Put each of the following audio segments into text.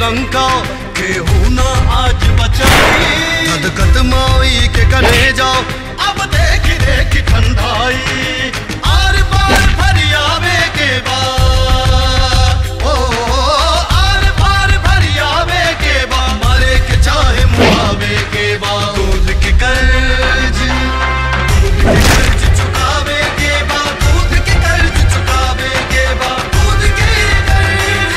लंका केहू ना आज बचाई गदगद माई के गले जाओ अब देख देख ठंडाई आर पार फरियावे के बाद ओ आर पार फरियावे के बाद मरे के चाहे मुआवे के बाद दूध के कर्ज दूध के कर्ज चुकावे के बाद दूध के कर्ज चुकावे के बाद दूध के कर्ज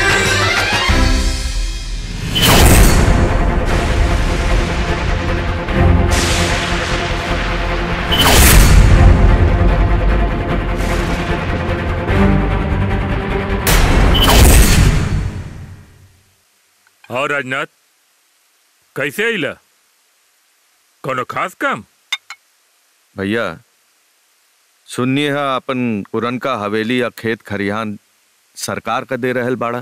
और राजनाथ कैसे अइला कोनो खास काम भैया सुनिए है अपन पुरनका हवेली या खेत खरिहान सरकार का दे रहल बाड़ा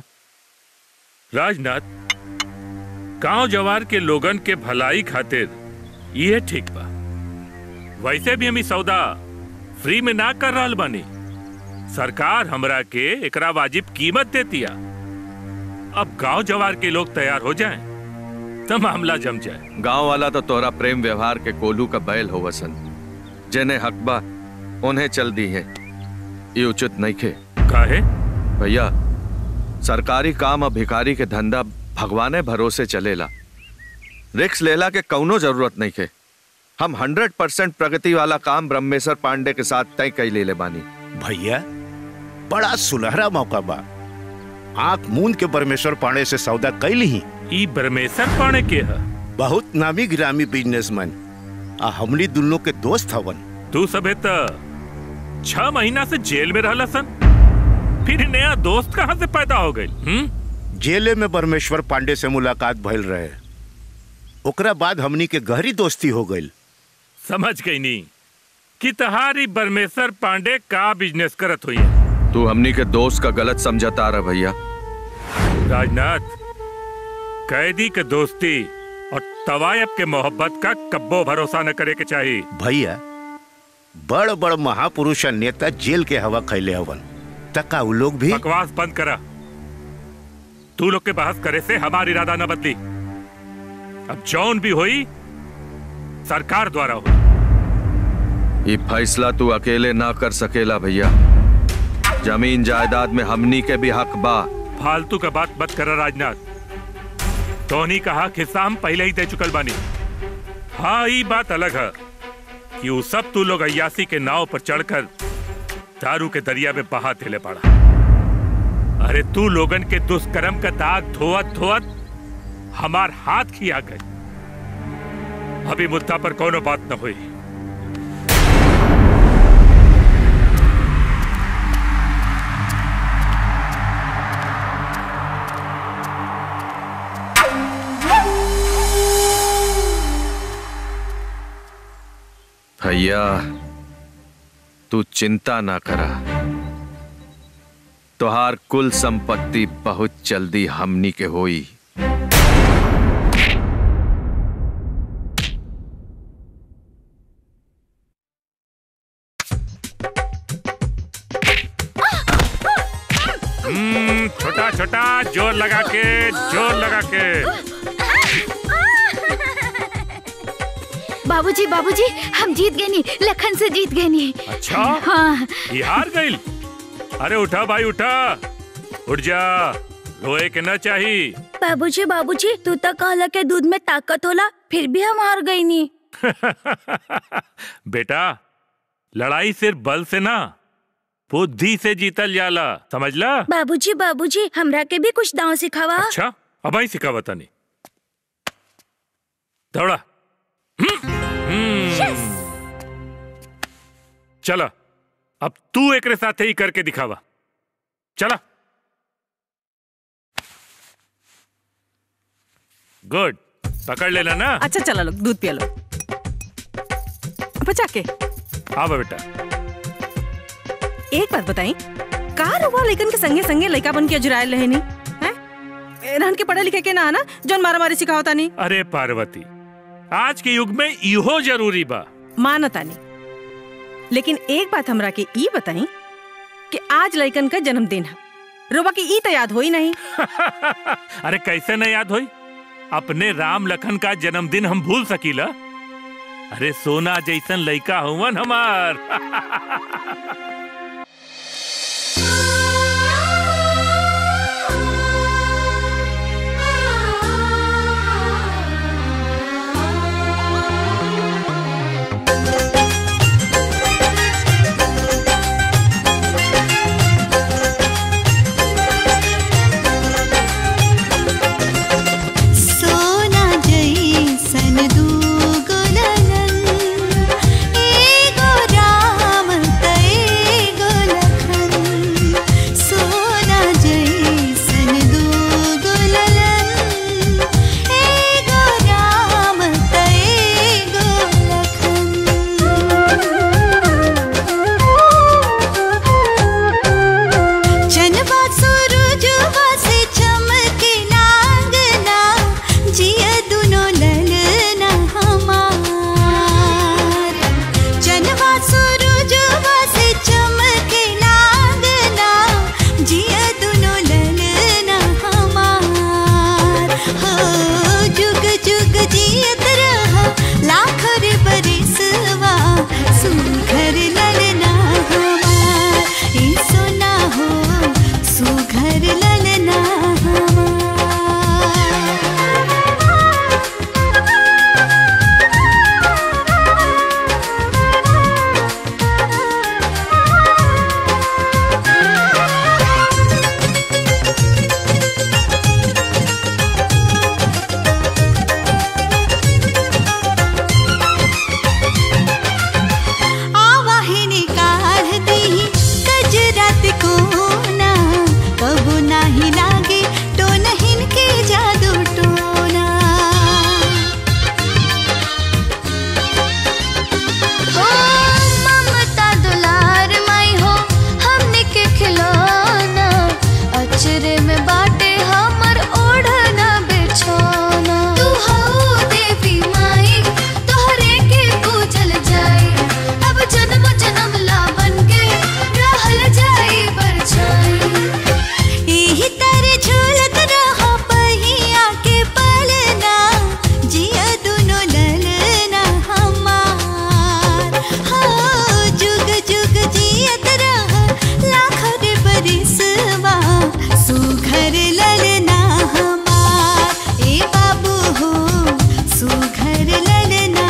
राजनाथ गांव जवार के लोगन के भलाई खातिर ये ठीक बा वैसे भी हम ई सौदा फ्री में ना कर रहल बानी सरकार हमरा के एकरा वाजिब कीमत देतिया अब गांव जवार के लोग तैयार हो जाएं तो मामला जम जाए गांव वाला तो तोरा प्रेम व्यवहार के कोलू का बैल हो वसन जेने हकबा उन्हें चल दी है ये उचित नहीं खे काहे भैया सरकारी काम और भिखारी के धंधा भगवाने भरोसे चलेला रिक्स लेला के कौनो जरूरत नहीं खे हम हंड्रेड परसेंट प्रगति वाला काम ब्रह्मेश्वर पांडे के साथ तय कई ले ले बानी भैया बड़ा सुनहरा मौका बा आंख मूंद के परमेश्वर पांडे से सौदा कैली ही ई ब्रह्मेश्वर पाणे के है बहुत नामी गिरामी बिजनेसमैन आ हमनी दुल्लो के दोस्त हवन तू सबे त छह महीना से जेल में रहला सन फिर नया दोस्त कहाँ से पैदा हो गई हम्म जेले में परमेश्वर पांडे से मुलाकात भइल रहे ओकरा बाद हमनी के गहरी दोस्ती हो गई समझ गई नी कि तहारी परमेश्वर पांडे का बिजनेस करत हुई है तू हमनी के दोस्त का गलत समझता रहा भैया राजनाथ कैदी के दोस्ती और तवायब के मोहब्बत का कब्बो भरोसा न करे के चाहिए भैया बड़ बड़ महापुरुष आ नेता जेल के हवा खैले हवन तका उ लोग भी बकवास बंद करा तू लोग के बहस करे से हमारी इरादा न बदली अब जौन भी हुई सरकार द्वारा हुई ये फैसला तू अकेले ना कर सकेला भैया जमीन जायदाद में हमनी के भी हक बा फालतू का बात मत करा राजनाथ टोनी कहा हिस्सा हम पहले ही दे चुकल बानी हाँ ये बात अलग है कि वो सब तू लोग अयासी के नाव पर चढ़कर दारू के दरिया में बहा देले पड़ा अरे तू लोगन के दुष्कर्म का दाग धोवत धोवत हमार हाथ खिया गए अभी मुद्दा पर कोनो बात न हुई भैया तू चिंता ना करा तोहार कुल संपत्ति बहुत जल्दी हमनी के होई हम्म, छोटा छोटा जोर लगा के जोर लगा के बाबूजी बाबूजी हम जीत गए नी लखन से जीत गए नी अच्छा हाँ ये हार गई अरे उठा भाई उठा उठ जा रोए के न चाहिए बाबूजी बाबूजी तू तो कहला के दूध में ताकत होला फिर भी हम हार गई नी बेटा लड़ाई सिर्फ बल से ना बुद्धि से जीतल जाला समझला बाबूजी बाबूजी हमरा के भी कुछ दांव सिखावा अच्छा अब ही सिखा बतानी दौड़ा चला अब तू एक साथ ही करके दिखावा चला गुड पकड़ लेना ना अच्छा चला लो दूध पिया लो बचा के हाँ बा बेटा एक बात बताई का रुआ लेकिन के संगे संगे लड़का बन के अजुरायल रहे नी हैं रहन के पढ़े लिखे के ना आना जौन मारा मारी सिखावता नहीं अरे पार्वती आज के युग में इहो जरूरी बा मानता नहीं लेकिन एक बात हमरा के ई बताई कि आज लड़कन का जन्मदिन है रोबा की ई तो याद होई नहीं अरे कैसे न याद होई अपने राम लखन का जन्मदिन हम भूल सकीला अरे सोना जैसन लइका हुवन हमार सोना जैसन दूगो लगन एगो राम तैगो लखन सोना जैसन दूगो लगन एगो राम तैगो लखन चनवा सूरजवा से चमके नांगना जिया दुनो ललना हमार चनवा सूरजवा से चमके नांगना जिया दुनो ललना हमार हो जुग जुग जियत रहा लाख रे बरिसवा सुघर ललना हमार ए सोना हो सुघर ललना आवाहिनी काढ़ दी कजरात कोना कबू नाही लागे तो नहीं के जादू टोना ओ ममता दुलार माई हो हमने के खिलौना अचरे में बाटे हमर ओढ़ना बिछौना तू हो देवी माई तोहरे के पूजल जाई अब जन्म जन्म ला बन के रहल जाई परछाई एही तारे झूलत रहो पहिया के पलना जिया दुनो ललना हमार हो जुग जुग जियत रह लाख रे बरिसवा सुघर ललना हमार ए बाबू हो सुघर ललना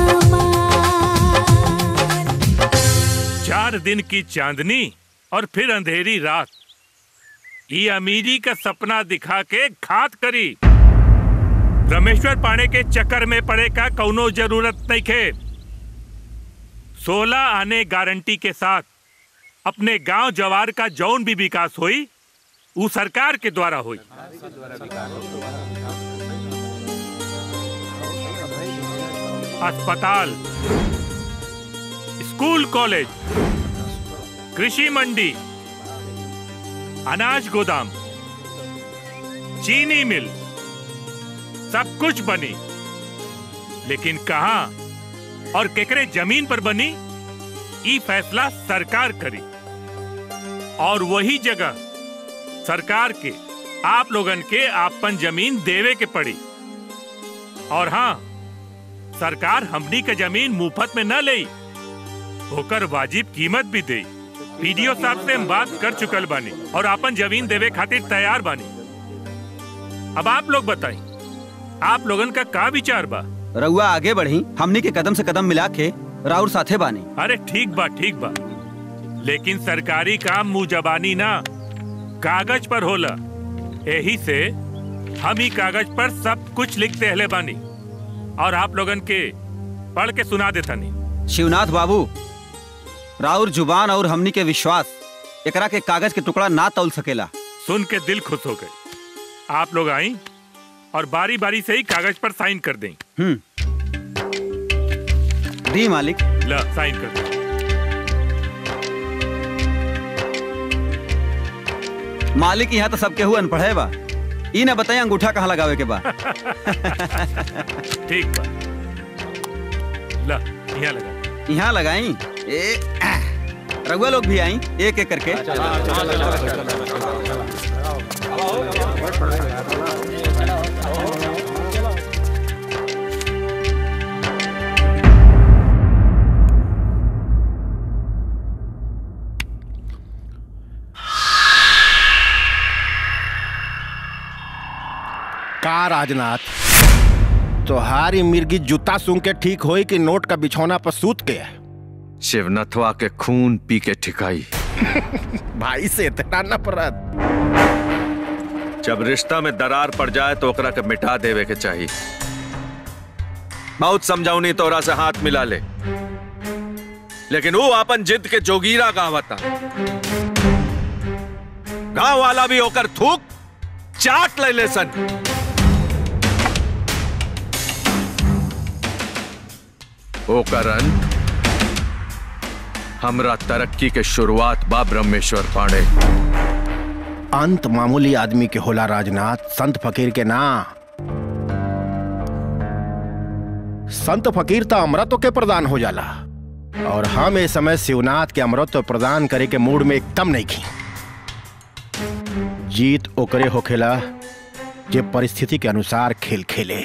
हमार चार दिन की चांदनी और फिर अंधेरी रात ये अमीरी का सपना दिखा के घात करी रमेश्वर पाणे के चक्कर में पड़े का कौनो जरूरत नहीं खे सोलह आने गारंटी के साथ अपने गांव जवार का जौन भी विकास हुई वो सरकार के द्वारा हुई अस्पताल स्कूल कॉलेज कृषि मंडी अनाज गोदाम चीनी मिल सब कुछ बनी लेकिन कहा और केकरे जमीन पर बनी ई फैसला सरकार करी और वही जगह सरकार के आप लोगन के आपन जमीन देवे के पड़ी और हाँ सरकार हमनी के जमीन मुफ्त में न ले होकर वाजिब कीमत भी दे पीडीओ साहब से हम बात कर चुकल बानी और आपन जमीन देवे खातिर तैयार बानी अब आप लोग बताई आप लोगन का का विचार बा रउआ आगे बढ़ी हमनी के कदम से कदम मिला के राउर साथे बानी अरे ठीक बा ठीक बा लेकिन सरकारी काम मुंह जबानी ना कागज पर होला यही से हम ही कागज पर सब कुछ लिखते हले बानी और आप लोगन के पढ़ के सुना देता नहीं शिवनाथ बाबू राउर जुबान और हमनी के विश्वास एकरा के कागज के टुकड़ा ना तौल सकेला सुन के दिल खुश हो गए आप लोग आई और बारी बारी से ही कागज पर साइन कर दें हम्म दी मालिक ला साइन कर दे मालिक यहाँ तो सबके हुआ अनपढ़े बा ई ना बताई अंगूठा कहाँ लगावे के बा ठीक बा ला यहाँ लगा यहाँ लगाई ए आह। रघुआ लोग भी आई एक एक करके का राजनाथ तोहारी मिर्गी जूता सूंघ के ठीक होई कि नोट का बिछौना पर सूत के शिवनथवा के खून पी के ठिकाई भाई से इतना नफरत जब रिश्ता में दरार पड़ जाए तो ओकरा के मिटा देवे के चाहिए बहुत समझाऊनी तोरा से हाथ मिला ले लेकिन वो अपन जिद के जोगीरा गावता गांव वाला भी होकर थूक चाट ले ले सन ओकर अंत हमरा तरक्की के शुरुआत बा ब्रह्मेश्वर पांडे अंत मामूली आदमी के होला राजनाथ संत फकीर के ना संत फकीर तो अमृत के प्रदान हो जाला और हम इस समय शिवनाथ के अमृत प्रदान करे के मूड में एकदम नहीं खी जीत ओकरे होखेला जे परिस्थिति के अनुसार खेल खेले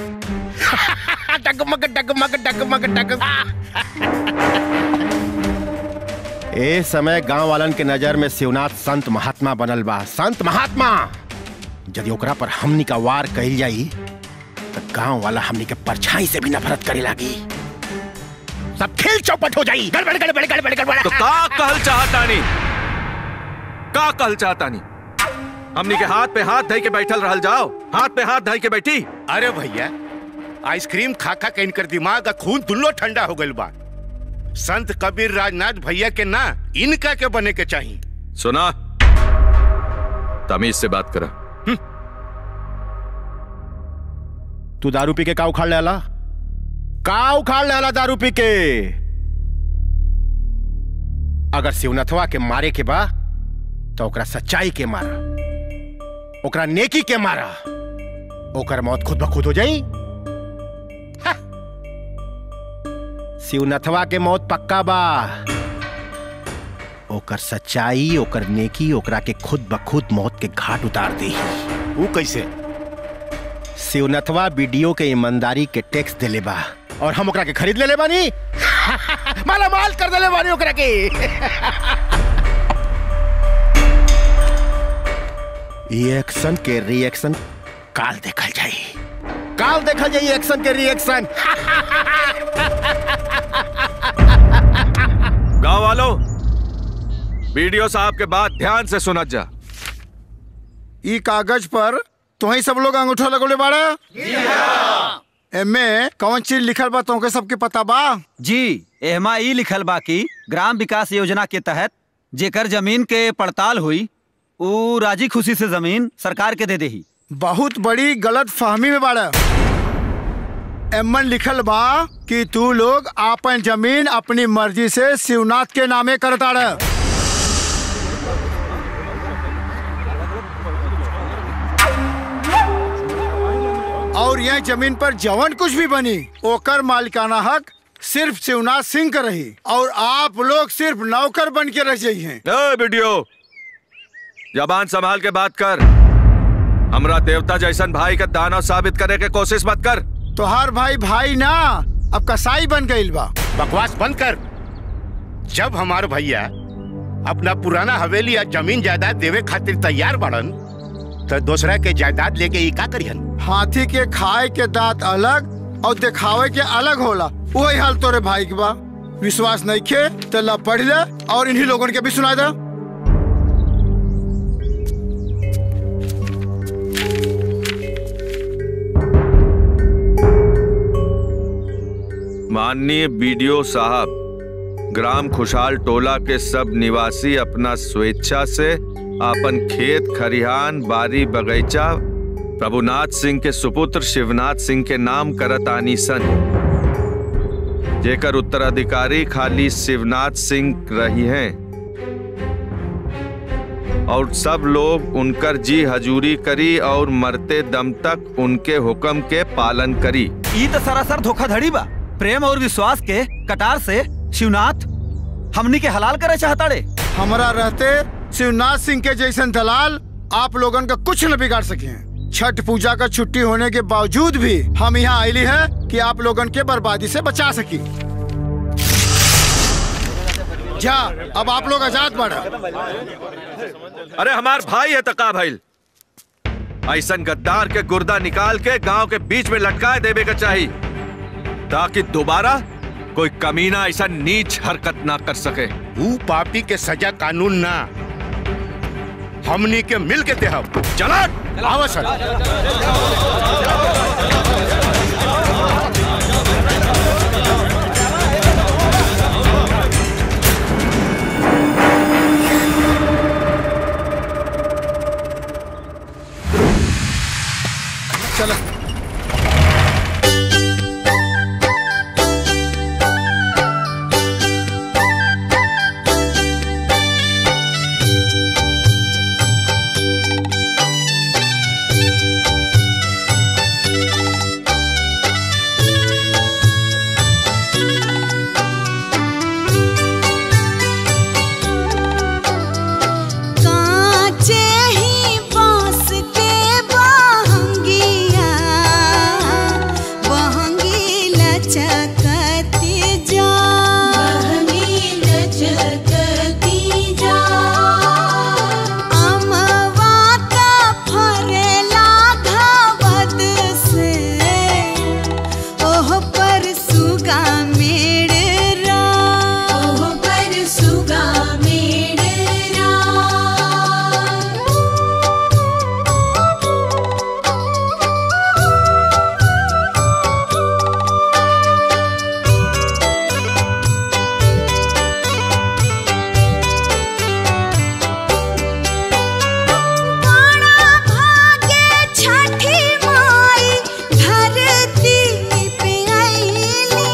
डगमग डगमग डगमग डग ए समय गांव वालन के नजर में शिवनाथ संत महात्मा बनल बा संत महात्मा यदि ओकरा पर हमनी का वार कही जाई तो गांव वाला हमनी के परछाई से भी नफरत करे लागी सब खेल चौपट हो जाई गड़बड़ गड़बड़ गड़बड़ गड़बड़ तो का कहल चाहतानी का कहल चाहतानी हमनी के हाथ पे हाथ धई के बैठल रहल जाओ हाथ पे हाथ धई के बैठी अरे भैया आइसक्रीम खा खा के इनकर दिमाग का खून दुल्लो ठंडा हो गइल बा संत कबीर राजनाथ भैया के ना इनका के बने के चाहिए सुना तमीज से बात करा तू दारू पी के का उखाड़ लेला का उखाड़ लेला दारू पी के अगर शिवनथवा के मारे के बा तो ओकरा सच्चाई के मारा ओकरा नेकी के मारा ओकर मौत खुद ब खुद हो जाई हा। शिवनथवा के मौत पक्का बा ओकर सच्चाई ओकर नेकी ओकरा के खुद ब खुद मौत के घाट उतार दी वो कैसे शिवनथवा वीडियो के ईमानदारी के टैक्स देले बा और हम ओकरा के खरीद लेले बानी माला माल कर देले बानी ओकरा के ई एक्शन के रिएक्शन काल देखल जाई काल देखल जाई एक्शन के रिएक्शन गांव वालों वीडियो साहब के बाद ध्यान से सुनत जा ई कागज पर तुही सब लोग अंगूठा लगोले बाड़ा एमे कौन चीज लिखल बा तुमके सबके पता बा जी एहमा ई लिखल बा कि ग्राम विकास योजना के तहत जेकर जमीन के पड़ताल हुई ऊ राजी खुशी से जमीन सरकार के दे देही बहुत बड़ी गलत फहमी में बाड़ा एमन लिखल बा कि तू लोग आपन जमीन अपनी मर्जी से शिवनाथ के नामे करता रह और यह जमीन पर जवन कुछ भी बनी ओकर मालिकाना हक सिर्फ शिवनाथ सिंह का रही और आप लोग सिर्फ नौकर बन के रह जाइए ए वीडियो जबान संभाल के बात कर हमरा देवता जैसन भाई का दानव साबित करे के कोशिश मत कर तोहार भाई भाई ना अब कसाई बन गईल बा बकवास बंद कर जब हमार भैया अपना पुराना हवेली या जमीन जायदाद देवे खातिर तैयार बाड़न तो दूसरा के जायदाद लेके ई का करियन हाथी के खाए के दांत अलग और दिखावे के अलग होला वही हाल तोरे भाई के बा विश्वास नहीं खे तो ला पढ़ ले और इन्हीं लोगन के भी सुना दे माननीय बीडीओ साहब ग्राम खुशहाल टोला के सब निवासी अपना स्वेच्छा से अपन खेत खरिहान बारी बगीचा प्रभुनाथ सिंह के सुपुत्र शिवनाथ सिंह के नाम करत आनी सन जेकर उत्तराधिकारी खाली शिवनाथ सिंह रही हैं और सब लोग उनकर जी हजूरी करी और मरते दम तक उनके हुक्म के पालन करी ई तो सरासर धोखाधड़ी बा प्रेम और विश्वास के कटार से शिवनाथ हमनी के हलाल करे चाहताड़े हमारा रहते शिवनाथ सिंह के जैसन दलाल आप लोगन का कुछ न बिगाड़ सके छठ पूजा का छुट्टी होने के बावजूद भी हम यहाँ आईली है कि आप लोगन के बर्बादी से बचा सकी जा अब आप लोग आजाद बढ़ा अरे हमार भाई है तका भाई ऐसन गद्दार के गुर्दा निकाल के गांव के बीच में लटकाए देवे का चाहिए ताकि दोबारा कोई कमीना ऐसा नीच हरकत ना कर सके ऊ पापी के सजा कानून ना हमनी के मिल के देहब चला आवा सर चलो कांचे ही बांस के बहंगिया बहंगी लचकती जा बहंगी लचकती जा अमवा का फरेला घावद से ओह पर सुगा मेड़रा ओह पर सुगा मेड़रा बड़ा भागे छठी माई धरती पे आईली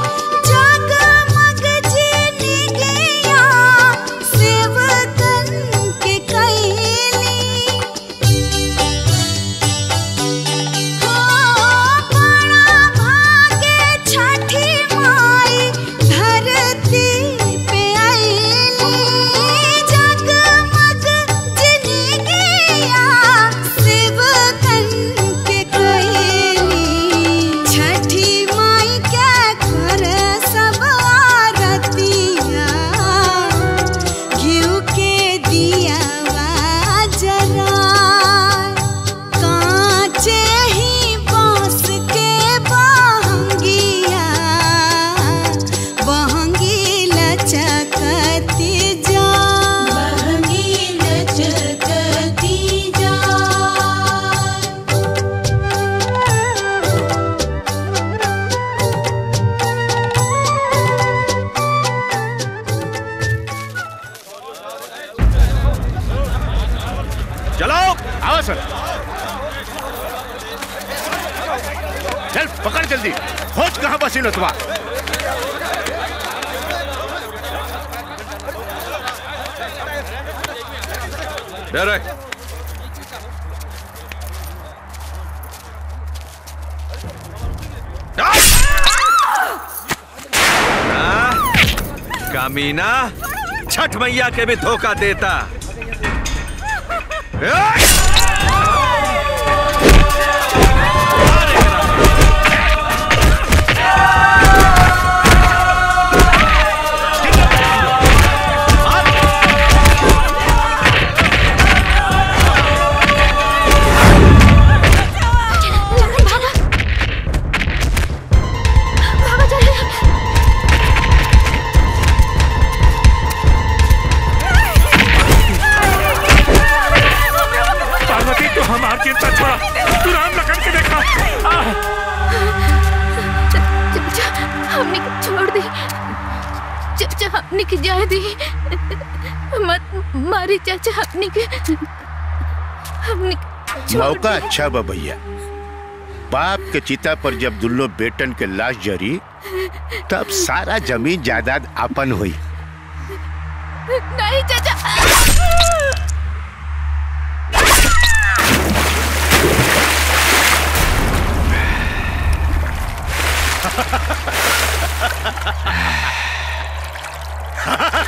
जगमग जिनगिया सेवकन के कैली हो बड़ा भागे छठी माई धरती पे आईली जगमग जिनगिया सेवकन के कैली छठी माई क्या कर सब आरतिया घिउ के दिया जरा कांचे ही बांस के बहंगिया बहंगी लचकती जा बहंगी लचकती जा चलो आवा सर चल पकड़ जल्दी खोज कहाँ बसी नतवा दे रे हाँ, कमीना छठ मैया के भी धोखा देता पार्वती तू हमार चिंता छोड़ा तू राम लखन के देखा आह! चाचा हमने के छोड़ दी चाचा हमने के जाए दी मत मारी चाचा हमने के हमने के छोड़ मौका दी। अच्छा बा भैया बाप के चिता पर जब दुल्लो बेटन के लाश जरी तब सारा जमीन जायदाद अपन हुई नहीं चाचा Ha ha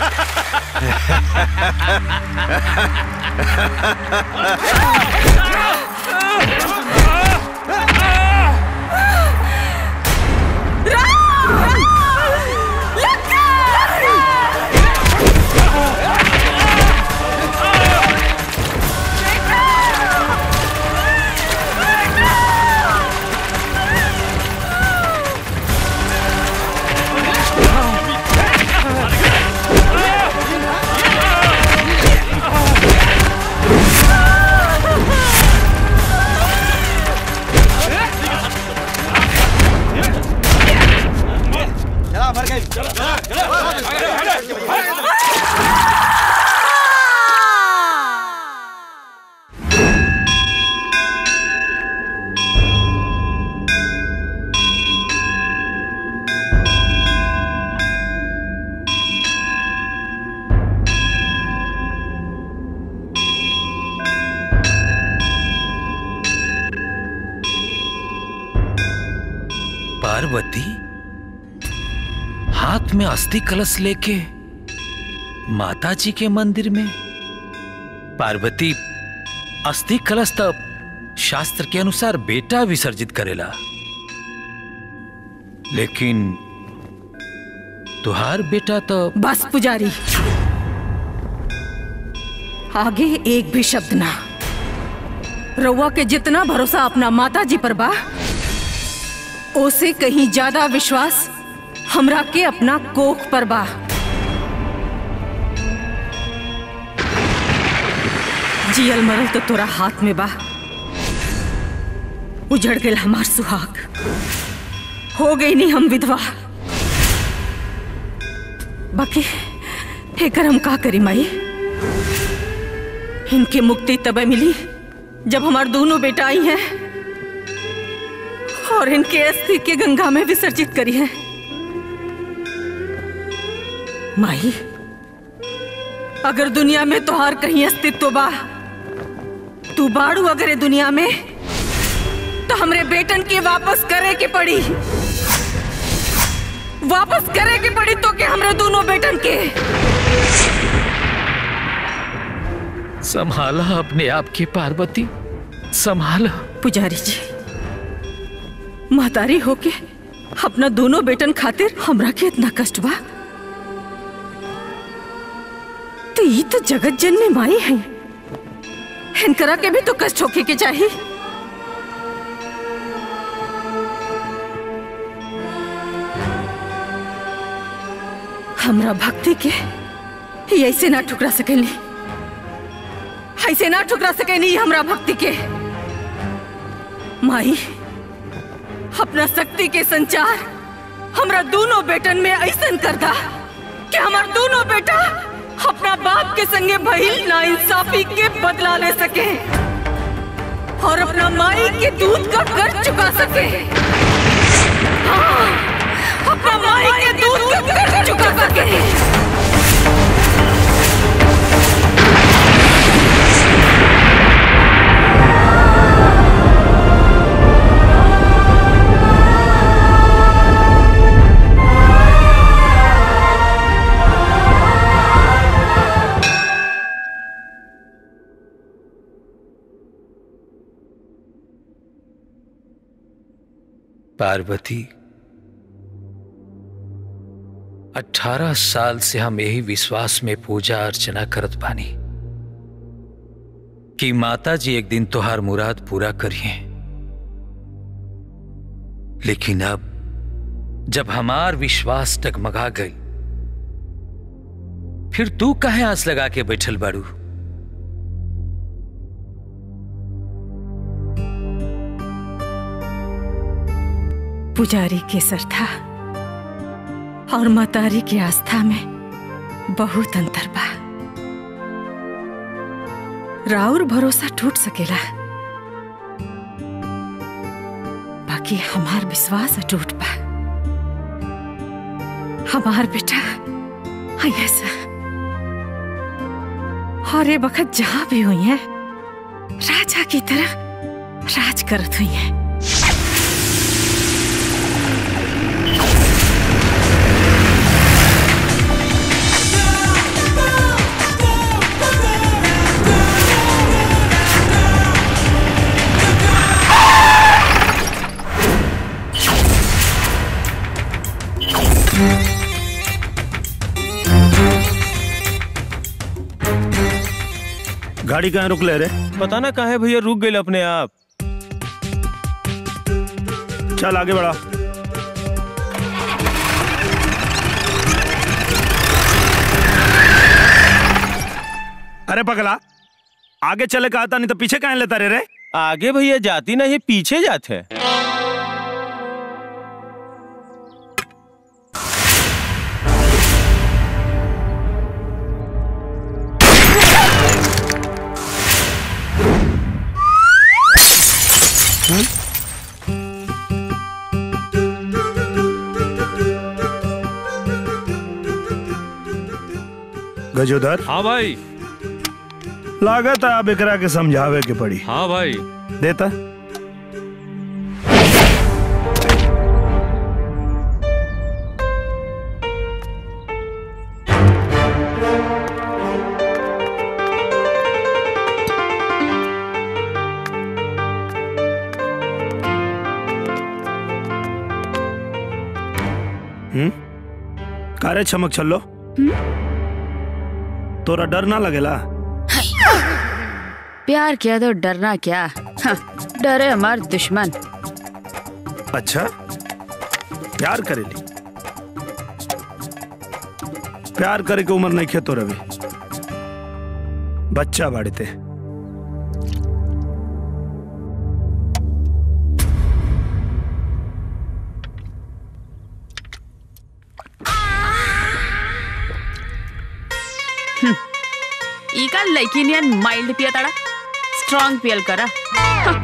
चला भर गई पार्वती हाथ में अस्थि कलश लेके माता जी के मंदिर में पार्वती अस्थि कलश तब शास्त्र के अनुसार बेटा विसर्जित करेला लेकिन तुहार बेटा तो बस पुजारी आगे एक भी शब्द ना रउआ के जितना भरोसा अपना माता जी पर बा ओसे कहीं ज्यादा विश्वास हमरा के अपना कोख पर बा जियल मरल तो तोरा हाथ में बा उजड़ गेल हमार सुहाग हो गई नहीं हम विधवा बाकी एकर हम का करी माई इनके मुक्ति तबे मिली जब हमार दोनों बेटा आई हैं और इनके अस्थि के गंगा में विसर्जित करी है माई अगर दुनिया में तोहार कहीं अस्तित्व बा तू बाड़ू अगर ये दुनिया में तो हमरे बेटन के वापस करे के पड़ी वापस करे के पड़ी तो के हमरे दोनों बेटन के संभाला अपने आप की पार्वती संभाला पुजारी जी महतारी होके अपना दोनों बेटन खातिर हमरा के इतना कष्ट बा तो ये तो जगत जननी माई है इनकरा के भी तो कष्ट होके के चाहिए हमरा भक्ति के ये ऐसे ना ठुकरा सकेली ऐसे ना ठुकरा सकेली हमरा भक्ति के माई अपना शक्ति के संचार हमरा दोनों बेटन में ऐसन कर दा कि हमार दोनों बेटा अपना बाप के संगे भइल ना इंसाफी के बदला ले सके और अपना माई के दूध का कर्ज चुका सके हाँ, अपना माई के दूध का कर्ज चुका सके पार्वती अठारह साल से हम यही विश्वास में पूजा अर्चना करत बानी कि माता जी एक दिन तोहार मुराद पूरा करिए लेकिन अब जब हमार विश्वास टगमगा गई फिर तू कहे आंस लगा के बैठल बाड़ू पुजारी के श्रद्धा और मातारी के आस्था में बहुत अंतर बा राउर भरोसा टूट सकेला बाकी हमार विश्वास अटूट बा हमार बेटा ऐसा और ये वक्त जहां भी हुई है राजा की तरह राज करत हुई है गाड़ी कहाँ रुक ले रे पता ना कहा है भैया रुक गए अपने आप चल आगे बढ़ा अरे पगला आगे चले कहा था नहीं तो पीछे कहाँ लेता रे रे आगे भैया जाती नहीं पीछे जाते गजोधर हाँ भाई लागत है अब एकरा के समझावे के पड़ी हाँ भाई देता हम्म कारे चमक चलो तोरा डर ना लगेला प्यार किया तो डरना क्या हाँ, डरे हमार दुश्मन अच्छा प्यार करेली प्यार करे के उम्र नहीं खेतो रवि बच्चा बाड़ते ई का लड़की नियन माइल्ड पिया ताड़ा स्ट्रांग पियल करा हाँ।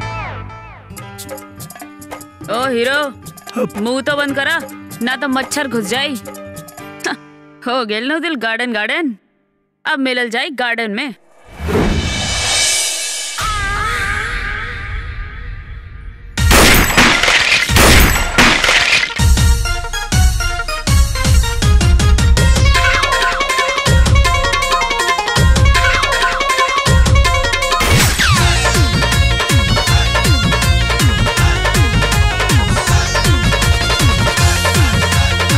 ओ हीरो मुंह तो बंद करा ना तो मच्छर घुस जाई हाँ, हो गेल नो दिल गार्डन गार्डन अब मिलल जाई गार्डन में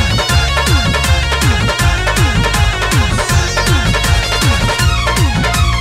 Thank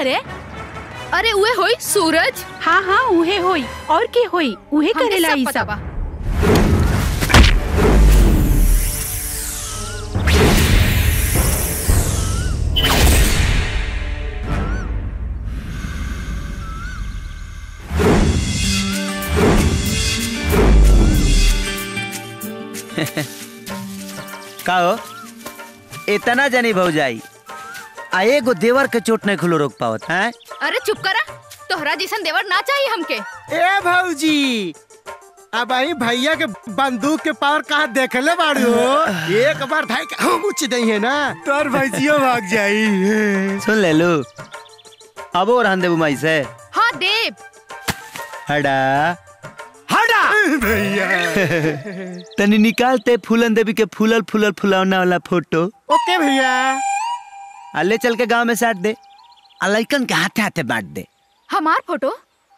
रे अरे उहे होई सूरज हाँ हाँ उहे होई और के होई उहे हमके करेला सब ई पता सब बा। का हो इतना जानी भौजाई आ एगो देवर के चोट नहीं खुलो रोक पावत हैं अरे चुप करा तोहरा जैसन देवर ना चाहिए हमके ए भौजी अब आई भैया के बंदूक के पावर कहाँ देखले बाड़ू एक बार भाई के हम उच दई है ना तोर भैजियो भाग जाई सुन ले लो अब और हन देबू माई से हाँ देव हड़ा हटा भैया तनी निकालते फूलन देवी के फूलल फूलल फुलौना वाला फोटो ओके भैया आ ले चल के गांव में साट दे आ लइकन के हाथे हाथे बांट दे हमार फोटो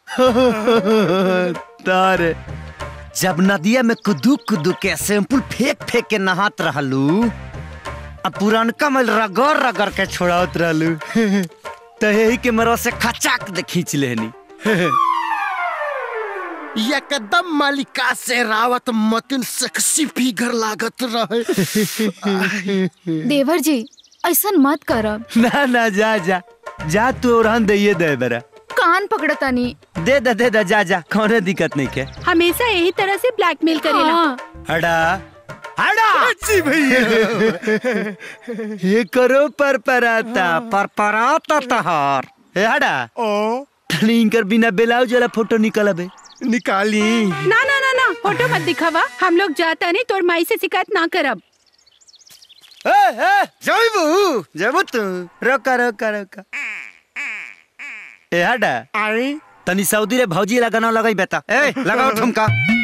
तार जब नदिया में कुदू कुदू के सैंपल फेंक फेंक के नहात रहलू अब पुरानका में रगड़ रगड़ के छोड़ावत रहलू तो यही के मरो से खचाक दे खींच लेनी एकदम मालिका से रावत मतिन सेक्सी फिगर लागत रहे देवर जी ऐसा मत करब ना ना जा जा जा तू और दे दे बेरा कान पकड़तानी दे दे दे दे जा जा कौनो दिक्कत नहीं के हमेशा यही तरह से ब्लैकमेल करेला हाँ। हड़ा हड़ा जी भैया ये करो पर पराता पर पराता तहार ए हड़ा ओ तनी इनकर बिना ब्लाउज वाला फोटो निकलबे निकाली ना ना ना ना फोटो मत दिखावा हम लोग जाता नहीं तोर माई से शिकायत ना करब ए ए जइबू जइबू तू रोका रोका रोका ए हड़ा आई तनी सऊदी रे भौजी लगाना लगाई बेटा ए लगाओ ठुमका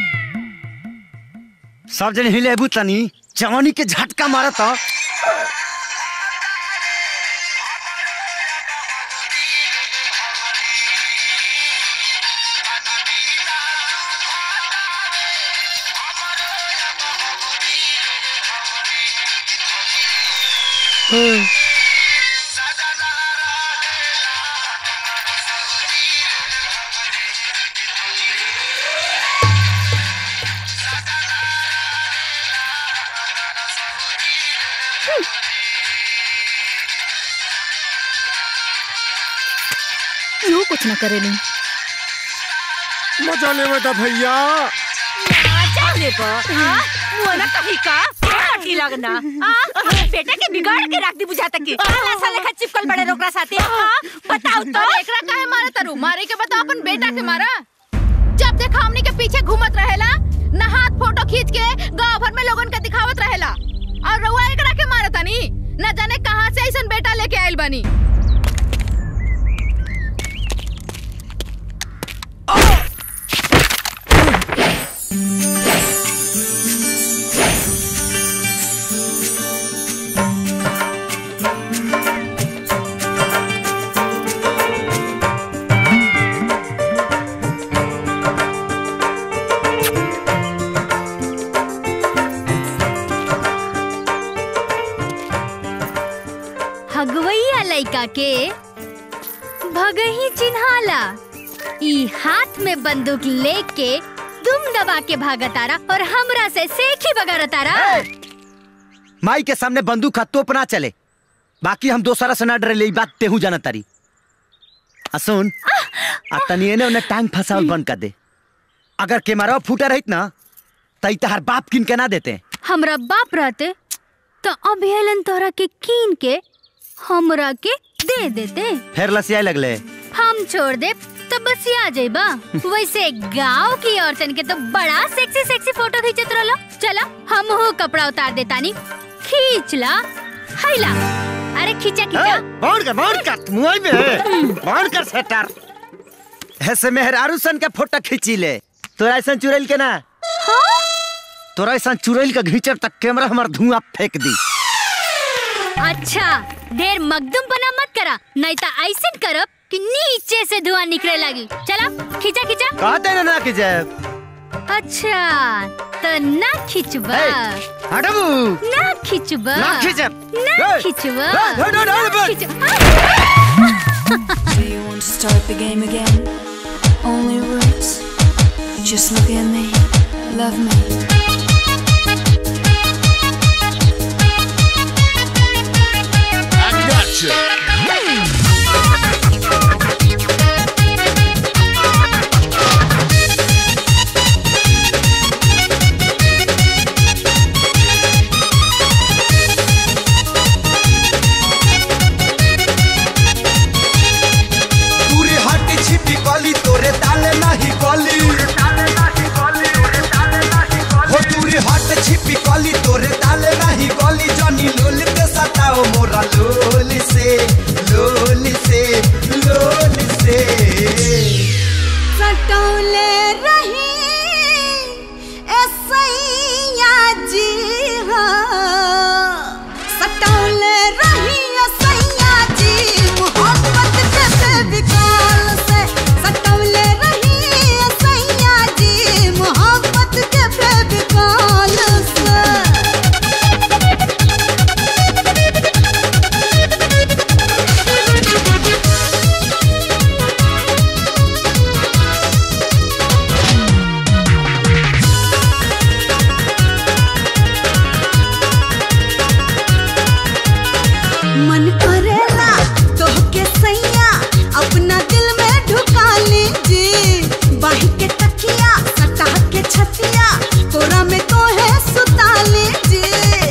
सब जन हिलेबू तनी जवानी के झटका मारत यू कुछ न करेली मजा ले बेटा भैया जाने को हाँ मुआना कहीं का पार्टी लगना हाँ बेटा के बिगाड़ के रख दी बुझाता की ऐसा लेखा चिपकल बड़े रोकरा साथे हाँ बताओ तो अरे एकरा काहे मारा तारू मारे के बता अपन बेटा के मारा जब देखा हमनी के पीछे घूमत रहेला ना हाथ फोटो खींच के गांव भर में लोगन के दिखावत रहेला और रउआ एकरा के मारा तानी न जाने कहां से ऐसन बेटा लेके आइल बानी हगवैया लइका के भगही चिन्हाला ई हाथ में बंदूक लेके दुम दबा के भागतारा और हमरा से सेखी बगारतारा माई के सामने बंदूक का तोप ना चले बाकी हम दोसरा से ना डरे ले ई बात तेहू जाना तारी आ सुन आ तनी एने ओने टांग फसावल बंद कर दे अगर केमरा फूटा रहित ना तई तहार बाप किन के ना देते हमरा बाप रहते तो अभियलन तोहरा के कीन के हमरा के दे देते फिर लसियाए लगले हम छोड़ दे तो बस आ जाइबा वैसे गांव की औरतन के तो बड़ा सेक्सी सेक्सी फोटो खींचत रहलो चला हम हो कपड़ा उतार देतानी खींच ला हैला अरे खींचा खींचा बांध कर बांध कर मुआई में बांध कर सेटर ऐसे मेहरारू सन के फोटो खींची ले तोरा ऐसा चुरैल के ना तोरा ऐसा चुरैल के घींचब तक कैमरा हमर धुआं फेंक दी अच्छा ढेर मगदुम बना मत करा नहीं तो ऐसे करब कि नीचे से धुआं निकले लगी चला खींचा खींचा कहते ना ना कि जय अच्छा तो ना खींचबा हटबू ना खींचबा ना खींचब। ना ए, खींचबा ए, ए, ए, ए, ए, ना खींचबा Do you want to start the game again? Only rules. Just look at me. Love me. I gotcha. पूरी हट छिपी गली तोरे ताले नाही गली हो दूरी हट छिपी गली तोरे ताले नाही गली जनी लोल के सताओ मोरा लोल से लोल से लोल से सटौले रही ऐसैया जी हाँ सटौले रही ऐसैया जी मोहब्बत के बेविकाल से सटौले रही ऐसैया जी मोहब्बत के बेविकाल से मन करेला तोहके सैया अपना दिल में ढुका लीजिए बाही के तकिया सटा के छतिया तोरा में तो है सुता लीजिए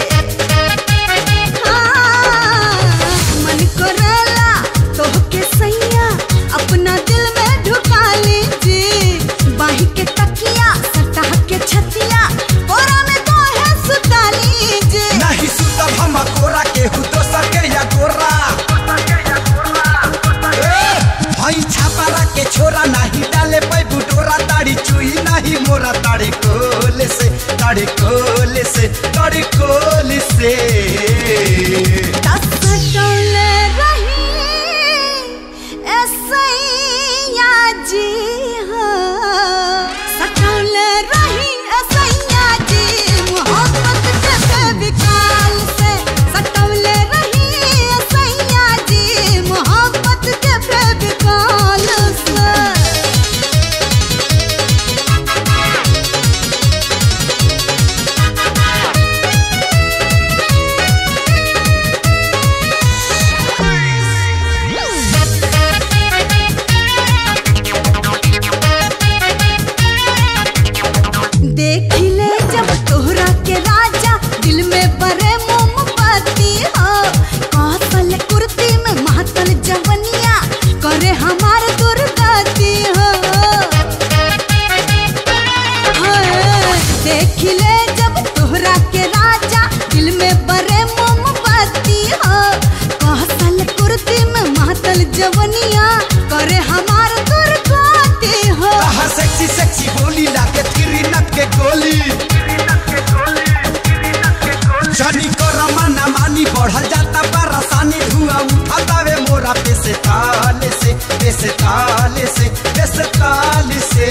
हाँ, मन करेला तोहके सैया अपना दिल में ढुका लीजिए बाही के तकिया सटा के छतिया तोरा में तो है सुता लीजिए नहीं सुतब हम कोरा के हु तो सके या गोरा ए, हई छापारा के छोरा नहीं डाले पै बुटोरा ताड़ी चुई नहीं मोरा ताड़ी कोल से ताड़ी कोल से ताड़ी कोल से सटौले रही ऐसैया जी हाँ सटौले रही ऐसैया जी मोहब्बत के बेविकाल से सटौले रही ऐसैया जी मोहब्बत के बेविकाल से देख ले जब तोहरा के राजा दिल में बरे मोमबत्ती हो कौशल कुर्ती में मातल जवनिया करे हमार दुर्गति हो हाय, देख ले जब तोहरा के राजा दिल में बरे मोमबत्ती हो कौशल कुर्ती में मातल जवनिया करे हमार दुर्गति हो आहा सेक्सी सेक्सी बोली लाके थिरी नट के गोली जनी कर मना मानी बढ़ल जाता परेशानी धुआं उठाता वे मोरा पे से ताले से पे से ताले से पे से ताले से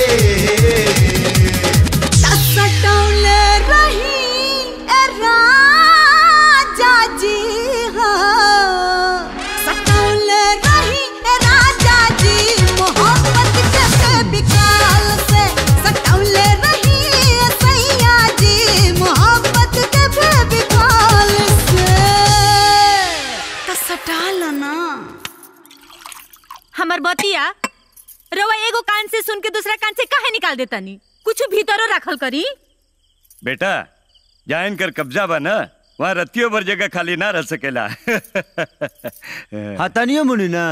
सटौले रही ए राजा जी हाँ सटौले रही ए राजा जी मोहब्बत के बेविकाल से सटौले रही ए सैया जी मोहब्बत के बेविकाल से तो सटाल ना हमर बतिया रवा एगो कान से सुन के दूसरा कान से काहे निकाल देता नी कुछ भीतरो रखल करी बेटा जहाँ इनकर कब्जा बा ना वहाँ रतियों भर जगह खाली ना रह सकेला हतनियो मुनि ना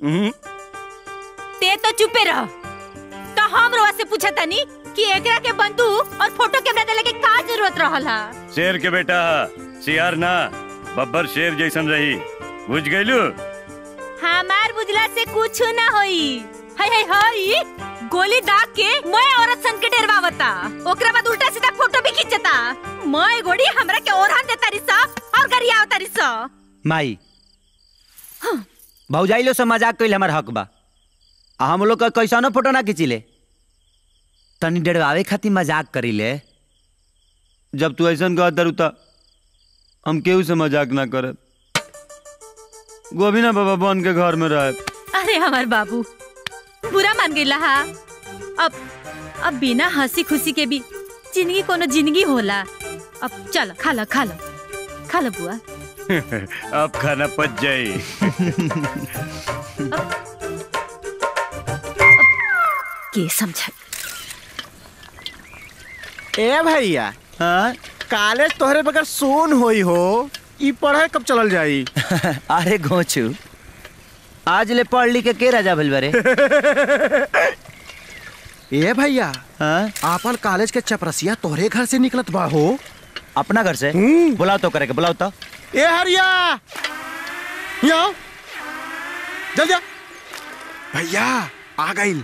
ते तो चुपे रह तो हम रवा से पूछा तानी कि एकरा के बंदूक और फोटो कैमरा देले के का जरूरत रहल हा शेर के बेटा सियार ना बब्बर शेर जैसन रही बुझ गईलू हमार बुझला से कुछ ना होई हाय हाय हाय गोली दाग के मैं औरत सन के डरवावता ओकरा बाद उल्टा सीधा फोटो भी खींचता मैं गोड़ी हमरा के ओरहन देता रिसा और गरिया आवता रिसा माई भौजाइलो से मजाक कइल हमर हक बा आ हम लोग का कैसानो फोटो ना खींचिले तनी डरवावे खातिर मजाक करीले जब तू ऐसा कह दरू त हम केहू से मजाक ना करे गोविना बाबा बन के घर में रहे अरे हमार बाबू बुरा मान गईला हा अब अब बिना हंसी खुशी के भी जिंदगी कोनो जिंदगी होला अब चल खा लो खा लो खा लो बुआ अब खाना पच जाए के समझा ए भैया हाँ कॉलेज तोहरे बगैर सोन होई हो ई पढ़ाई कब चलल जाई अरे घोचू आज ले पढ़ लिख के के राजा भइल बारे ए भैया हाँ आपन कॉलेज के चपरसिया तोहरे घर से निकलत बा हो अपना घर से बुलाओ तो करे के बुलाओ तो ए हरिया यहाँ आओ। जल्दी आ भैया आ गई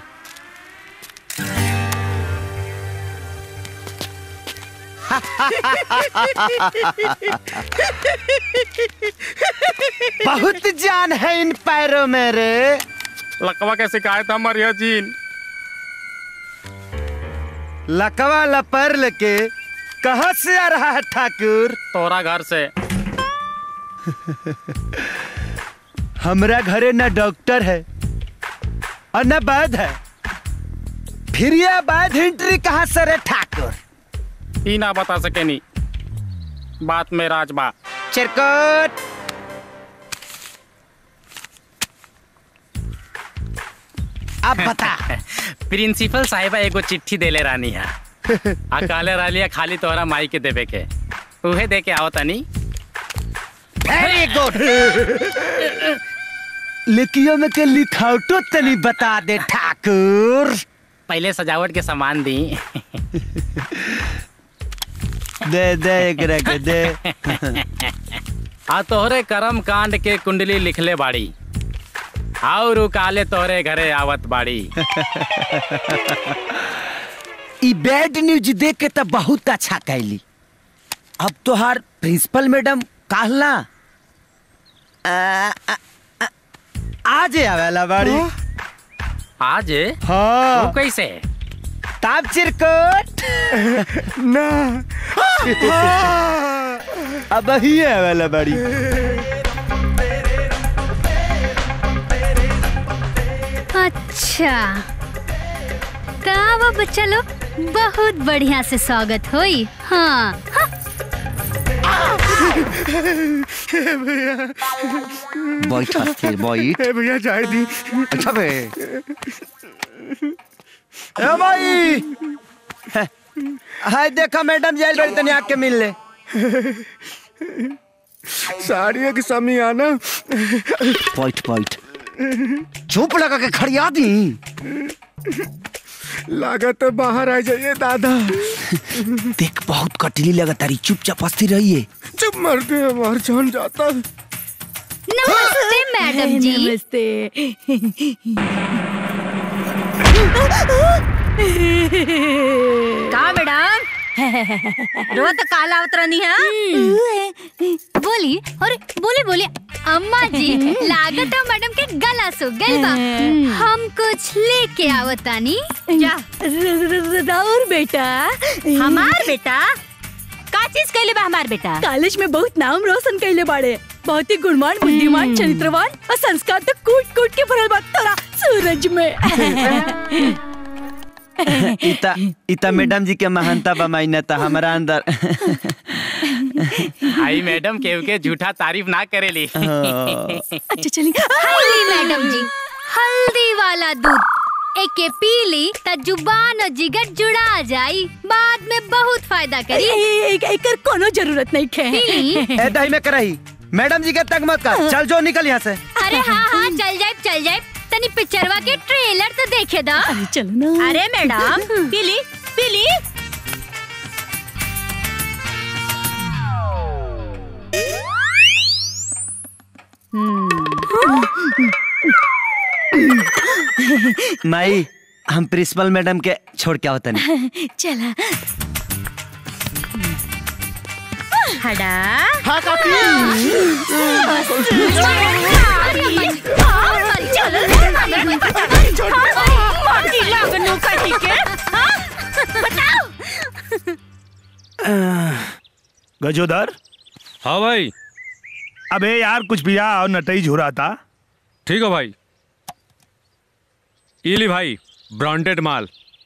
बहुत जान है इन पैरों में रे लकवा के शिकायत हमारी जीन लकवा लपर लेके कहाँ से आ रहा है ठाकुर तोरा घर से हमरा घरे न डॉक्टर है और न वैद है फिर ये वैद एंट्री कहाँ से रे ठाकुर ई ना बता सके नी बात में राज बा चिरकुट अब बता प्रिंसिपल साहिबा एगो चिट्ठी देले रानी है आ काले रालिया खाली तोहरा माई के देवे के उहे दे के आओ तनी वेरी गुड लिखियो में के लिखावटो तनी बता दे ठाकुर पहले सजावट के सामान दी दे दे एकरा के दे आ तोहरे कर्म कांड के कुंडली लिखले बाड़ी और उ काले तोहरे घरे आवत बाड़ी ई बैड न्यूज देख के तो बहुत अच्छा कैली अब तोहार प्रिंसिपल मैडम कहला आज आवेला बाड़ी आज हाँ वो कैसे ताप चिरकुट ना अब ही आवेला बाड़ी अच्छा का बच्चा लोग बहुत बढ़िया से स्वागत होई हाँ हाँ। बैठ अस्थिर बैठ ए भैया जाए दी अच्छा बे ए भाई हाय देखा मैडम जेल बड़ी तनी आके मिल ले साड़ियों की समियाना बैठ बैठ चुप लगा के खड़िया दी लागत तो बाहर आ जाइए दादा देख बहुत कटली लगा तारी चुपचाप अस्थिर रहिए चुप मरते हमार जान जाता नमस्ते मैडम जी नमस्ते का मैडम रो तो काला उतरनी है बोली और बोली बोली अम्मा जी लागत है मैडम के गला सो गल बा हम कुछ लेके आवतानी जा राउर बेटा हमार बेटा का चीज कैले बा हमार बेटा कॉलेज में बहुत नाम रोशन कैले बाड़े बहुत ही गुणवान बुद्धिमान चरित्रवान और संस्कार तो कूट कूट के भरल बा तोरा सूरज में इता इता मैडम जी के महानता बा मान्यता हमारा अंदर आई मैडम केहू के झूठा तारीफ ना करेली अच्छा चली हल्दी मैडम जी हल्दी वाला दूध एके पी ली त जुबान और जिगर जुड़ा जाई बाद में बहुत फायदा करी एकर कोनो जरूरत नहीं खे ए दही में करही मैडम जी के तक मत कर चल जो निकल यहाँ से अरे हाँ हाँ चल जाए चल जाए तनी पिक्चरवा के ट्रेलर तो देखे दा अरे चलो ना अरे मैडम पीली पीली माई हम प्रिंसिपल मैडम के छोड़ के आवतन चला हड़ा हाँ गजोदर हाँ भाई अबे यार कुछ पिया और नटई झुरा था ठीक है भाई इली भाई ब्रांडेड माल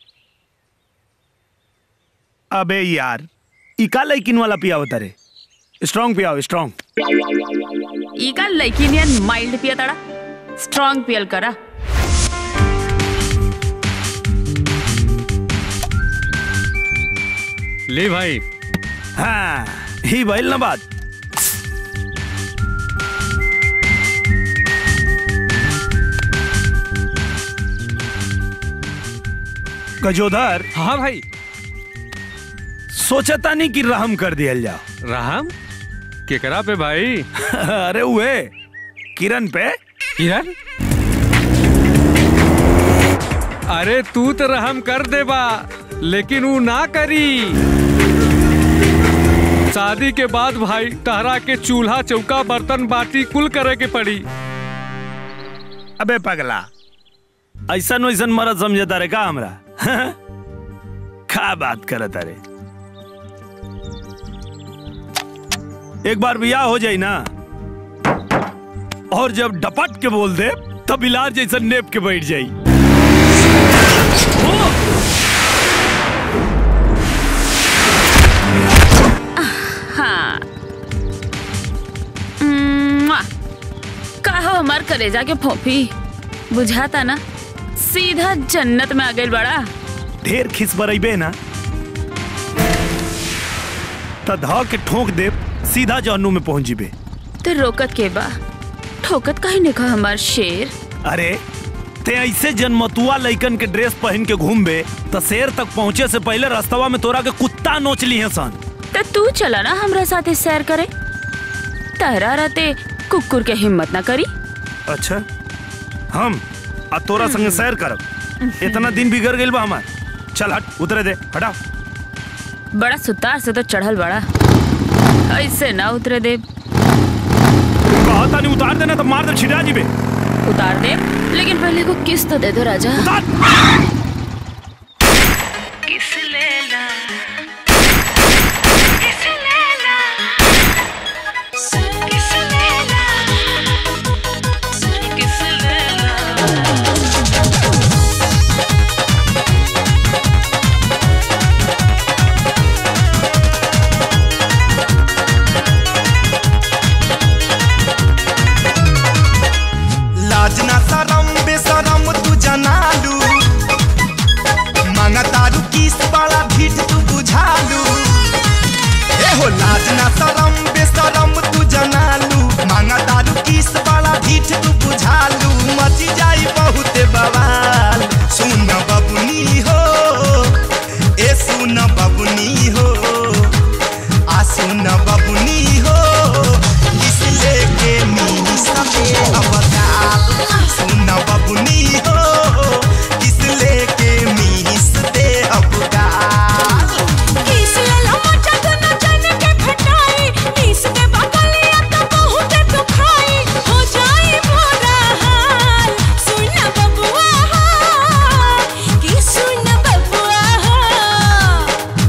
अबे यार इका लैकिन वाला पिया होता रे स्ट्रांग पियाओ स्ट्रांग ಈಗ ಲೈಕಿನಿಯನ್ ಮೈಲ್ಡ್ ಪಿಯತಾಳ ಸ್ಟ್ರಾಂಗ್ ಪಿಯಲ್ ಕರ ले भाई हाँ ही भइल ना बात गजोधर हाँ भाई सोचता नहीं कि रहम कर दिया जाओ रहम केकरा पे भाई अरे हुए किरण पे किरण अरे तू तो रहम कर दे बा लेकिन वो ना करी शादी के बाद भाई तहरा के चूल्हा चौका बर्तन बाटी कुल करे के पड़ी अबे पगला ऐसा वैसन मरद समझता रे का हमरा का बात करत अरे एक बार बियाह हो जाई ना और जब डपट के बोल दे तब इलाज जैसा नेप के बैठ जाई हाँ म्वा! कहो हमार कलेजा के फोफी बुझाता ना सीधा जन्नत में आ गई बड़ा ढेर खिस बरइबे ना त ध के ठोक दे सीधा जहन्नुम में पहुंच जीबे तो रोकत के बा ठोकत कहीं ने कहा हमार शेर अरे ते ऐसे जन्मतुआ लइकन के ड्रेस पहन के घूमबे त शेर तक पहुंचे से पहले रास्तवा में तोरा के कुत्ता नोच ली है सन तो तू चला ना हमरा साथे सैर करे तहरा रहते कुकुर के हिम्मत ना करी अच्छा हम आ तोरा संगे सैर करब इतना दिन बिगड़ गइल बा हमार चल हट उतरे दे हटा बड़ा सुतार से तो चढ़ल बड़ा ऐसे ना उतरे दे कहता नहीं उतार देना तो मार दे छिड़ा जीबे उतार दे लेकिन पहले को किस तो दे दो राजा किस लेला लाज ना शरम बेशरम तू जनालू मांगा तारू किस बड़ा भीट तू बुझालू ए हो लाज ना शरम बेशरम तू जनालू मांगा तारू किस बड़ा भीट तू बुझालू मची जाई बहुत बवाल सुन बबुनी हो ए सुन बबुनी हो आ सुन बबुनी हो किस लेके मीनी सबे अवताल सुन बबुनी हो किस लेके मीस दे अवताल किस लेला मचा तो न जाने के फटाई किस दे बगलिया तो बहुत दुखाई हो जाई मोरा हाल सुन बबुआ कि सुन बबुआ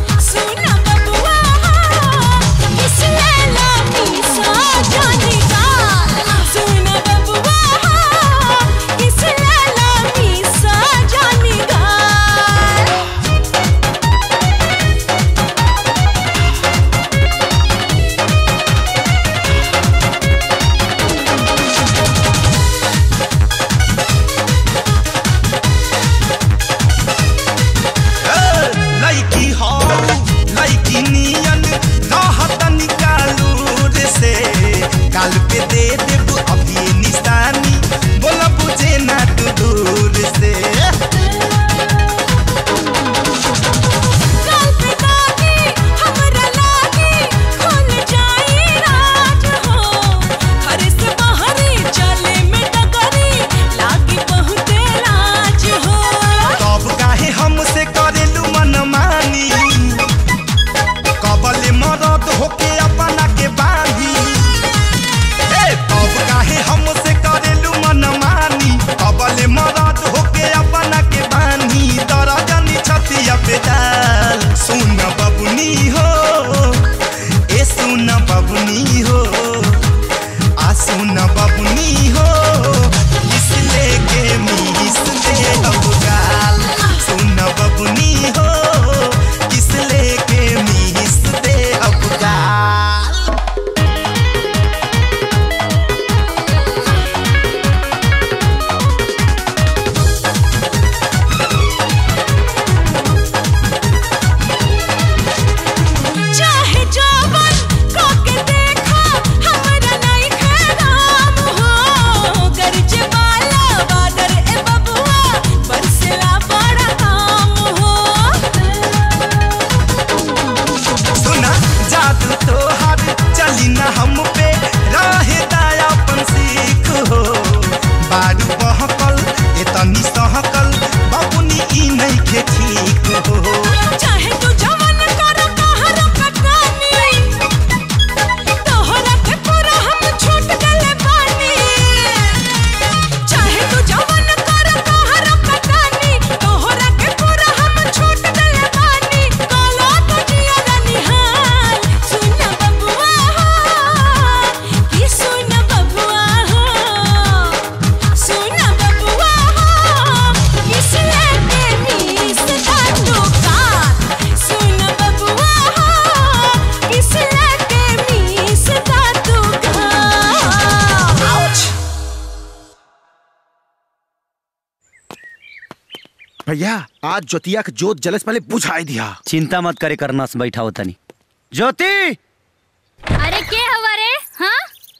भैया आज ज्योतिया के जोत जलस पहले बुझाई दिया चिंता मत करे करना से बैठा होता नहीं ज्योति अरे के हमारे हाँ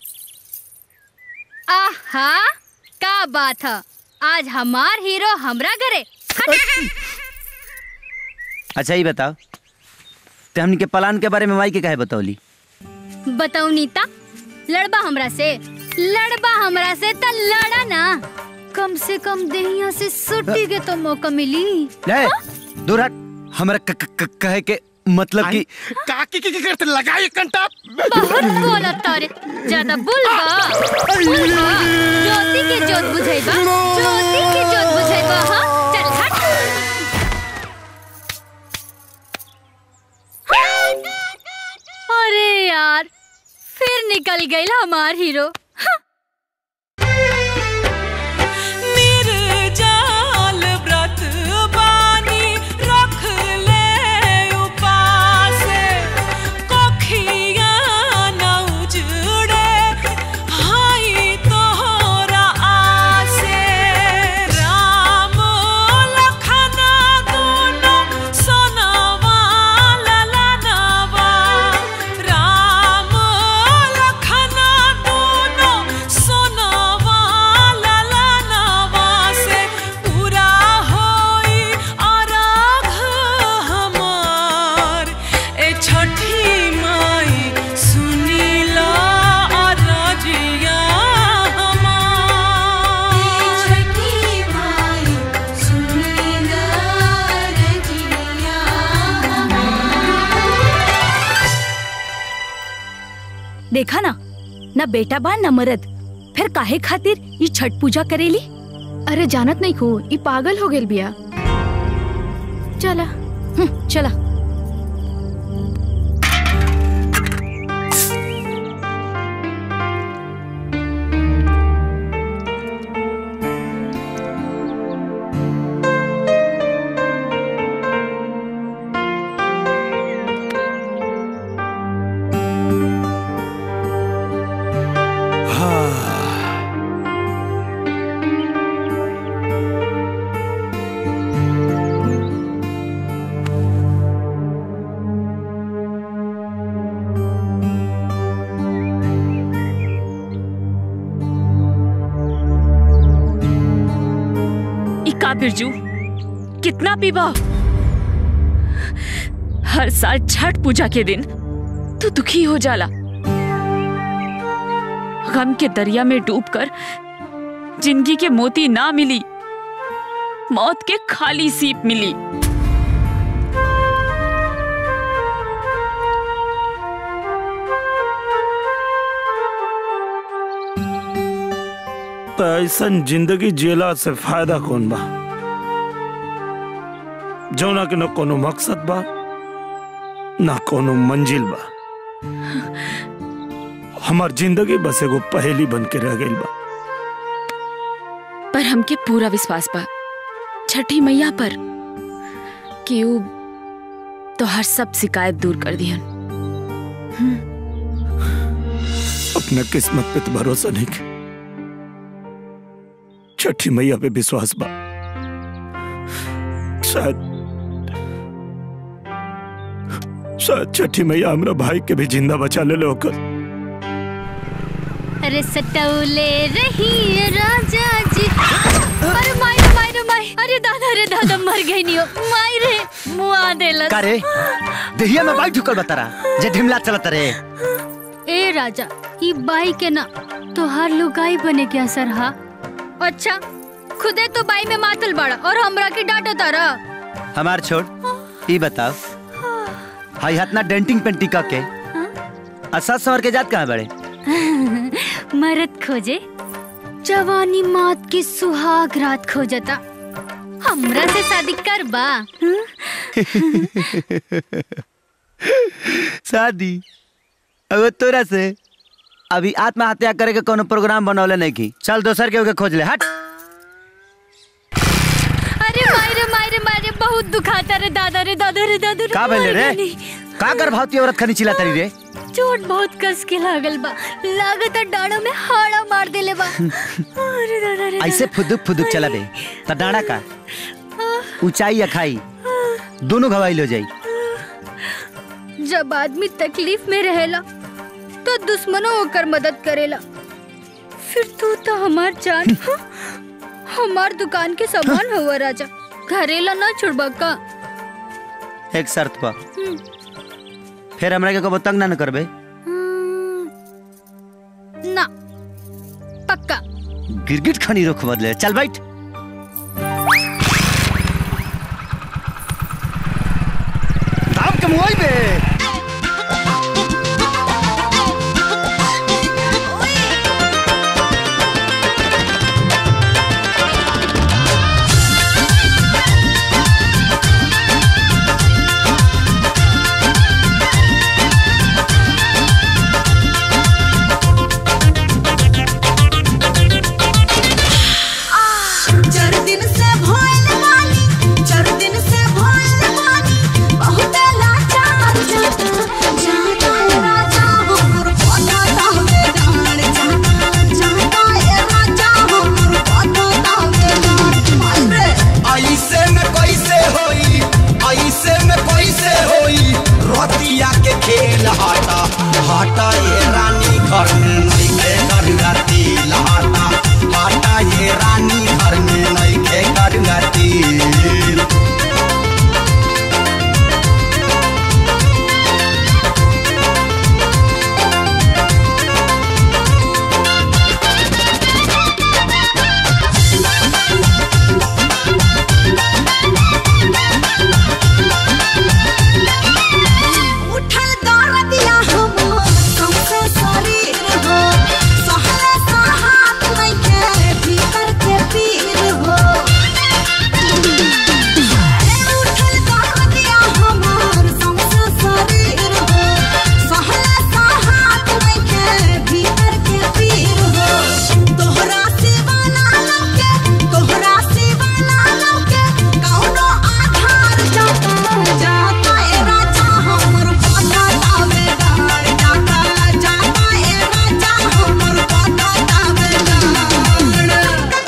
आहा का बात है आज हमार हीरो हमरा घरे हट। अच्छा ही बताओ ते हमनी के प्लान के बारे में माई के काहे बतौली बताऊ नीता लड़बा हमरा से लड़बा हमरा से त लड़ा ना कम से कम देहिया से सुट्टी के तो मौका मिली ले दूर हट हमरा क- क- क- कहे के मतलब कि काकी की करते लगाई कंटा बहुत बोला तारे ज्यादा बुलबा बुलबा ज्योति के जोत बुझाइबा ज्योति के जोत बुझाइबा हां चल हट अरे यार फिर निकल गई हमार हीरो निर्जाल व्रत बानी रख ले उपासे कोखिया न उजड़े हाई तोहरा आसे राम लखन दोनों सोनवा ललनवा राम लखन दोनों सोनवा ललनवा से पूरा होई अराघ हमार ए छठी माई सुनीला अरजिया हमार छठी माई सुनीला अरजिया देखा ना न बेटा बा न मरद फिर काहे खातिर ये छठ पूजा करेली अरे जानत नहीं को ई पागल हो गेल बिया चला हम्म, चला इका बिरजू कितना पीबा हर साल छठ पूजा के दिन तू दुखी हो जाला गम के दरिया में डूबकर जिंदगी के मोती ना मिली मौत के खाली सीप मिली तो ऐसन जिंदगी जियला से फायदा कौन बा जौना के न कोनो मकसद बा ना कोनो मंजिल बा हमार जिंदगी बस एगो पहेली बन के रह गई बा पर हमके पूरा विश्वास बा छठी मैया पर कि ऊ तो हर सब शिकायत दूर कर दिहन अपना किस्मत पे तो भरोसा नहीं के छठी मैया पे विश्वास बा शायद शायद छठी मैया हमरा भाई के भी जिंदा बचा ले लो होकर अरे सटौले रही राजा जी अरे माई रे माई रे माई अरे दादा रे दादा मर गई नहीं हो माई रे मुआ देलस का रे देहिया में बाइक ढुकल बता जे ढिमला चलत रे ए राजा ई बाई के ना तोहार लुगाई बने के असर हा अच्छा खुदे तो बाई में मातल बड़ा और हमरा के डांटो तारा हमार छोड़ ई बताओ हाई हाथ ना डेंटिंग पेंटिंग का के असद सवर के जात कहाँ बड़े मरद खोजे जवानी मात की सुहाग रात खोजता हमरा से शादी कर बा शादी अब तोरा से अभी आत्महत्या करे के कोनो प्रोग्राम बनौले नहीं की चल दोसर के ओके खोज ले हट अरे माई रे माई रे माई रे बहुत दुखाता रे दादा रे दादा रे दादा रे का भइले मर रे गइली। का कर भावती औरत खनी चिल्ला तरी रे चोट बहुत कस के लागल बा लागत डाड़ो में हाड़ा मार देले बा अरे दादा रे ऐसे फुदुक फुदुक चला बे त डाड़ा का ऊंचाई या खाई दोनों घवाइल हो जाई जब आदमी तकलीफ में रहेला तो दुश्मनों होकर मदद करेला फिर तू तो हमार जान हमार दुकान के सामान हुआ राजा घरेला ना छुड़बा का एक शर्त पर हम्म, फिर हमरा के कबो तंग ना न करबे ना पक्का गिरगिट खनी रुख बदले चल बैठ राम के मुआई बे चार दिन से भोल मानी चार दिन से भोल मानी बहुत लाचार जाता जाता ए राजा हमर पता तावे डाल जाता जाता ए राजा हमर पता तावे डाल माल रे ऐसे में कैसे होई ऐसे में कैसे होई रोतिया के खेल हाटा हाटा ये रानी घर में नहीं के करुआ तिल हाटा हाटा ये रानी घर में नहीं के करुआ तिल उठल दर्दिया हमर सौंसे शरीर हो सहले सहात लइके भीतर के पीर हो ए उठल दर्दिया हमर सौंसे शरीर हो सहले सहात लइके भीतर के पीर हो तोहरा सिवा ना लौके तोहरा सिवा ना लौके कौनो आधार जाता जाता ए राजा हमर पता तावे डार जाता जाता ए राजा हमर पता तावे डार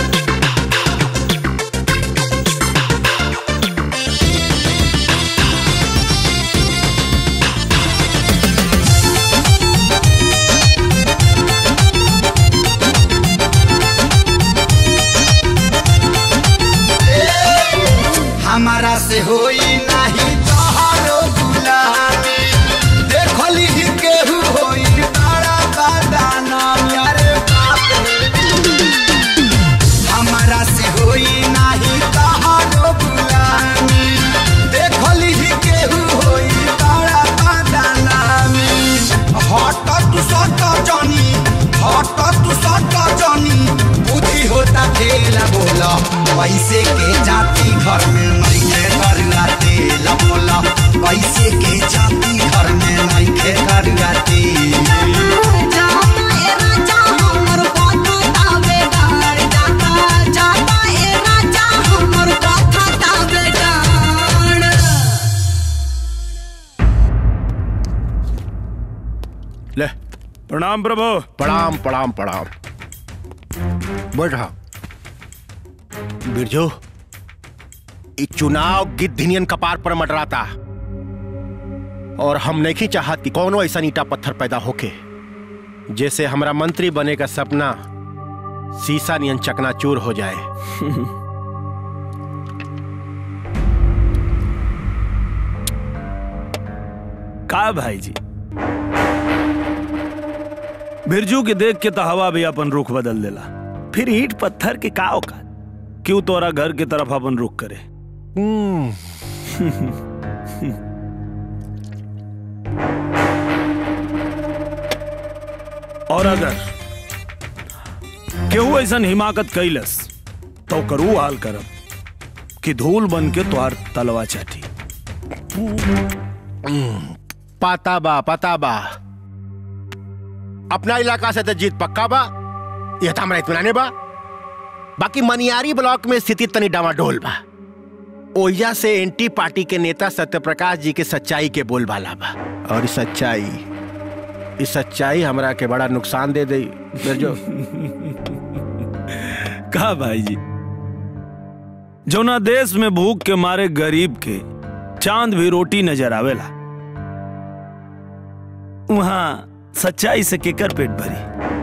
हमारा से होई नहीं तोहरो गुलामी देखली ही केहू होई बड़ा बदाना यारे बाप रे। हमारा से होई नहीं तोहरो गुलामी देखली ही केहू होई बड़ा बदाना हट तू सट जानी हट तू सट जानी बुद्धि होता खेला बोला पैसे के जाती घर में नहीं खे करुआ तेल बोला पैसे के जाती घर में नहीं खे करुआ तेल जाता ए राजा हमर पता तावे डार जाता जाता ए राजा हमर पता तावे डार ले प्रणाम प्रभु प्रणाम प्रणाम प्रणाम बैठ रहा बिरजू ई चुनाव गिद्धिनियन कपार पर मडराता और हम नहीं चाहत कि कौनो ऐसा ईटा पत्थर पैदा होके जैसे हमरा मंत्री बने का सपना सीसा नियन चकनाचूर हो जाए का भाई जी बिरजू के देख के तो हवा भी अपन रुख बदल देला फिर ईट पत्थर के का औकात क्यों तोरा घर की तरफ अपन रुख करे और अगर केहू ऐसा हिमाकत कैलस तो करू हाल करब कि धूल बन के तोहार तलवा चाटी पाता बा पता बा अपना इलाका से तो जीत पक्का बा यह तो हमारा इतमान बा बाकी मनियारी ब्लॉक में स्थिति तनी डामाडोल बा ओइजा से एंटी पार्टी के नेता सत्यप्रकाश जी के सच्चाई के बोलबाला बा और ई सच्चाई इस सच्चाई हमरा के बड़ा नुकसान दे दे बिरजो कहा भाई जी जौना देश में भूख के मारे गरीब के चांद भी रोटी नजर आवेला वहां सच्चाई से केकर पेट भरी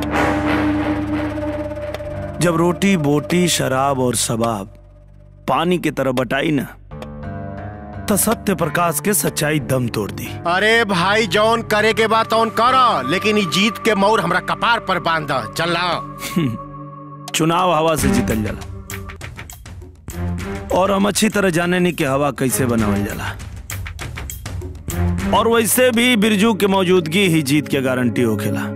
जब रोटी बोटी शराब और शबाब पानी की तरह बटाई ना तो सत्य प्रकाश के सच्चाई दम तोड़ दी अरे भाई जौन करे के बाद तौन कर लेकिन ई जीत के मोर हमरा कपार पर बांध चल चुनाव हवा से जीतल जाला और हम अच्छी तरह जाने नहीं कि हवा कैसे बनावल जाला और वैसे भी बिरजू के मौजूदगी ही जीत के गारंटी होखेला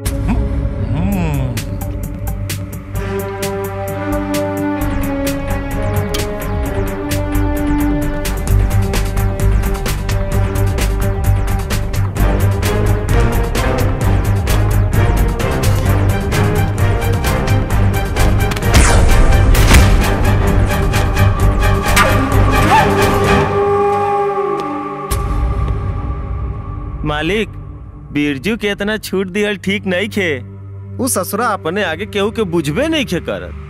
मालिक बिरजू के इतना छूट दियल ठीक नहीं खे उ ससुरा अपने आगे केहू के बुझबे नहीं खे करत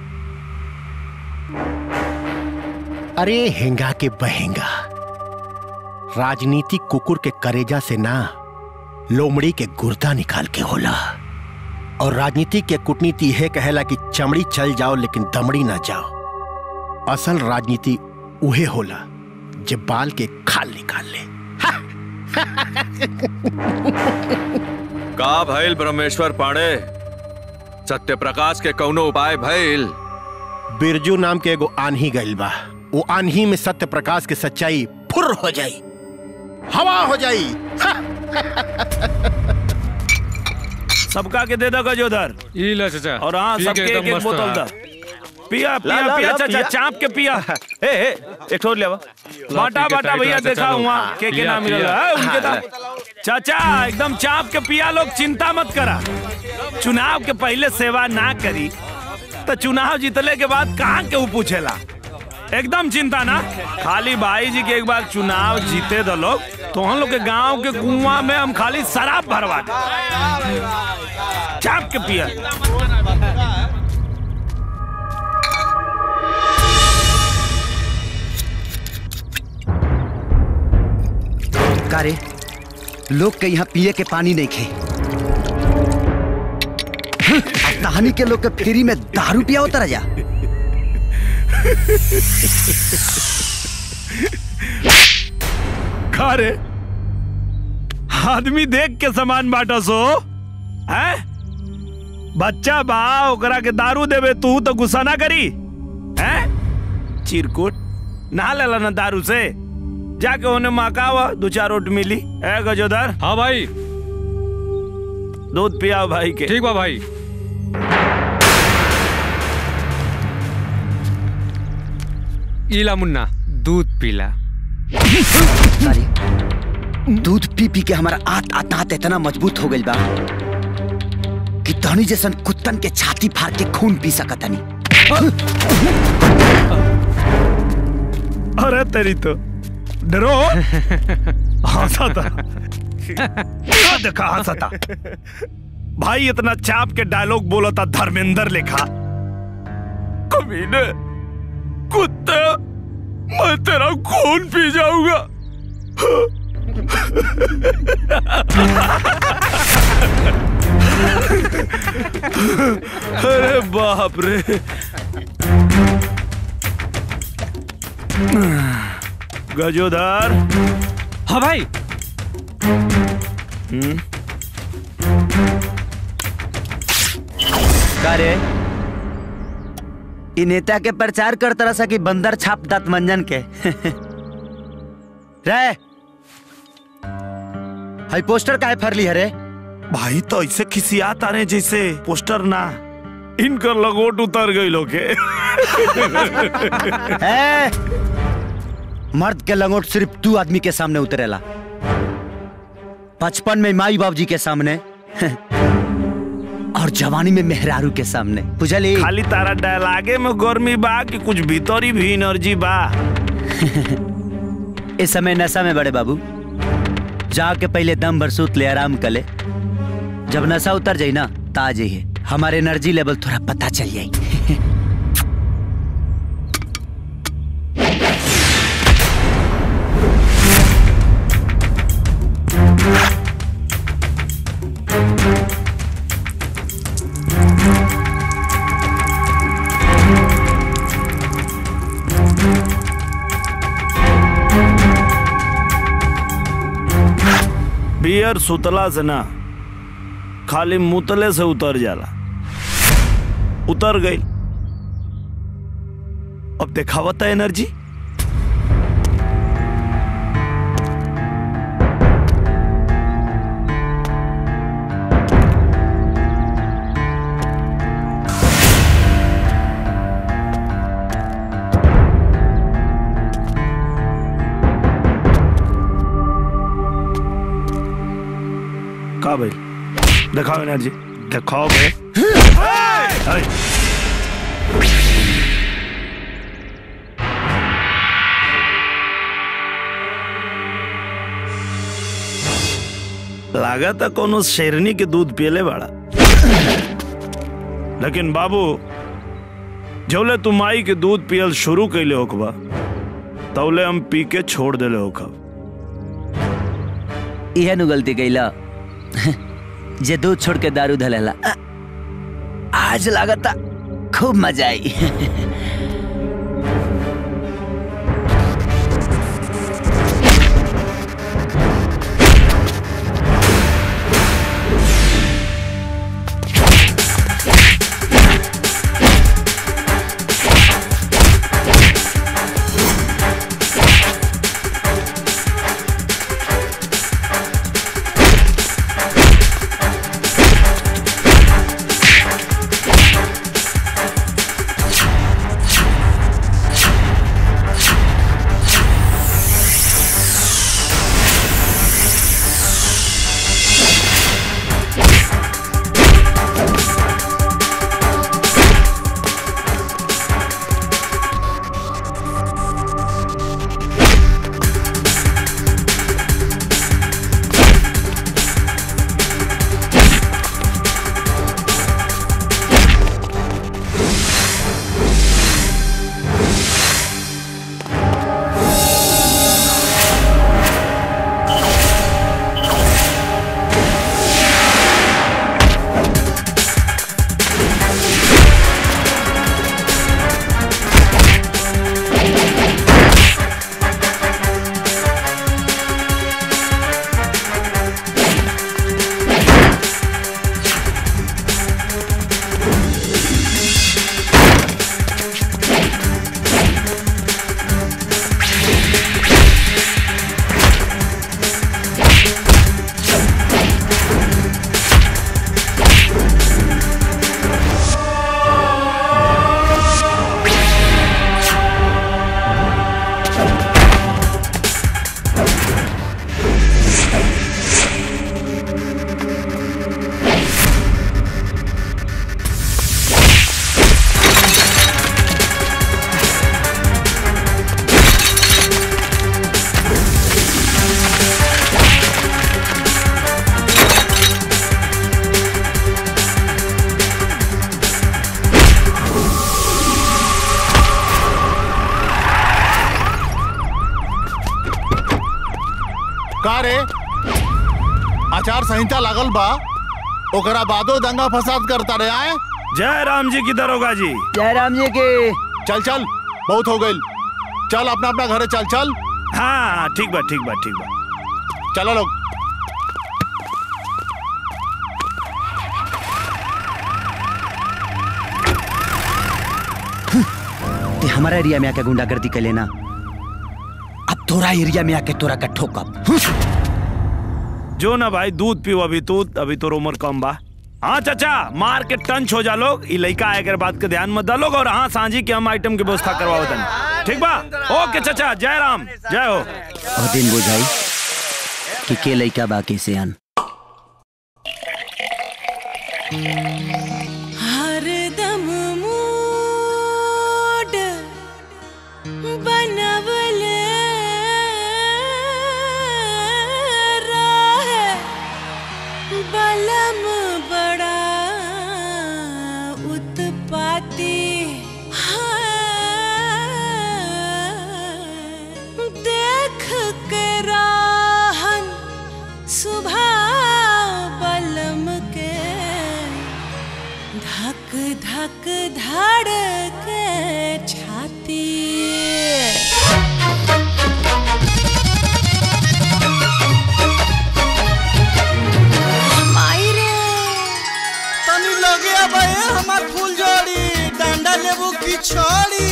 अरे हेंगा के बहेंगा राजनीतिक कुकुर के करेजा से ना लोमड़ी के गुर्दा निकाल के होला और राजनीति के कूटनीति है कहेला कि चमड़ी चल जाओ लेकिन दमड़ी ना जाओ असल राजनीति उहे होला जब बाल के खाल निकाल ले का भइल ब्रह्मेश्वर पांडे सत्य प्रकाश के कौनो उपाय भइल बिरजू नाम के एगो आन्ही गइल बा वो आन्ही में सत्य प्रकाश के सच्चाई फुर हो जाई हवा हो जाई सबका के दे दो गजोदर ई ले चाचा और हाँ पी के सबके एक एकदम एक मस्त बोतल है। दा पिया ला, पिया ला, पिया ला, चाचा पिया। चाप के पिया ए ए एक ठोर लेवा बाटा पी के बाटा टाइट भैया रहा, देखा चाचा हुआ लोग। के के पिया, नाम मिलल पिया। है उनके हाँ, दाम चाचा एकदम चाप के पिया लोग चिंता मत करा चुनाव के पहले सेवा ना करी तो चुनाव जीतले के बाद कहाँ के ऊ पूछेला एकदम चिंता ना खाली भाई जी के एक बार चुनाव जीते दो लोग तो हम लोग के गांव के कुआं में हम खाली शराब भरवा दे चाप के पिया का रे लोग के यहाँ पिए के पानी नहीं खे अब कहानी के लोग के फ्री में दारू पिया होता रह जा खा रे आदमी देख के सामान बांटा सो है बच्चा बा ओकरा के दारू देवे तू तो गुस्सा ना करी है चिरकुट ना लेला ना दारू से जाके उन्हें मकावा दो चार रोट मिली है गजोदर हाँ भाई दूध पियाओ भाई के ठीक बा भाई इला मुन्ना दूध पीला दूध पी पी के हमारा आत आत आत इतना मजबूत हो गइल बा कि तहनी जैसन कुत्तन के छाती फाड़ के खून पी सकतनी अरे तेरी तो डरो हंसा था क्या देखा हंसा था भाई इतना चाप के डायलॉग बोला था धर्मेंद्र लिखा कमीने कुत्ते मैं तेरा खून पी जाऊंगा अरे बाप रे गजोदर हाँ भाई हम्म का रे इ नेता के प्रचार कर तरह सा कि बंदर छाप दात मंजन के रे हाई पोस्टर काहे फरली है रे भाई तो ऐसे खिसियात आ रहे जैसे पोस्टर ना इनकर लगोट उतर गई लोग के ए, मर्द के लंगोट सिर्फ तू आदमी के सामने उतरेला बचपन में माई बाबूजी के सामने और जवानी में मेहरारू के सामने बुझली खाली तारा डायलागे में गर्मी बा कि कुछ भीतरी भी एनर्जी बा इस समय नशा में बड़े बाबू जाके पहले दम भर सूत ले आराम कर ले जब नशा उतर जाई ना ता जाइए हमारे एनर्जी लेवल थोड़ा पता चल जाई बियर सुतला से ना खाली मुतले से उतर जाला उतर गई अब देखावता एनर्जी का भाई दिखाओ एनर्जी दिखाओ भाई हाय। लागत है कोनो शेरनी के दूध पियले बाड़ा लेकिन बाबू जौले तुम आई के दूध पियल शुरू कैले होकबा तौले हम पी के छोड़ देले होखब इहे नु गलती कैला जे दूध छोड़ के दारू धलेला आज लागता खूब मजा आई का रे आचार संहिता लागल बा ओकरा बादो दंगा फसाद करता रे आए जय राम जी की दरोगा जी जय राम जी के चल चल बहुत हो गई चल अपना अपना घरे चल चल हाँ ठीक बा ठीक बा ठीक बा चलो लोग ते हमारा एरिया में आके गुंडागर्दी कर लेना अब तोरा एरिया में आके तोरा का ठोकब जो ना भाई दूध पियो अभी तू अभी तो उम्र कम बा हाँ चाचा मार के टंच हो जा लोग ई लइका आए के बात के ध्यान मत डालोग और हाँ सांझी के हम आइटम की व्यवस्था करवाओ तनी ठीक बा ओके चाचा जय राम जय हो और दिन बुझाई कि के लइका बाकी से आन हरदम मूड बनवले रहे बलम बड़ा उत्पाती हाँ, देख के राहन सुबह बलम के धक धक धड़ के छाती छोड़ी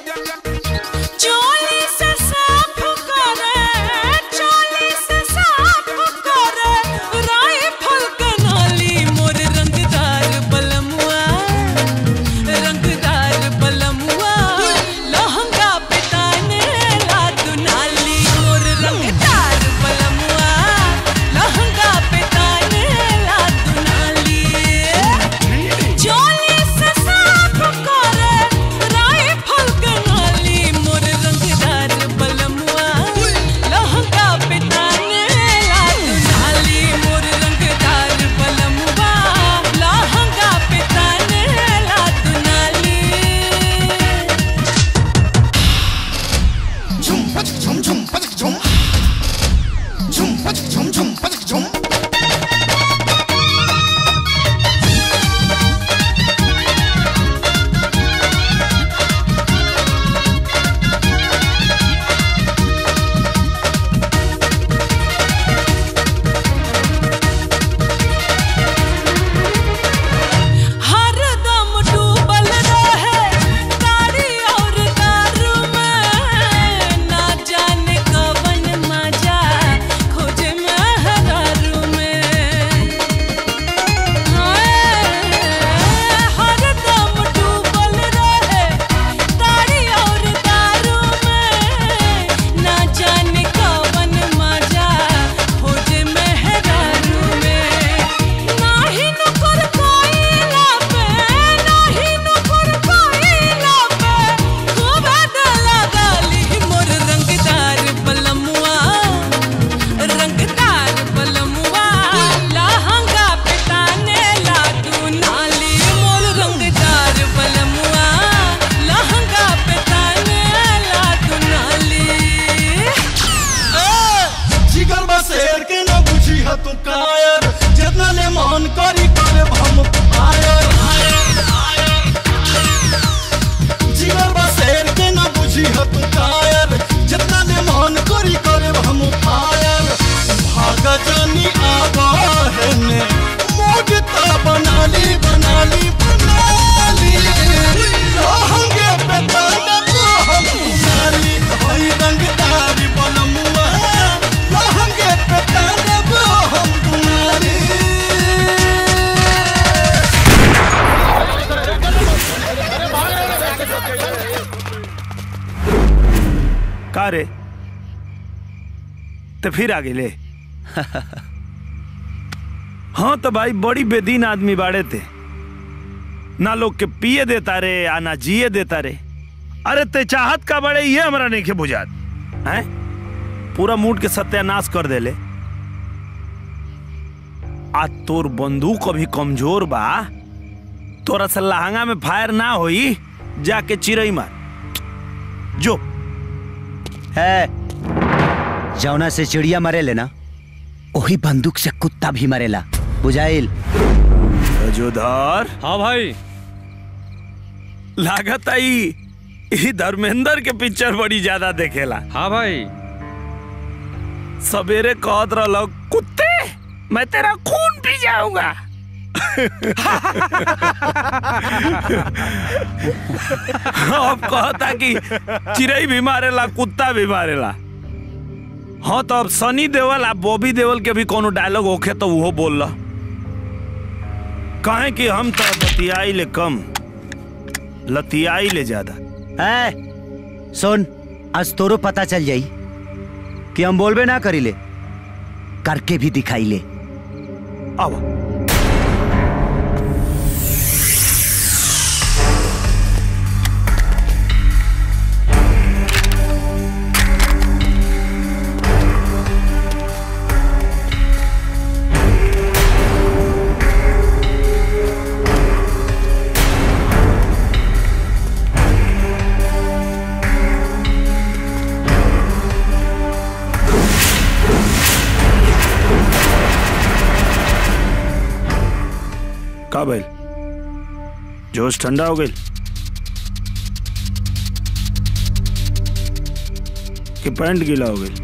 चोली से साफ करे चोली से साफ करे राइफल के नाली मोर रंगदार बलमुआ रंगदार बलमुआ लहंगा पे ताने ला दुनाली मोर रंगदार बलमुआ लहंगा पे ताने ला दुनाली चोली से साफ करे राइफल के नाली मोर रंगदार बलमुआ लहंगा पे ताने ला दुनाली मोर रंगदार बलमुआ लहंगा पे ताने ला दुनाली झुम पचक झुम झुम पचक झुम झुम पचक झुम झुम पचक झुम हरदम डूबल रहे तारी और दारू में ना जाने कवन मजा खोजे महरारू में हाय, हरदम डूबल रहे तारी और दारू में ना जाने कवन मजा खोजे महरारू में नाही नुकुर कोइला पे नाही नुकुर कोइला पे खूब गला गाली मोर रंगदार बलमुआ रंगदार बलमुआ लहंगा पे ताने ला तू नाली मोर रंगदार बलमुआ लहंगा पे ताने ला तू नाली जिगर बसेर के न बुझी ह तू कायर जितना ले मन करी करे हम आयर जिगर बसेर के न बुझी ह तू कायर जितना ले मन करी करे हम आयर भाग जानी आवा है ने मूड ता बनाली बनाली बनाली लहंगे पे ताने को हम नाली भाई रंगदारी बलमुआ लहंगे पे ताने को हम तुम्हारी का रे तो फिर आगे ले हाँ तो भाई बड़ी बेदीन आदमी बाड़े थे ना लोग के पिए देता रे आ ना जिए देता रे अरे ते चाहत का बड़े ये हमरा नहीं के बुझात हैं पूरा मूड के सत्यानाश कर देले आ तोर बंदूक अभी कमजोर बा तोरा से लहंगा में फायर ना होई जाके चिरई मार जो है जौना से चिड़िया मरेले ना वही बंदूक से कुत्ता भी मरेला बुझाइल जोधार हाँ भाई लागत आई ई धर्मेंद्र के पिक्चर बड़ी ज्यादा देखेला हाँ भाई सवेरे कहत रहलो कुत्ते मैं तेरा खून पी जाऊंगा अब कहता कि चिड़ई भी मारेला कुत्ता भी मारेला हाँ तो अब सनी देवल आ बॉबी देवल के भी कोनो डायलॉग होखे तो वो बोल ला काहे कि हम तो लतियाई ले कम लतियाई ले ज्यादा है सुन आज तोरो पता चल जाई कि हम बोलबे ना करी ले करके भी दिखाई ले अब का भइल जोश ठंडा हो गई कि पैंट गीला हो गई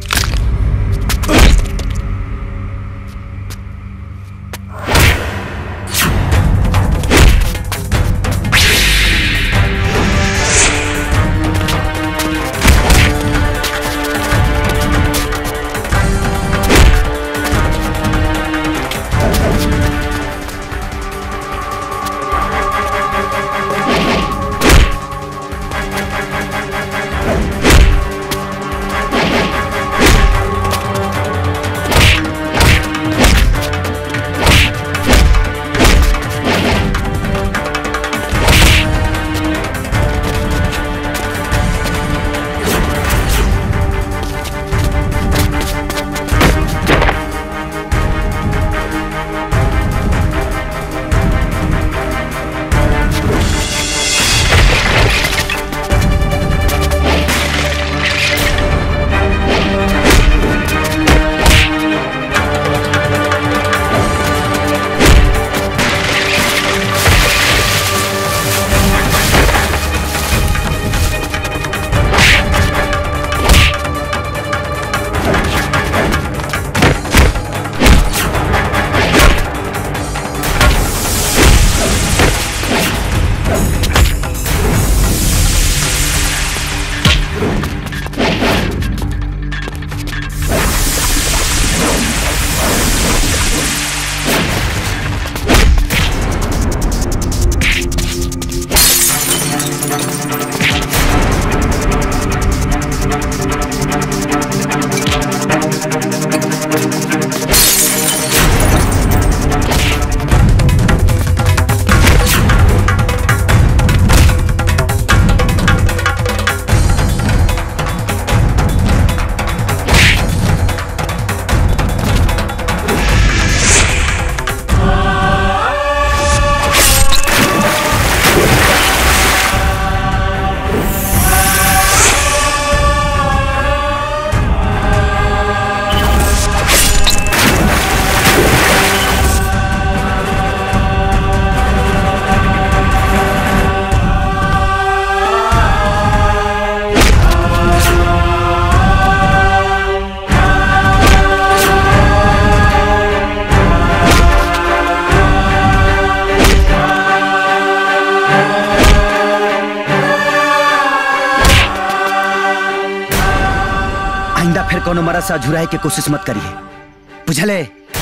कोनो मरद से अझुराए के कोशिश मत करिए बुझले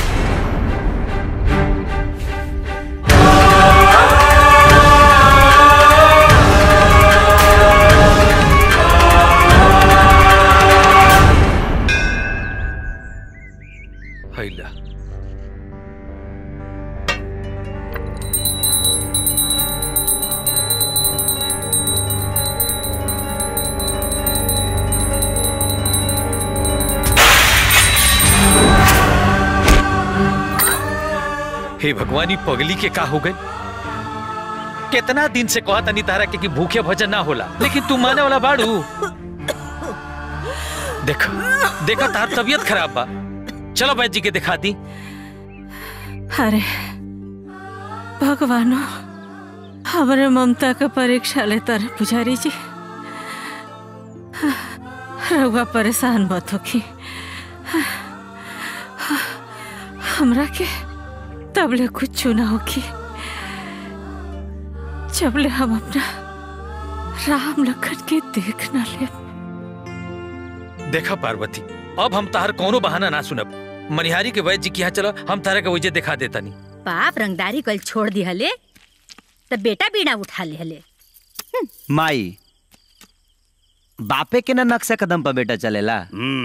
हैला हे भगवानी पगली के का हो गए कितना दिन से कहा तनी तारा के कि भूखे भजन ना होला लेकिन तू माने वाला बाड़ू देखो देखो तार तबीयत खराब बा चलो बैद जी के दिखा दी अरे भगवानो हमारे ममता का परीक्षा लेता रहे पुजारी जी रउआ परेशान मत होखी हमरा के तबले कुछ ना होखी जबले हम अपना राम लखन के देख ना ले देखा पार्वती अब हम तार कोनो बहाना ना सुनब मनिहारी के वैद्य जी के यहाँ चलो हम तारा के वजह दिखा देता नहीं बाप रंगदारी कल छोड़ दी हले तब बेटा बीड़ा उठा ले हले माई बापे के ना नक्शा कदम पर बेटा चलेला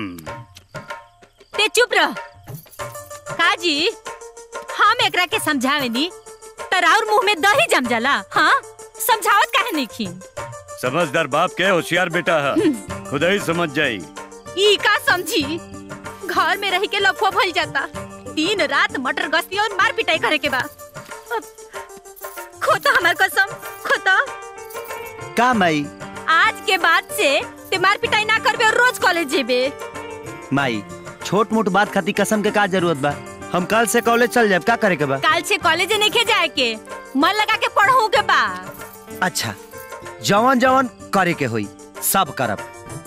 ते चुप रह काजी हम एकरा के समझावे नी तराउर मुंह में दही जम जाला हाँ समझावत काहे नहीं खी समझदार बाप के होशियार बेटा है खुदा ही समझ जाई ई का समझी घर में रह के लफुआ भल जाता दिन रात मटर गश्ती और मार पिटाई करे के बा अब खोता हमार कसम खोता का माई आज के बाद से ते मार पिटाई ना करबे और रोज कॉलेज जेबे माई छोट मोट बात खाती कसम के का जरूरत बा हम कल से कॉलेज चल जाए का करे के बा काल से कॉलेज नहीं जाए के मन लगा के पढ़ू के बा अच्छा जवन जवन करे के होई सब करब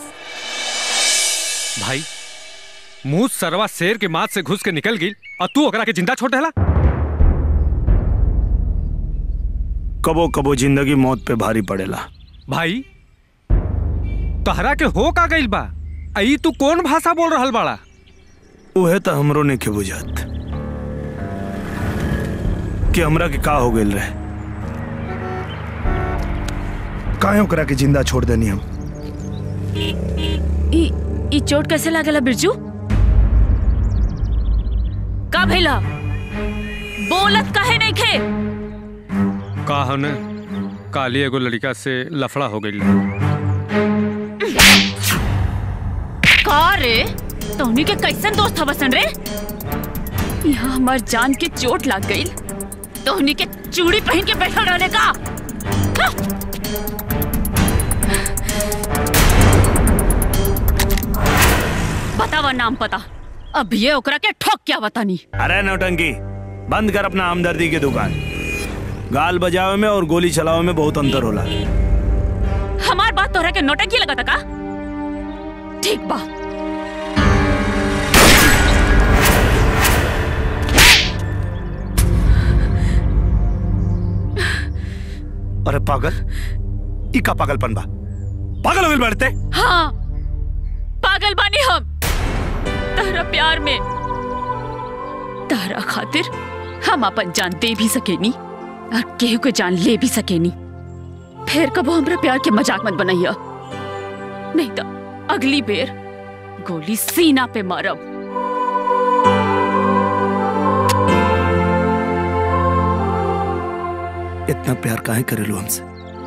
भाई मुंह सरवा शेर के माथ से घुस के निकल गई और तू ओकरा के जिंदा छोड़ देला कबो कबो जिंदगी मौत पे भारी पड़ेला भाई तहरा के हो का गइल बा आई तू कौन भाषा बोल रहल बाड़ा उहे तो हमरो ने के बुझात कि हमरा के का हो गेल रहे काहे ओकरा के जिंदा छोड़ देनी हम ई ई चोट कैसे लागेला बिरजू का भइला बोलत काहे नहीं खे का हने काली एगो लड़का से लफड़ा हो गई का रे तोहनी के कैसन दोस्त हवसन रे यहाँ हमार जान के चोट लाग गई तोहनी के चूड़ी पहन के बैठल रहने का हाँ। बतावा नाम पता अब ये ओकरा के ठोक क्या बतानी अरे नौटंकी बंद कर अपना हमदर्दी की दुकान गाल बजावे में और गोली चलावे में बहुत अंतर होला हमार बात तोहरा के नोटंकी लगता का ठीक बा अरे पागल ई का पागलपन बा पागल हो गइल बाड़ते हाँ पागल बानी हम तारा प्यार में तारा खातिर हम अपन जान दे भी सकेनी और केहू के जान ले भी सकेनी फिर कबो हमरा प्यार के मजाक मत बनैया नहीं तो अगली बेर गोली सीना पे मारब इतना प्यार काहे करेलू हमसे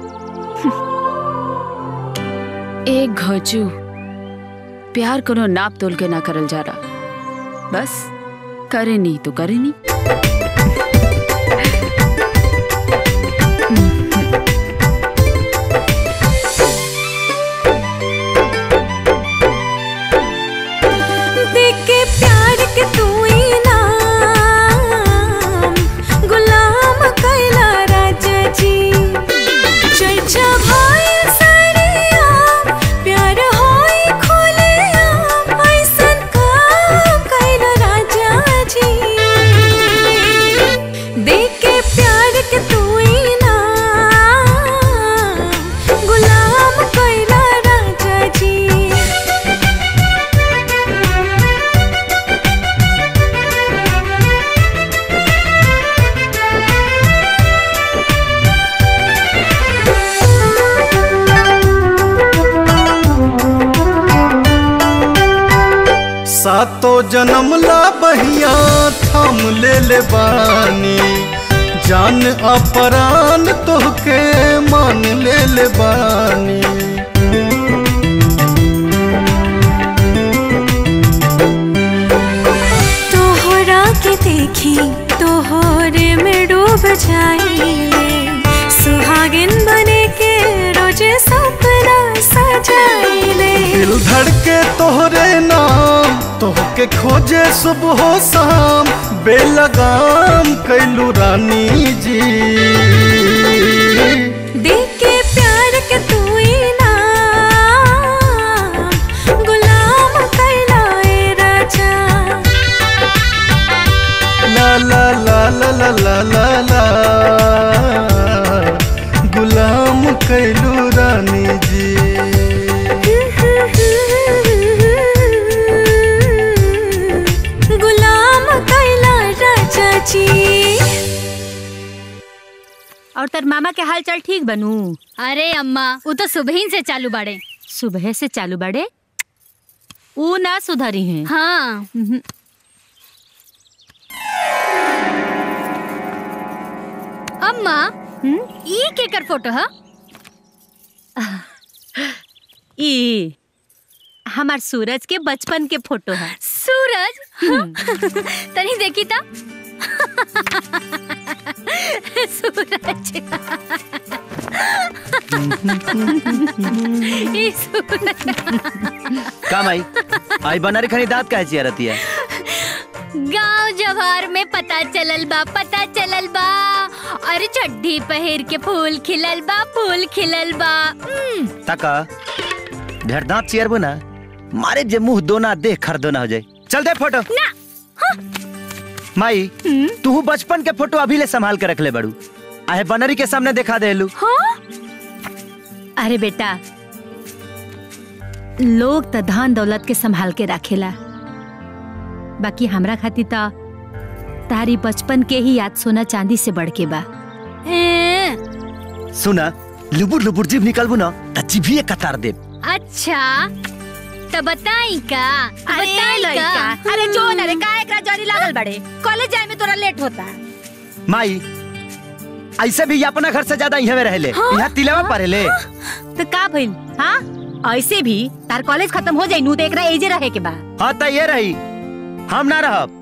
एक घोचू प्यार कोनो नाप तोल के ना करल जा रहा बस करे नहीं तो करे नहीं देके प्यार के तू इनाम गुलाम कैला राजा जी चर्चा भाई सरिया प्यार होई खोले ऐसन काम कैला राजा जी सातो जन्म ला बहिया थाम ले ले बानी जान अपरान तोहके मान ले ले बानी तोहरा के देखी तोहरे में डूब जाइले सुहागिन बने के रोजे सपना सजाइले दिल धड़के तोहरे नाम तोहके खोजे सुबह शाम बेलगाम कैलू रानी जी देख के प्यार के तू इनाम गुलाम कैलाए राजा ला ला ला ला ला ला ला ला गुलाम कैलू रानी जी गुलाम कैला राजा जी और तर मामा के हाल चाल ठीक बनू अरे अम्मा वो तो सुबह ही से चालू बाड़े सुबह से चालू बड़े ऊ ना सुधरी हैं हाँ अम्मा ई केकर फोटो है ई हमार सूरज के बचपन के फोटो है सूरज तनी देखी था सूरज ई सूरज काम आई आई बनारी खनी दांत काहे चिया रहती है गांव जवार में पता चलल बा पता चलल बा अरे चड्ढी पहिर के फूल खिलल बा फूल खिलल बा उम्म, तका ढेर दांत चियरबो ना मारे जे मुंह दोना देख खर दोना हो जाए चल दे फोटो ना माई तू बचपन के फोटो अभी ले संभाल के रख ले बड़ू आहे बनरी के सामने दिखा दे लू अरे बेटा लोग त धन दौलत के संभाल के राखेला बाकी हमरा खातिर त तारी बचपन के ही याद सोना चांदी से बढ़ के बा ए, सुना लुबुर लुबुर जीभ निकलबू ना त जीभिए कतार दे अच्छा तो बताई का अरे बताई लइका, का अरे जो न रे का एकरा जरी लागल बड़े कॉलेज जाए में तोरा लेट होता माई ऐसे भी ये अपना घर से ज्यादा यहाँ में रहले हाँ? यहाँ तिलवा पढ़ेले तो का भइल हाँ ऐसे भी तार कॉलेज खत्म हो जाई नु तो एकरा एजे रहे के बा हाँ तो ये रही हम ना रहब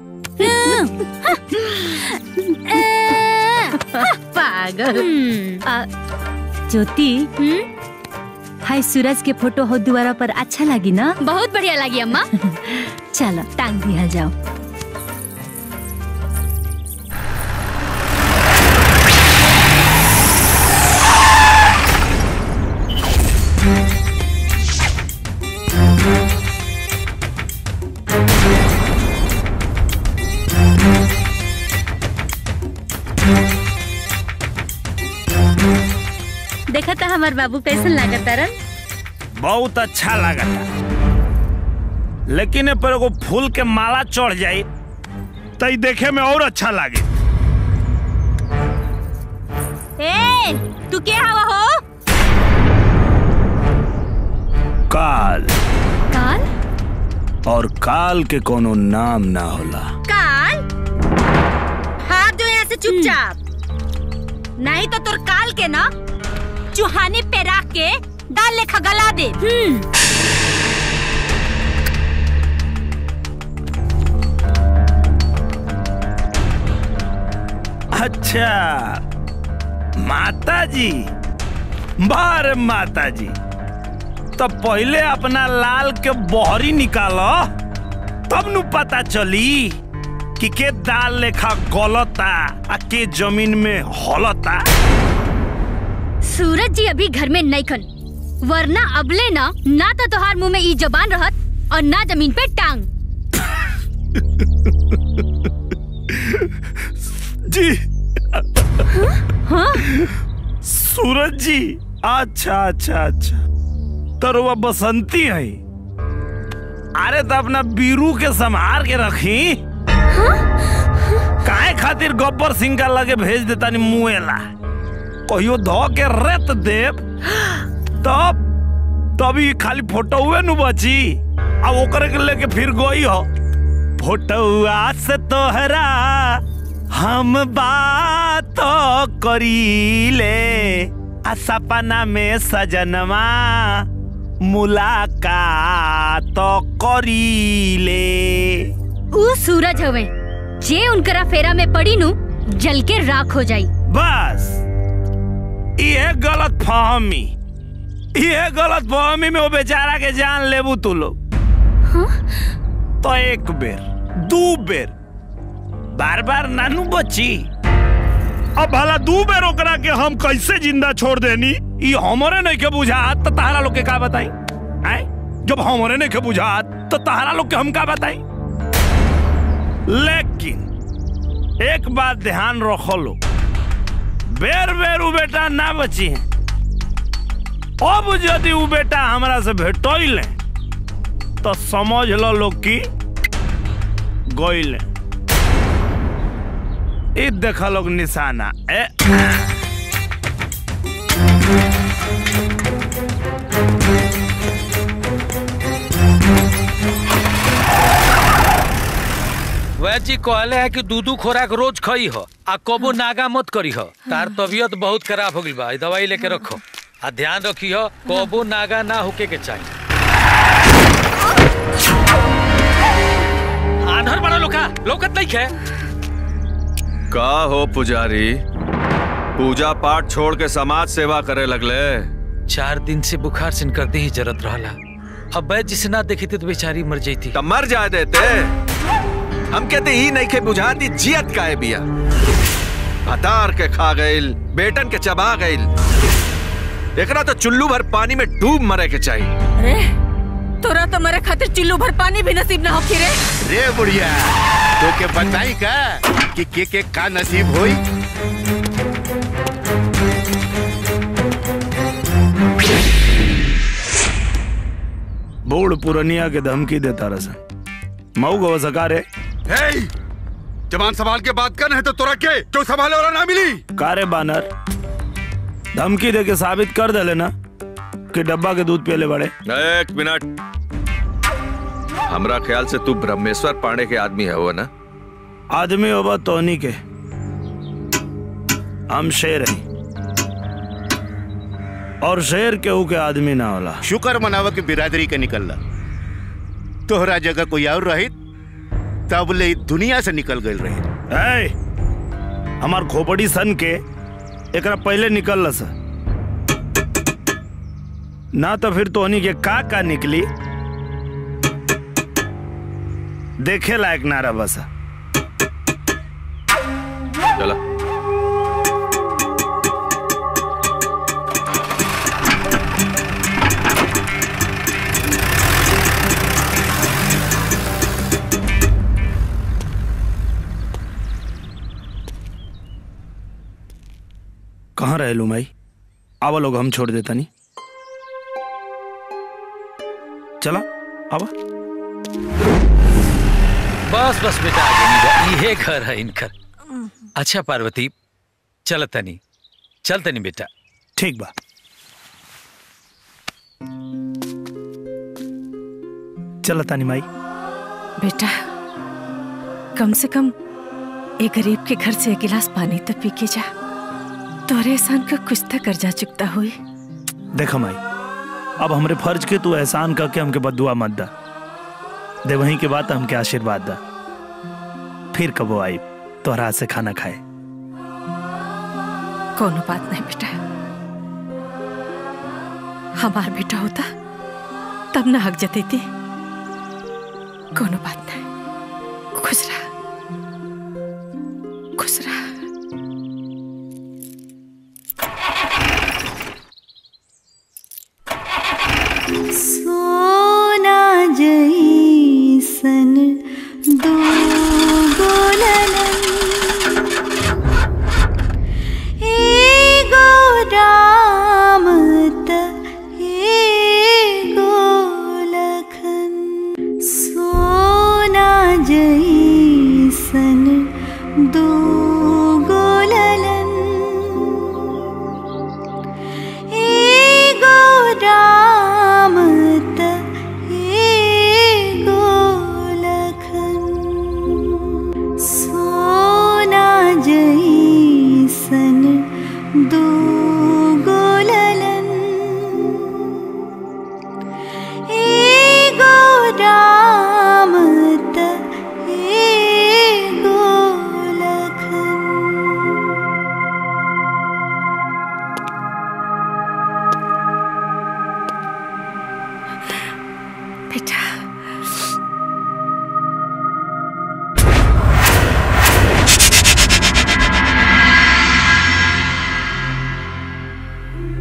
पागल आ, ज्योति हाय सूरज के फोटो हो दुआरा पर अच्छा लगी ना बहुत बढ़िया लगी अम्मा चलो टांग दिया जाओ देखा था हमार बाबू कैसन लागत तारन बहुत अच्छा लागता लेकिन ए पर एगो फूल के माला चढ़ जाई तो ई देखे में और अच्छा लागे ए तू के हवा हो काल काल और काल के कोनो नाम ना होला काल हाथ जो यहाँ से चुपचाप नहीं तो तोर काल के ना चुहानी पे रख के दाल लेखा गला दे अच्छा माता जी बार माता जी तो पहले अपना लाल के बहरी निकालो तब नु पता चली कि के दाल लेखा गलता आ के जमीन में हलता सूरज जी अभी घर में नहीं खन वरना अबले ना ना तो तोहार मुंह में ई जबान रहत और ना जमीन पे टांग जी सूरज जी अच्छा अच्छा अच्छा तो वह बसंती है अरे तो अपना बीरू के संभार के रखी काहे खातिर गब्बर सिंह का लगे भेज देता नी मुएला कहियो धो के रेत देव तब तभी खाली फोटो हुए नु बची अब ओकरे के लेके फिर गई हो फोटुआ से तोहरा हम बात करीले आ सपना में सजनवा मुलाकात करीले ऊ सूरज हवे जे उनकरा फेरा में पड़ी नु जल के राख हो जाई बस ये गलत फहमी ये गलत फहमी में वो बेचारा के जान लेबू तू लोग तो एक बेर दू बेर बार बार नानू बची अब भला दू बेर ओकरा के हम कैसे जिंदा छोड़ देनी ये हमरे नहीं के बुझात तो तहरा लोग के का बताई आय जब हमरे नहीं के बुझात तो तहरा लोग के हम का बताई लेकिन एक बात ध्यान रखो लो बेर बेर उ बेटा ना बची है अब यदि उ बेटा हमरा से भेटोइले तो समझ लो लोग की गोइले ई देखा लोग निशाना ए वैद्य जी कहले है कि दूधू खोराक रोज खई हो आ कबो नागा मत करी हो तार तबीयत बहुत खराब हो गई बा ई दवाई लेके रखो आ ध्यान रखी हो कबो नागा ना होके के चाहिए आधर बड़ा लोका लोकत नहीं है का हो पुजारी पूजा पाठ छोड़ के समाज सेवा करे लगले चार दिन से बुखार सिन करते ही जरत रहला अब वैद्य जी से ना देखी थी तो बेचारी मर जाती तब मर जाए देते हम कहते ही नहीं के बुझाती जियत काहे बिया हतार के खा गइल बेटन के चबा गइल एकरा तो चुल्लू भर पानी में डूब मरे के चाहिए अरे तोरा तो मेरे खातिर चिल्लू भर पानी भी नसीब ना होखी रे रे बुढ़िया तो के बताई का कि के के का नसीब होई बूढ़ पुरनिया के धमकी देता रसन मऊ गो सकारे हे जवान सवाल के बात कर है तो तोरा के जो संभाले वाला ना मिली कारे बानर धमकी दे के साबित कर दे लेना कि डब्बा के दूध पियले बड़े एक मिनट हमरा ख्याल से तू ब्रह्मेश्वर पांडे के आदमी है वो ना आदमी होबा तोनी के हम शेर हैं और शेर केहू के आदमी ना होला शुक्र मनावा के बिरादरी के निकलला तोहरा जगह कोई और रहित तब ले दुनिया से निकल गई रही ए, हमार खोपड़ी सन के एकरा पहले निकल सा ना तो फिर तोहनी के का का निकली देखे लायक नारा बसा चला कहाँ रहे लू माई आवा लोग हम छोड़ देता नहीं चला आवा बस बस बेटा आगे नहीं जा ये घर है इनकर अच्छा पार्वती चल तनी चल तनी बेटा ठीक बा चला तानी माई बेटा कम से कम एक गरीब के घर से एक गिलास पानी तो पी के जा तोरे एहसान का कुछ तो कर्जा चुकता हुई देखा माई अब हमरे फर्ज के तू एहसान करके हमके बदुआ मत दा दे वहीं के बाद हमके आशीर्वाद दा फिर कबो आई तोहरा हाथ से खाना खाए कोनो बात नहीं बेटा हमार बेटा होता तब ना हक जती थी कोनो बात नहीं खुश रहा खुश रहा सोना जैसन दो गोलन एगो राम त एगो लखन सोना जैसन दो गोलन एगो राम त एगो लखन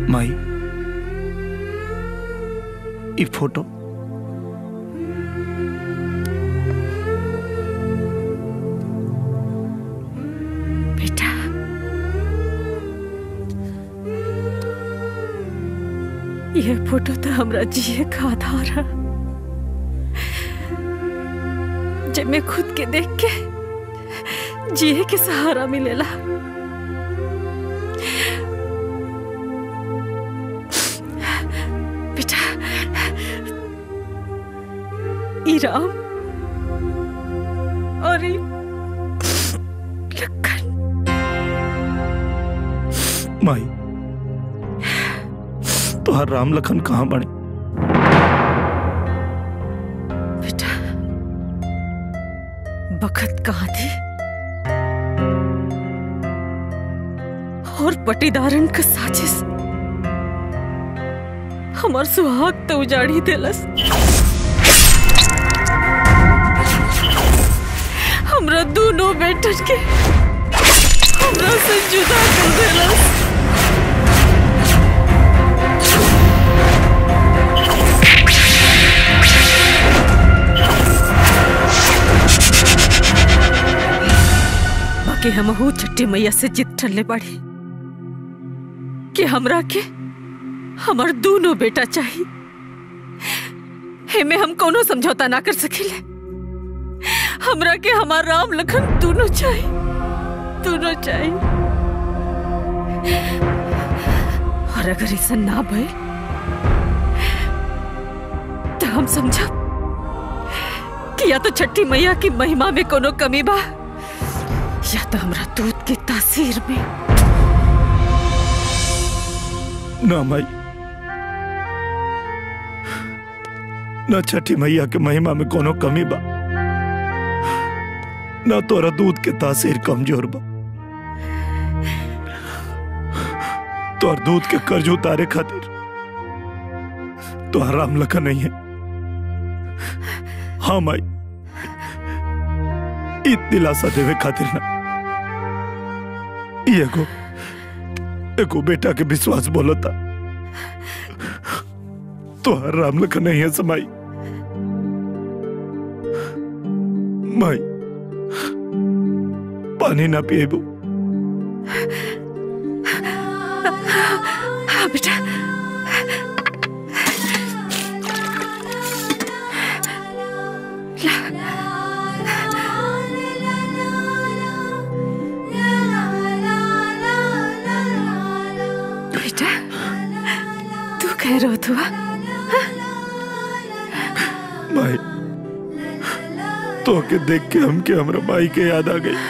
माई ई फोटो बेटा यह फोटो तो हमरा जिए का आधार है जब मैं खुद के देख के जिए के सहारा मिलेला बेटा ई राम और ई माई तोहर राम लखन कहाँ बने बेटा बखत कहाँ थी और पटीदारन का साजिश हमार सुहाग तो उजाड़ी देलस हमरा दोनों बेटन के हमरा से जुदा कर देलस बाकी हमहू छठी मैया से जिद ठल्ले बाड़ी कि हमरा के हमर दोनों बेटा चाहिए हेमे हम कोनो समझौता ना कर सकिले हमरा के हमार राम लखन दोनों चाहिए दोनों चाहिए और अगर ऐसा ना भय तो हम समझब कि या तो छठी मैया की महिमा में कोनो कमी बा या तो हमरा दूध की तासीर में ना माई न छठी मैया के महिमा में कोनो कमी बा न तोरा दूध के तासीर कमजोर बा तोर दूध के कर्ज उतारे खातिर तो राम लखन नहीं है हाँ माई इत दिलासा देवे खातिर ना ई एगो एगो बेटा के विश्वास बोलता तो राम लखन नहीं है समाई माई पानी ना पिएबू हाँ बेटा बेटा तू कह रहा तू माई तो के देख के हम के हमरा माई के याद आ गई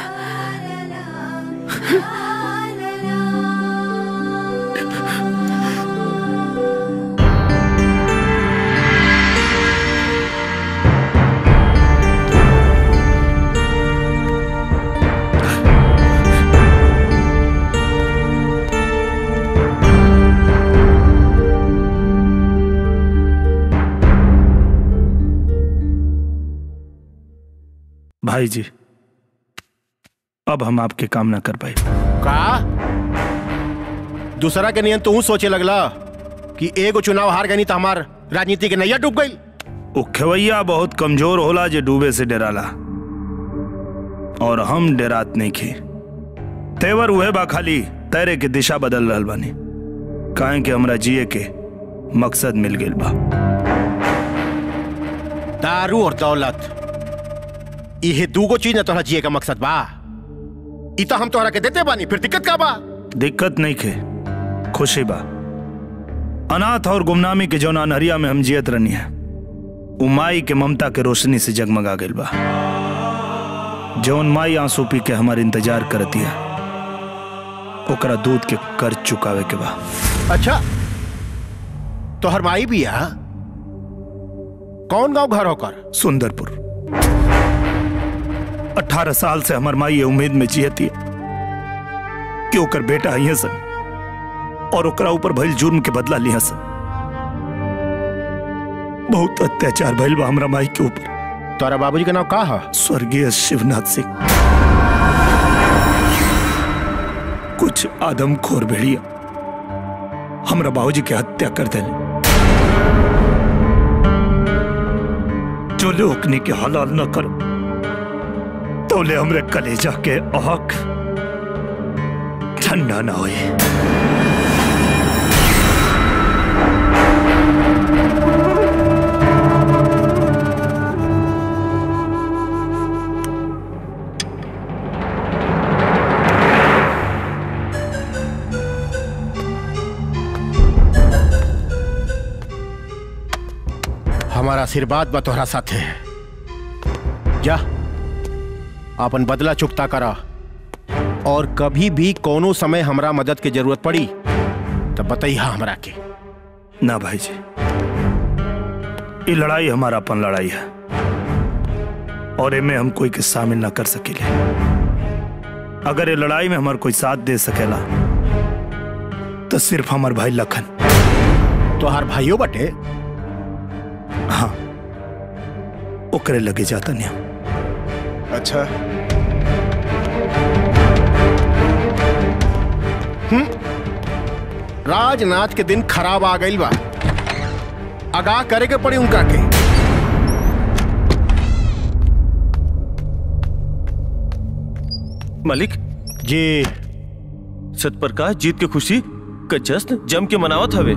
भाई जी अब हम आपके काम ना कर पाए का दूसरा के नियन तू सोचे लगला कि एगो चुनाव हार गई तो हमार राजनीति के नैया डूब गई वो खेवैया बहुत कमजोर होला जे डूबे से डराला और हम डरात नहीं खे तेवर उहे बा खाली तैरे के दिशा बदल रहल बानी काहे के हमरा जिए के मकसद मिल गेल बा दारू और दौलत इहे दूगो चीज न तोहरा जिए का मकसद बा ई तो हम तोहरा के देते बानी फिर दिक्कत का बा दिक्कत नहीं खे खुशी बा अनाथ और गुमनामी के जौन अनहरिया में हम जियत रहनी है उ माई के ममता के रोशनी से जगमगा गइल बा जौन माई आंसू पी के हमार इंतजार करती है ओकरा दूध के कर्ज चुकावे के बा अच्छा तोहर माई भी आ कौन गांव घर होकर सुंदरपुर अठारह साल से हमार माई ये उम्मीद में जियती है कि ओकर बेटा ही सन और ओकरा ऊपर भइल जुर्म के बदला लिया सन बहुत अत्याचार भइल बा हमरा माई के ऊपर तोरा बाबूजी के नाम का है स्वर्गीय शिवनाथ सिंह कुछ आदमखोर भेड़िया हमरा बाबूजी के हत्या कर देले जो लोकनी के हलाल न करो तोले हमरे कलेजा के आग ठंडा ना होए हमारा आशीर्वाद बा तोहरा साथे जा अपन बदला चुकता करा और कभी भी कोनो समय हमरा मदद की जरूरत पड़ी तब बताइए हमरा के ना भाई जी ये लड़ाई हमारा अपन लड़ाई है और इमे हम कोई के शामिल ना कर सकेले अगर ये लड़ाई में हमार कोई साथ दे सकेला तो सिर्फ हमार भाई लखन तोहार भाइयों बटे हाँ ओकरे लगे जाता नहीं अच्छा हम्म राजनाथ के दिन खराब आ गई बा आगाह करे के पड़ी उनका के मालिक जी सतप्रकाश जीत के खुशी का जश्न जम के मनावत हवे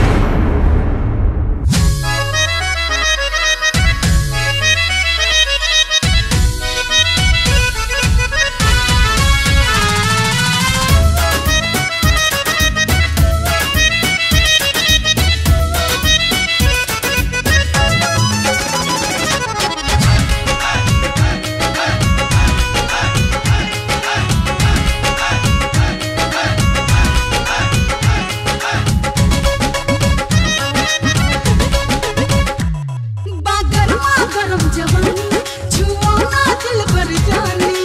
बागरमा गरम जवानी छुआना दिल पर जानी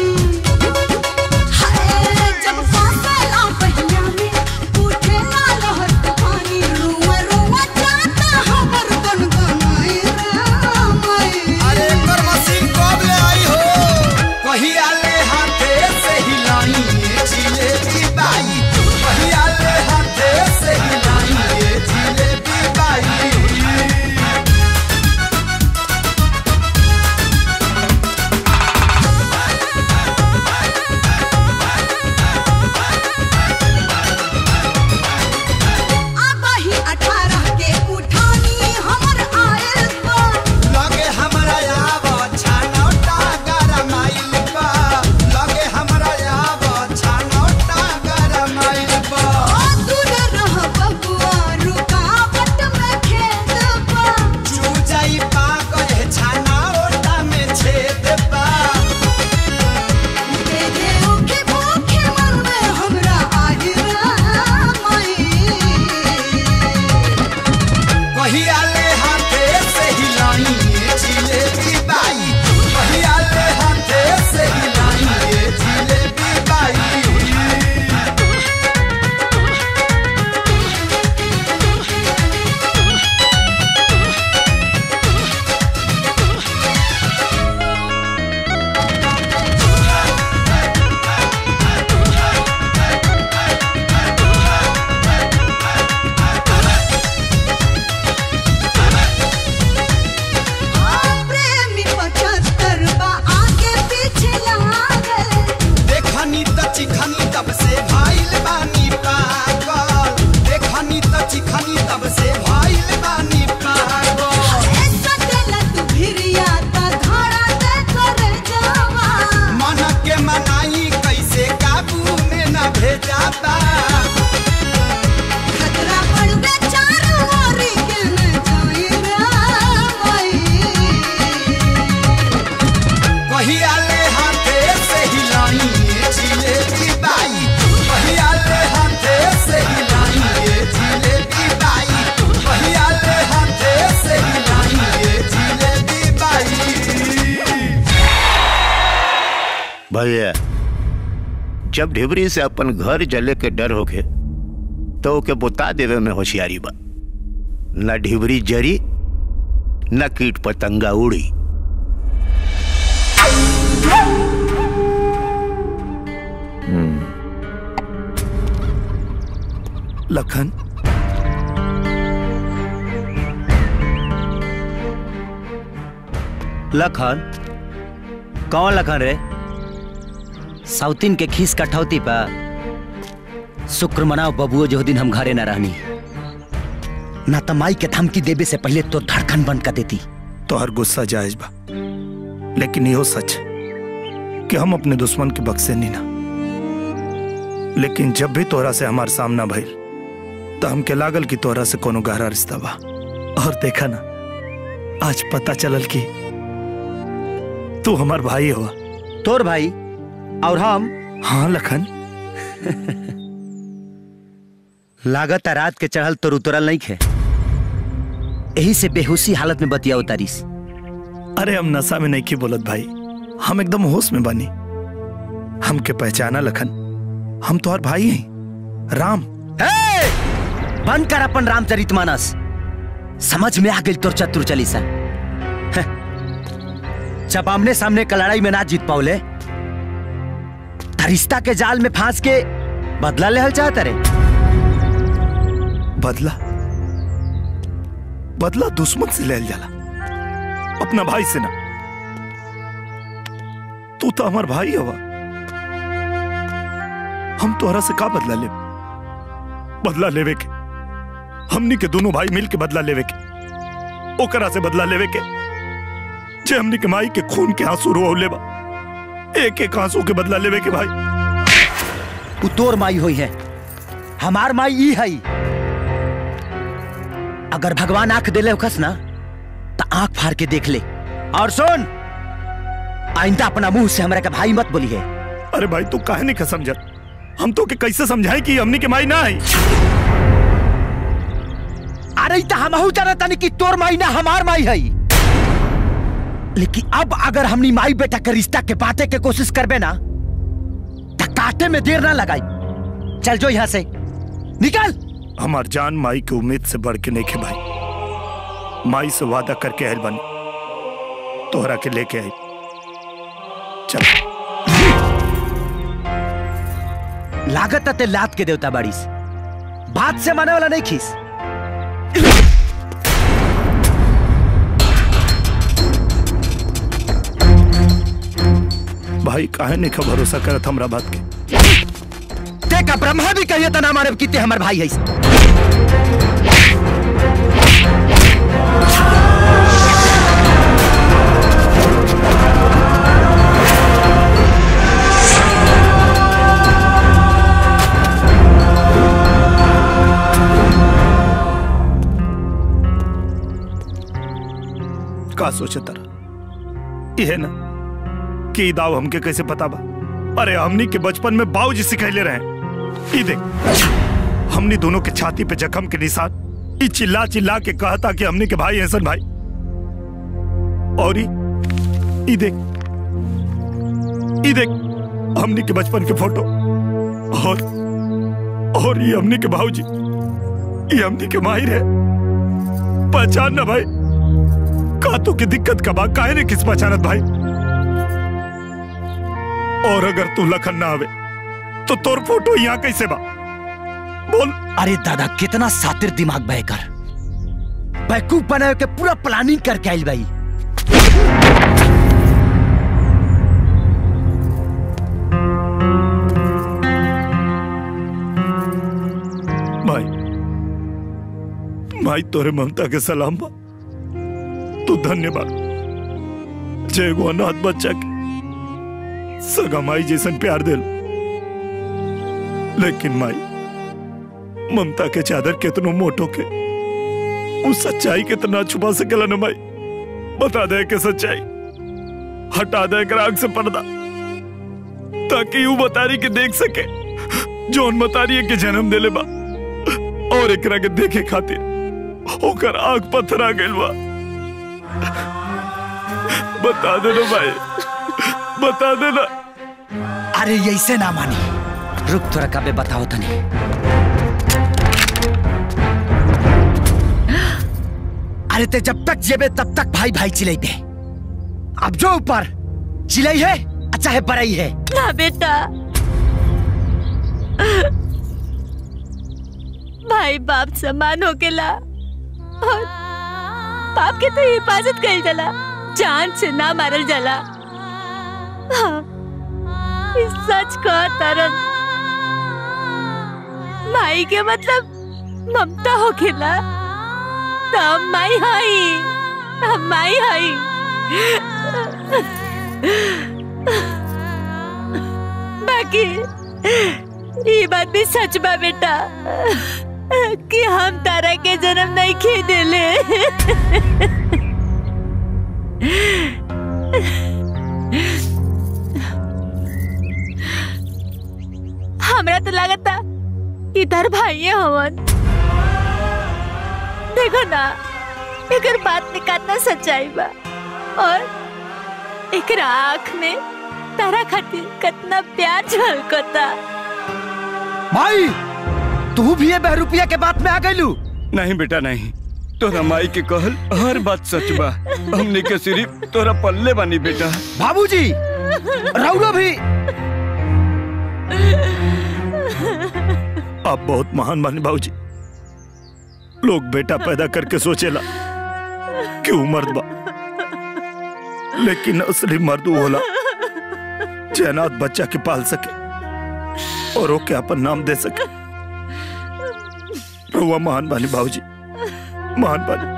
हाय जब फासला पहिया में उठे ना लहर तूफानी रुआ रुआ जाता हमर गनगनाई रामाई अरे कर मशीन कब ले आई हो कहिया ले हाथे से हिलाई ये जिलेबी बाई कहिया ले हाथे से हिलाई ये जिलेबी बाई आबाही अठारह के उठानी हमर आयल बा लगे हमरा आव छानौटा गरमाइल बा लगे हमरा आव छानौटा गरमाइल बा ओ दूर रह बबुआ रुकावट में खेत बा चू जाई पा गए छानौटा में छेद बा दे दे ओके भूखे मन में हमरा आज रामाई कहिया ले हाथे से हिलाई ये जिलेबी बाई कहिया ले हाथे से हिलाई ये जिलेबी बाई प्रेमी पचहत्तर बा आगे पीछे लागल देखनी त चिखनी तब से भाइल बानी पागल देखनी त चिखनी तब से भाइल बानी पागल सटेला तू भिरिया ता धारा दे कर जावा मन के मनाई कैसे काबू में न भेजा बा खतरा पड़वे चारों ओर के न जाई रामाई कहिया ले हाथे से हिलाई ये जिलेबी बाई कहिया ले हाथे से हिलाई ये जिलेबी बाई कहिया ले हाथे से हिलाई ये जिलेबी बाई भैया जब ढिबरी से अपन घर जले के डर होके तो ओके बुता देवे में होशियारी बा न ढिबरी जरी न कीट पतंगा उड़ी लखन लखन कौन लखन रे साउथिन के खीस कठौती पा शुक्र मनाओ बबुओ जो दिन हम घरे न रहनी ना त माई के धमकी देवे से पहले तो धड़कन बंद कर देती तोहर गुस्सा जायज बा लेकिन इहो सच है कि हम अपने दुश्मन के बक्से नहीं ना लेकिन जब भी तोहरा से हमार सामना भइल तो हमके लागल कि तोहरा से कोनो गहरा रिश्ता बा और देखा ना आज पता चलल कि तू हमार भाई हुआ तोर भाई और हम हाँ लखन लागत रात के चढ़ल तो उतरल नहीं खे यही से बेहोशी हालत में बतिया उतारिस अरे हम नशा में नहीं की बोलत भाई हम एकदम होश में बनी हमके पहचाना लखन हम तोहर भाई हैं राम बंद कर अपन रामचरित मानस समझ में आ गई तोर चतुर चालीसा हं। जब आमने सामने का लड़ाई में ना जीत पाओले त रिश्ता के जाल में फांस के बदला लेहल चाहता रे बदला बदला दुश्मन से ले जाला अपना भाई से ना तू तो हमार भाई हवा हम तोहरा से का बदला ले बदला लेवे के हमनी के दोनों भाई मिल के बदला लेवे के ओकरा से बदला लेवे के जे हमनी के माई के खून के आंसू रोले बा एक एक आंसू के बदला लेवे के भाई उ तोर माई हुई है हमार माई ई है अगर भगवान आंख देले होखस ना तो आंख फाड़ के देख ले और सुन आइंदा अपना मुंह से हमरा के भाई मत बोली है अरे भाई तू काहे नहीं का समझ हम तो के कैसे समझाए कि हमनी के माई ना आई अरे तो हमहू जानता नहीं कि तोर माई ना हमार माई है लेकिन अब अगर हमनी माई बेटा के रिश्ता के बाटे के कोशिश करबे ना तो काटे में देर ना लगाई चल जो यहाँ से निकल हमार जान माई के उम्मीद से बढ़ के नहीं खे भाई माई से वादा करके आयल बनी तोहरा के लेके आई चल लागत ते लात के देवता बाड़ीस बात से माने वाला नहीं खीस भाई काहे नहीं का भरोसा करत हमरा बात के ते का ब्रह्मा भी कहिए तो ना मारे कि ते हमर भाई है का सोचे तारा यह ना कि ई दाव हमके कैसे पता बा अरे हमनी के बचपन में बाबूजी सिखैले रहे ई देख हमनी दोनों के छाती पे जख्म के निशान ई चिल्ला चिल्ला के कहता कि हमनी के भाई हसन भाई और ई ई देख ई देख हमनी के बचपन के फोटो और और ये हमनी के भाऊजी ये हमनी के माहिर है पहचान ना भाई का तो की दिक्कत का बा काहे ने किस पहचानत भाई और अगर तू लखन ना आवे तो तोर फोटो यहाँ कैसे बा बोल अरे दादा कितना सातिर दिमाग बह कर बैकूफ बनाए के पूरा प्लानिंग करके आइल भाई भाई भाई तोरे ममता के सलाम बा तू धन्यवाद जय गो अनाथ बच्चा के सगा माई जैसन प्यार दिल लेकिन माई ममता के चादर कितनो मोटो के उस सच्चाई कितना छुपा सकेला न माई बता दे के सच्चाई हटा दे कर आग से पर्दा ताकि यू बतारी के देख सके जौन बतारी के जन्म देले बा और एकरा के देखे खातिर ओकर आग पत्थरा गइल बा बता दे ना भाई बता दे ना अरे ऐसे ना मानी रुक थोड़ा कबे बताओ तने अरे ते जब तक जेबे तब तक भाई भाई चिल्लाई पे अब जो ऊपर चिल्लाई है अच्छा है बड़ाई है ना बेटा भाई बाप समान हो गेला और बाप के तो हिफाजत कइल जाला जान से ना मारल जाला हाँ, ई सच कह तरन माई के मतलब ममता हो खेला तो हम माई हई हम माई हई बाकी ये बात भी सच बा बेटा कि हम तारा के जन्म नहीं खे देले हमरा तो लागता इधर भाई हवन देखो ना एकर बात में कितना सच्चाई बा और एकर आँख में तारा खातिर कितना प्यार झलकता भाई तू भी ये बहरूपिया के बात में आ गईलू नहीं बेटा नहीं तोरा माई के कहल हर बात सच बा हमने के सिर्फ तोरा पल्ले बानी बेटा बाबूजी रउलो भी आप बहुत महान माने बाबूजी लोग बेटा पैदा करके सोचेला कि ऊ मर्द बा लेकिन असली मर्द ऊ होला जे अनाथ बच्चा के पाल सके और ओके अपन नाम दे सके रहुआ महान बानी बाबूजी महान बानी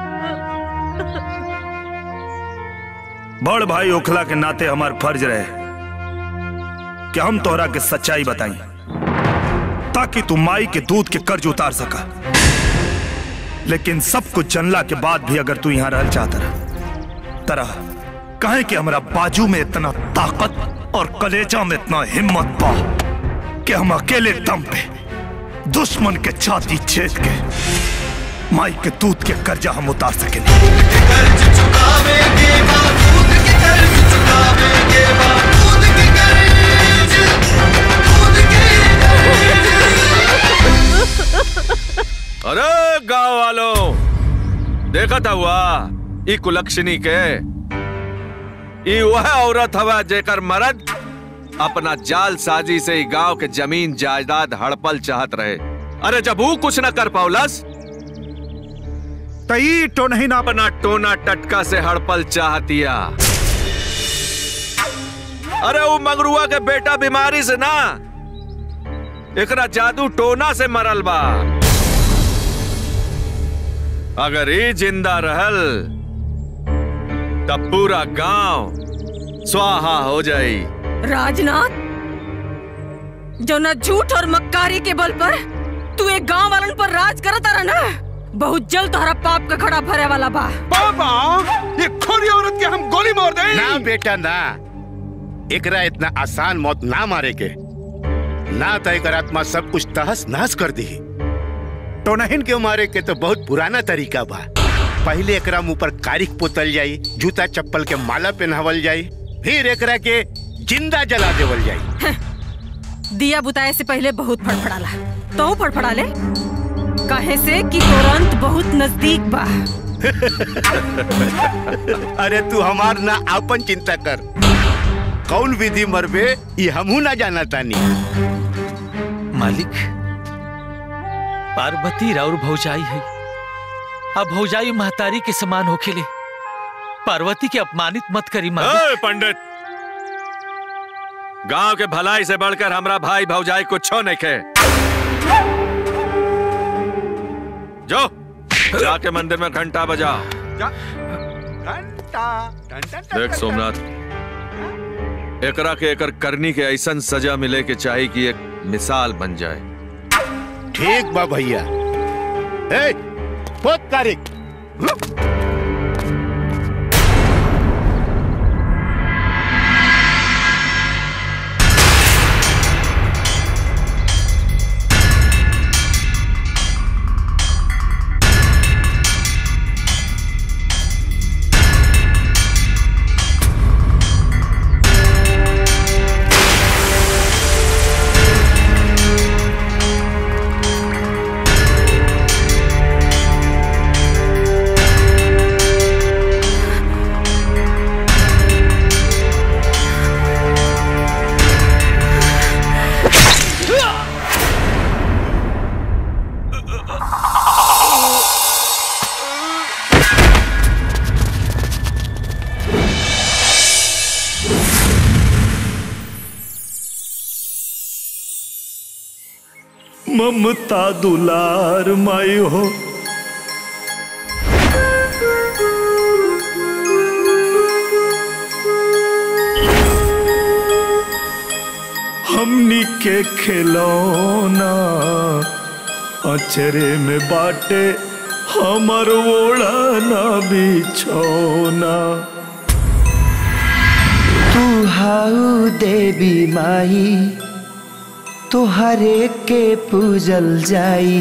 बड़ भाई ओखला के नाते हमार फर्ज रहे कि हम तोहरा के सच्चाई बताई ताकि तू माई के दूध के कर्ज उतार सका लेकिन सब कुछ जनला के बाद भी अगर तू यहाँ रह चाहता रह तरह कहे कि हमारा बाजू में इतना ताकत और कलेजा में इतना हिम्मत पा कि हम अकेले दम पे दुश्मन के छाती छेद के माई के दूध के कर्जा हम उतार सके अरे गांव वालों देखा था हुआ ई कुलक्षणी के ई वह औरत हवा जेकर मर्द अपना जाल साजी से ही गांव के जमीन जायदाद हड़पल चाहत रहे अरे जब वो कुछ न कर पाउलस तई तो नहीं ना अपना टोना टटका से हड़पल चाहतिया अरे वो मंगरुआ के बेटा बीमारी से ना एकरा जादू टोना से मरल बा अगर ये जिंदा रहल तब पूरा गांव स्वाहा हो जाई राजनाथ जो ना झूठ और मक्कारी के बल पर तू एक गांव वालन पर राज करता रहा ना बहुत जल्द तुम्हारा पाप का खड़ा भरे वाला बा बाबा ये खोरी औरत के हम गोली मार दे ना बेटा ना एकरा इतना आसान मौत ना मारे के ना तो एकर आत्मा सब कुछ तहस नहस कर दी टोनहिन के मारे के तो बहुत पुराना तरीका बा पहले एकरा मुंह पर कारिक पोतल जाई जूता चप्पल के माला पहनावल जाई फिर एकरा के जिंदा जला देवल जाई दिया बुताए से पहले बहुत फड़फड़ाला तो फड़फड़ा ले कहे से कि तुरंत बहुत नजदीक बा अरे तू हमार ना आपन चिंता कर कौन विधि मरबे ये हमहू ना जाना तानी मालिक पार्वती राउर भौजाई है अब भौजाई महतारी के समान होखेले पार्वती के अपमानित मत करी ए, पंडित गांव के भलाई से बढ़कर हमरा भाई भौजाई कुछ नहीं खे जो जाके मंदिर में घंटा बजा देख सोमनाथ एकरा के एकर करनी के ऐसन सजा मिले के चाहिए कि एक मिसाल बन जाए ठीक बा भैया ए पोत कारिक Thank ममता दुलार माई हो हमनी के खिलौना अचरे में बाटे हमर ओढ़ना बिछौना तू हाउ देवी माई तोहरे के पूजल जाई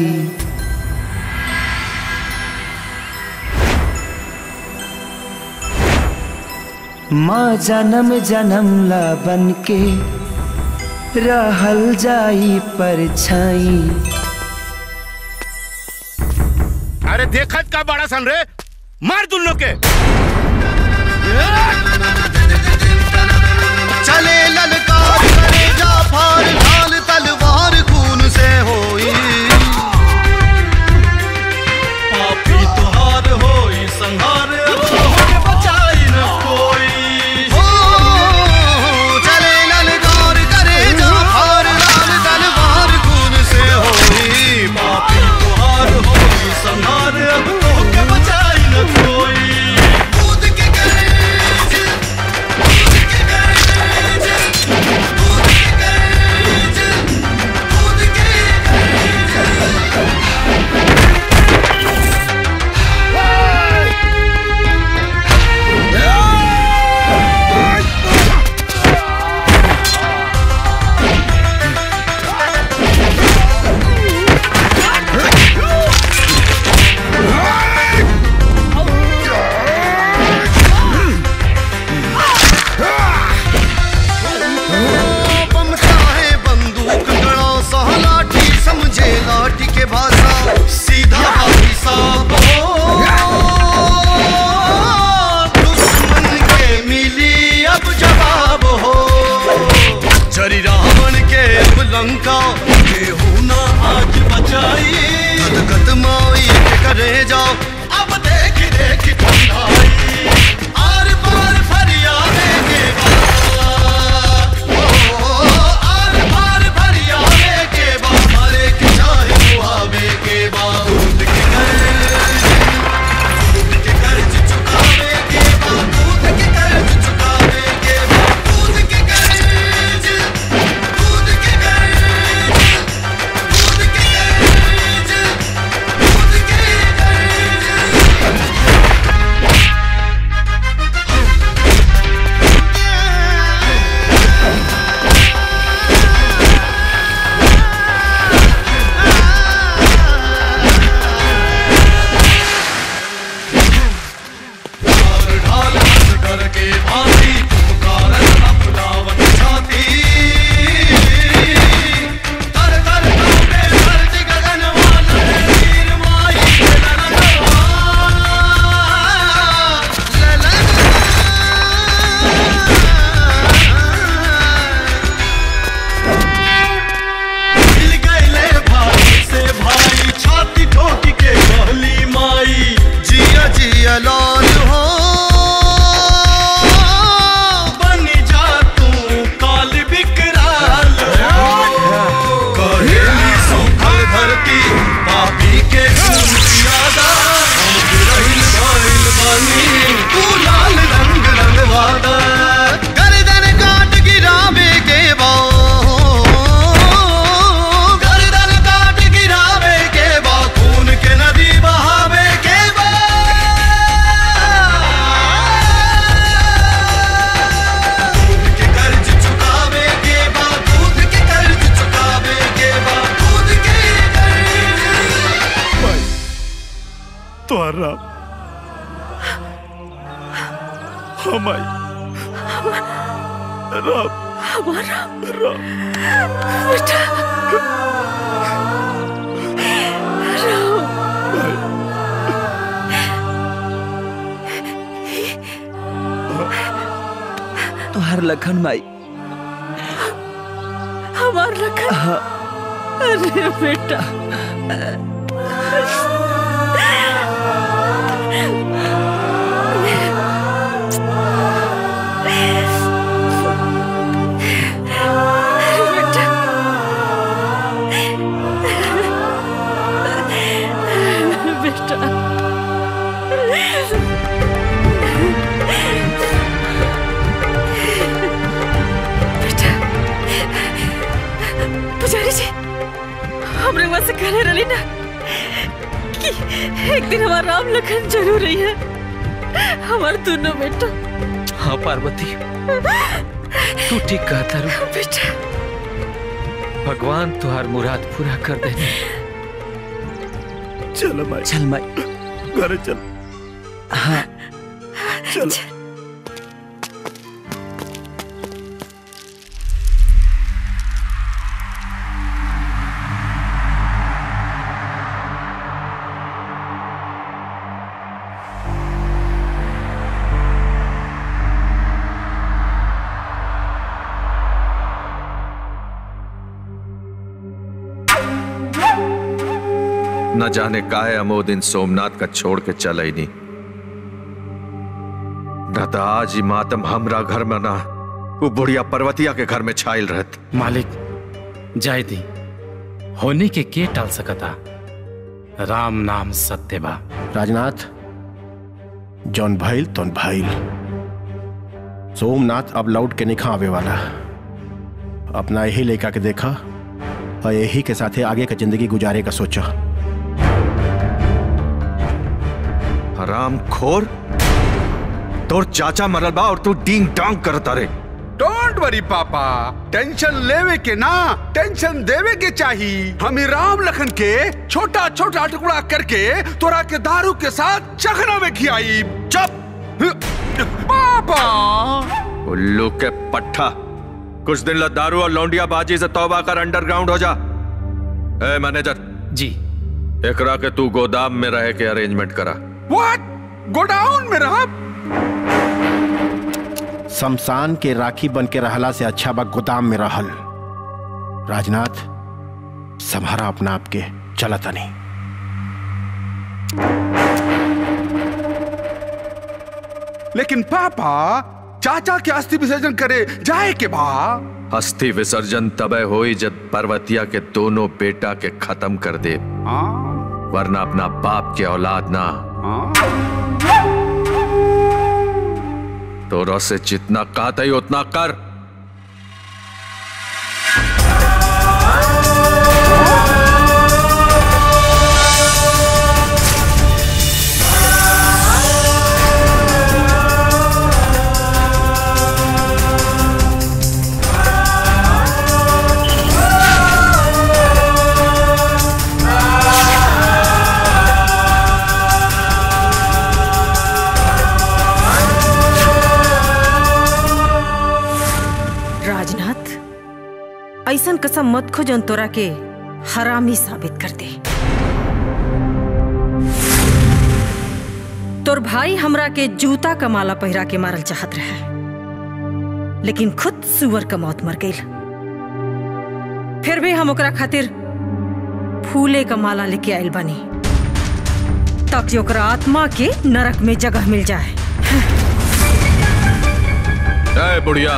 माँ जन्म जन्म ला बन के रहल जाई परछाई अरे देखत का बड़ा सन रे मार दुल्लो के चले ललकार करे जाफर ढाल तलवार खून से होई पापी तुहार होई संहार अब तोहके बचाई न कोई हो चले ललकार करे जाफर ढाल तलवार खून से होई पापी तुहार होई संहार अब तोहके बचाई न कोई कूद के बम चाहे बंदूक गड़ा सा लाठी समझे लाठी के भाषा सीधा भाई साहब दुश्मन के मिली अब जवाब हो चरी रावण के अब लंका केहू ना आज बचाई गदगद माई के करे जाओ अब देख देख ठंडाई आर पार फरियादे के बाद आर पार फरियादे के बाद मारे के चाहे मुहावे के बाद दूध के कर्ज दूध के कर्ज चुकावे के बाद दूध के कर्ज चुकावे के बाद दूध के कर्ज दूध के कर्ज दूध के कर्ज दूध के ढाल हंस करके भांति पुकारत अपनावत छाती तर तर कांपे धरती गगनवा लहरे तीर माई के ललनवा मिल गए भाई से भाई छाती ठोक के कहली माई जिया जिया लाल हो बन जा तू काल विकराल कहेली सूखल धरती पापी के खून ज्यादा हम रहिल गइल बानी तू लाल रंग रंगवादा गर्दन काट गिरावे के बाद गर्दन काट गिरावे के बा खून के नदी बहावे के बा दूध के कर्ज चुकावे के बा दूध के कर्ज चुकावे के बा दूध के कर्ज तोहरा हमाई राम हमारा राम बेटा तोहर लखन माई हमार लखन अरे बेटा बेटा पुजारी जी हमरे वहां से कहने रही ना कि एक दिन हमारा राम लखन जरूर रही है हमारे दोनों बेटा हाँ पार्वती तू ठीक कहता रू बेटा भगवान तुहार मुराद पूरा कर देने चलो माई चल माई घर चल हाँ चलो न जाने काहे अमो दिन सोमनाथ का छोड़ के चल ही नहीं न तो आज ही मातम हमरा घर में ना वो बुढ़िया पर्वतिया के घर में छाइल रहत मालिक जाय दी होने के के टाल सकता राम नाम सत्य बा राजनाथ जौन भइल तौन भइल सोमनाथ अब लौट के निखा आवे वाला अपना यही लेका के देखा और यही के साथे आगे का जिंदगी गुजारे का सोचा हराम खोर तोर चाचा मरल बा और तू डींग डांग करता रे डोंट वरी पापा टेंशन लेवे के ना टेंशन देवे के चाही हम ही राम लखन के छोटा छोटा टुकड़ा करके तोरा के दारू के साथ चखना में खियाई चुप पापा उल्लू के पट्ठा कुछ दिन ला दारू और लौंडिया बाजी से तौबा कर अंडरग्राउंड हो जा ए मैनेजर जी एकरा के तू गोदाम में रह के अरेंजमेंट करा व्हाट गोडाउन में रहा शमशान के राखी बन के रहला से अच्छा बा गोदाम में रहल राजनाथ संभारा अपना आप के चलता नहीं लेकिन पापा चाचा के अस्थि विसर्जन करे जाए के बा अस्थि विसर्जन तबे होई जब पर्वतिया के दोनों बेटा के खत्म कर दे वरना अपना बाप के औलाद ना तोरा से जितना कहता ही उतना कर राजनाथ ऐसन कसम मत खो जन तोरा के हरामी साबित कर दे तोर भाई हमरा के जूता का माला पहिरा के मारल चाहत रहे लेकिन खुद सुअर का मौत मर गई फिर भी हम ओकरा खातिर फूले का माला लेके आयल बानी ताकि ओकरा आत्मा के नरक में जगह मिल जाए ए बुढ़िया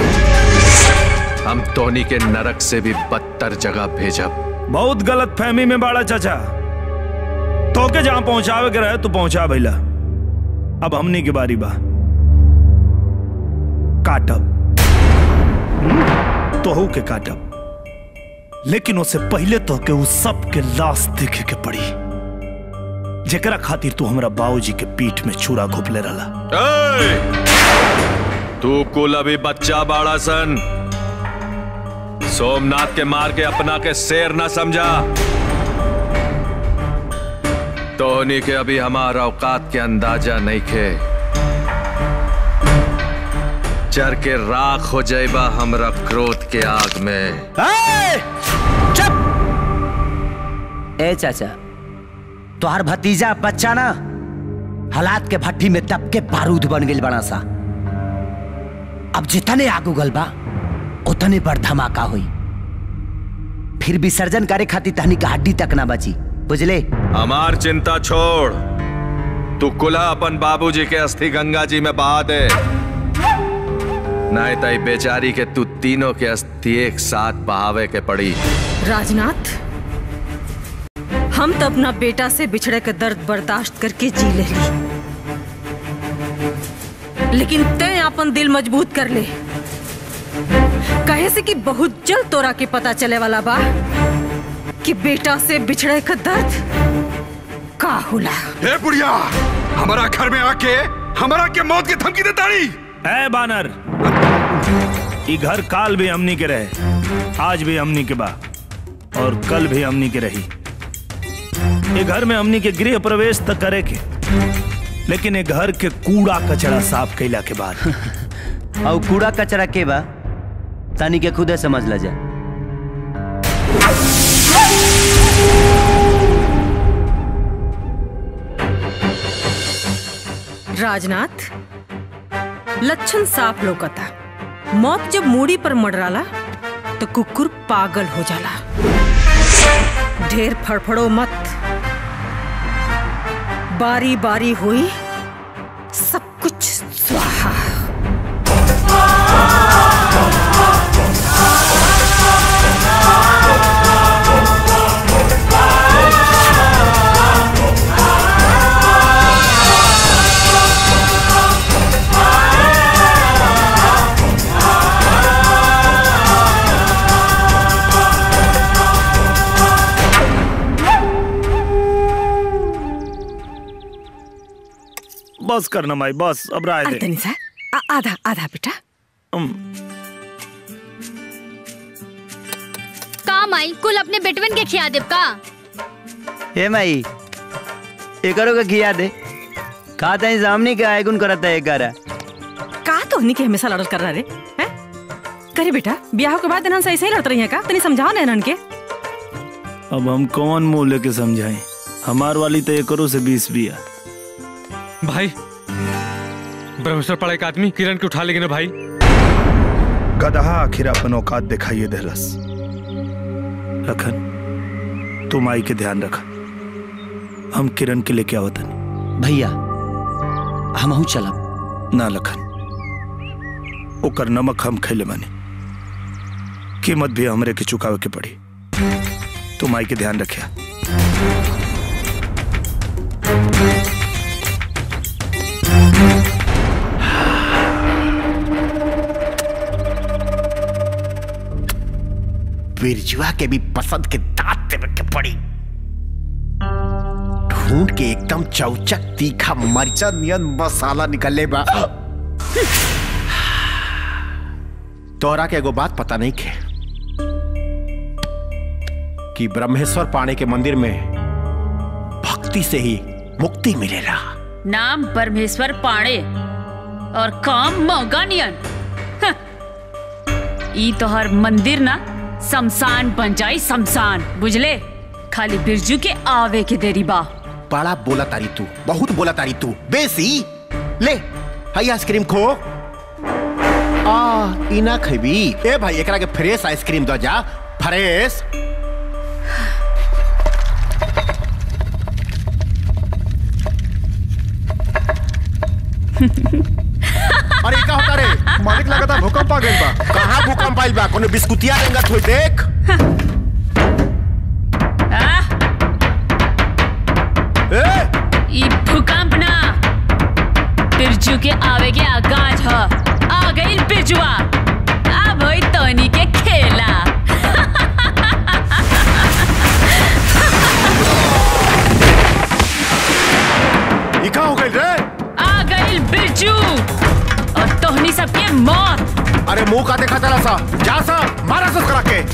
हम तोनी के नरक से भी बदतर जगह भेजब बहुत गलत फहमी में बाड़ा चाचा तो के जहां पहुंचावे के रहे तू पहुंचा भैला अब हमनी की बारी बा काटब तोहू के काटब लेकिन उससे पहले तो के उस सब के लाश देखे के पड़ी जेकरा खातिर तू हमरा बाबूजी के पीठ में छुरा घोपले रहला ए! तू कुल अभी बच्चा बाड़ा सन सोमनाथ के मार के अपना के शेर ना समझा तोहनी के अभी हमारा औकात के अंदाजा नहीं खे चर के राख हो जाएबा हमरा क्रोध के आग में ए चाचा तोहर भतीजा बच्चा ना हालात के भट्टी में दब के बारूद बन गई बड़ा सा अब जितने आग उगल बा उतने बड़ धमाका हुई फिर विसर्जन करे खातिर तहनी का हड्डी तक ना बची बुझले हमार चिंता छोड़ तू कुला अपन बाबूजी के अस्थि गंगा जी में बहा दे नहीं तई बेचारी के तू तीनों के अस्थि एक साथ बहावे के पड़ी राजनाथ हम तो अपना बेटा से बिछड़े का दर्द बर्दाश्त करके जी ले ली लेकिन तय अपन दिल मजबूत कर ले कहे से कि बहुत जल्द तोरा के पता चले वाला बा कि बेटा से बिछड़े का दर्द का होला ए बुढ़िया हमारा घर में आके हमारा के मौत की धमकी देता रही ए बानर ई घर काल भी हमनी के रहे आज भी हमनी के बा और कल भी हमनी के रही ये घर में हमनी के गृह प्रवेश तक करे के लेकिन ये घर के कूड़ा कचरा साफ कैला के बाद और कूड़ा कचरा के बा तानी के खुदे समझ ला जा राजनाथ लक्षण साफ लोकता मौत जब मूड़ी पर मडराला तो कुकुर पागल हो जाला ढेर फड़फड़ो मत बारी बारी हुई सब कुछ स्वाहा बस करना माई बस अब राय दे तनी सा आ- आधा आधा बेटा का माई कुल अपने बेटवन के खिया देब का हे माई एकरो के खिया दे का तई सामने के आयगुन करता है एकरा का तो नहीं के हमेशा लड़ल कर रहा रे हैं करे बेटा ब्याह के बाद इन्हन से ऐसे ही लड़त रही है का तनी समझाओ ना इन्हन के अब हम कौन मुंह लेके समझाएं हमार वाली तो एकरो से बीस बिया भाई ब्रह्मेश्वर पड़ा एक आदमी किरण के उठा लेंगे ना भाई गदहा आखिर अपन औकात दिखाइए देहलस लखन तुम आई के ध्यान रखा हम किरण के लेके आवतन भैया हम चलब ना लखन ओकर नमक हम खैले माने कीमत भी हमरे के चुकावे के पड़ी तुम आई के ध्यान रखिया बिरजुआ के भी पसंद के दांत देवे के पड़ी ढूंढ के एकदम चौचक तीखा मरचा नियन मसाला निकले बा तोरा के एगो बात पता नहीं के कि ब्रह्मेश्वर पाणे के मंदिर में भक्ति से ही मुक्ति मिलेला नाम परमेश्वर पाणे और काम मौगानियन हं। ई तोहर मंदिर ना शमशान बन जाई शमशान बुझले खाली बिरजू के आवे के देरी बा बड़ा बोला तारी तू बहुत बोला तारी तू बेसी ले हई आइसक्रीम खो आ इना खबी ए भाई एकरा के फ्रेश आइसक्रीम दो जा फ्रेश अरे का होता रे मालिक लगता भूकंप आ गइल बा कहां भूकंप आइल बा कोनो बिस्कुटिया रेंगत होई देख ई भूकंप ना बिरजू के आवे के आगाज ह आ गई बिरजुआ अब होई तोनी के खेला ई का हो गइल रे आ गई बिरजू और तोहनी सबके मौत अरे मुंह का देखा चला सा जा सा मारा सा करा के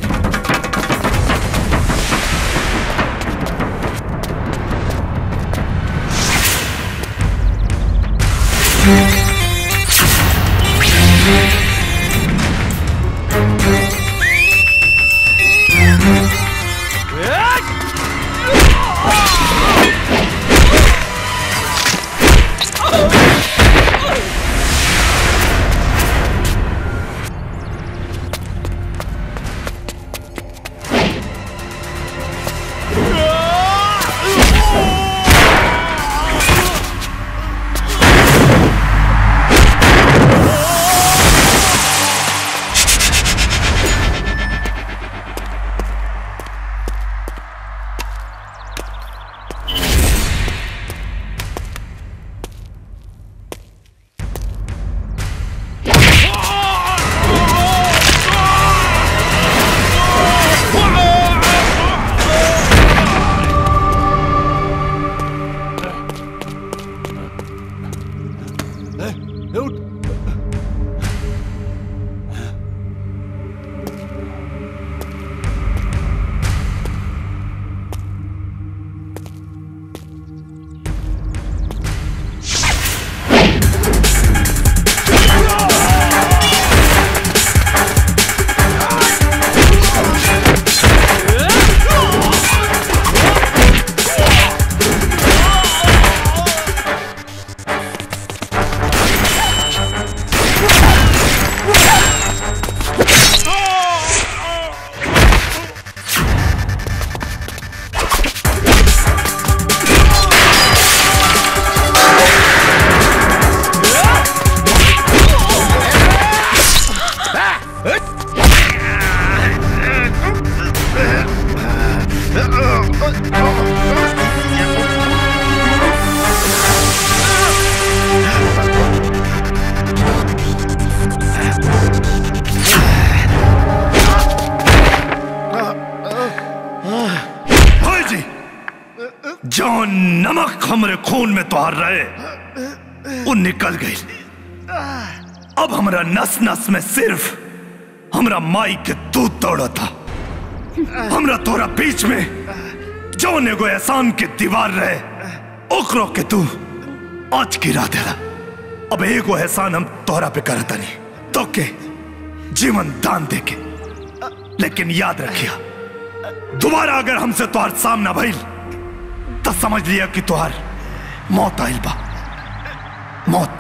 जो नमक हमरे खून में तोहर रहे वो निकल गई अब हमरा नस नस में सिर्फ हमरा माई के दूध दौड़ा था हमरा तोरा बीच में जो एगो एहसान के दीवार रहे ओकरो के तू आज गिरा देला अब एगो एहसान हम तोहरा पे करता नहीं तो के जीवन दान दे के लेकिन याद रखिया दोबारा अगर हमसे तोहार सामना भइल तो समझ लिया कि तोहार मौत आइल बा मौत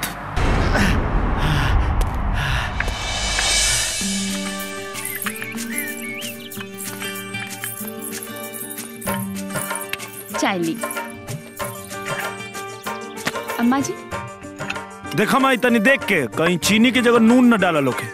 चाय ली अम्मा जी देखा माई तनी देख के कहीं चीनी की जगह नून न डाला लोके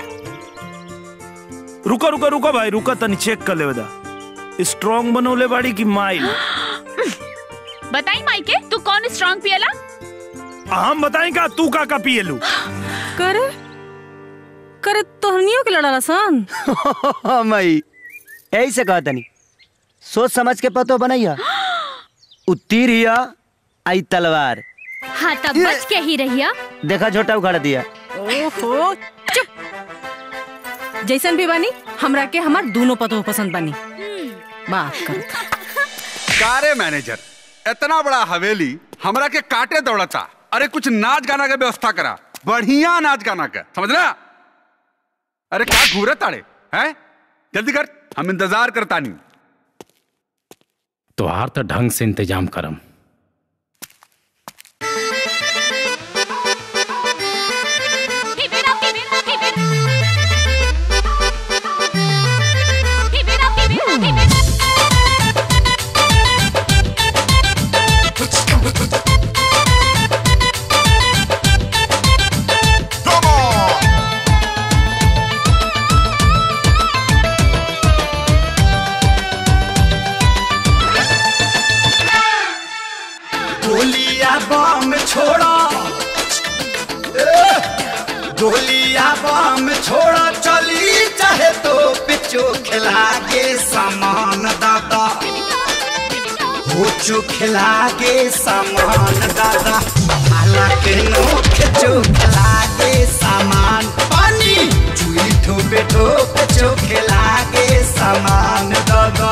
रुका रुका रुका भाई रुका तनी चेक कर ले दा स्ट्रांग बनोले बाड़ी की माई बताई माइके तू कौन स्ट्रांग पियला हम बताई का तू का का पिए लू करे करे तोहनियों के लड़ाला सन मई यही से कहा तनी सोच समझ के पतो बनैया उत्तीर हिया आई तलवार हाँ तब बच के ही रहिया देखा छोटा उखाड़ दिया ओहो चुप जैसन भी बानी हमरा के हमार दोनों पतो पसंद बानी बात कर कारे मैनेजर इतना बड़ा हवेली हमरा के काटे दौड़ता अरे कुछ नाच गाना के व्यवस्था करा बढ़िया नाच गाना का समझला अरे क्या घूरे ताड़े हैं जल्दी कर हम इंतजार करता नहीं तोहार तो ढंग से इंतजाम करम गोलिया बम छोड़ा ए, गोलिया बम छोड़ा चली चाहे तो पिचो खिला के सामान दादा हो चो खिला के सामान दादा हालांकि नोख चो खिला के सामान पानी चुई ठोपे ठोप चो खिला के सामान दादा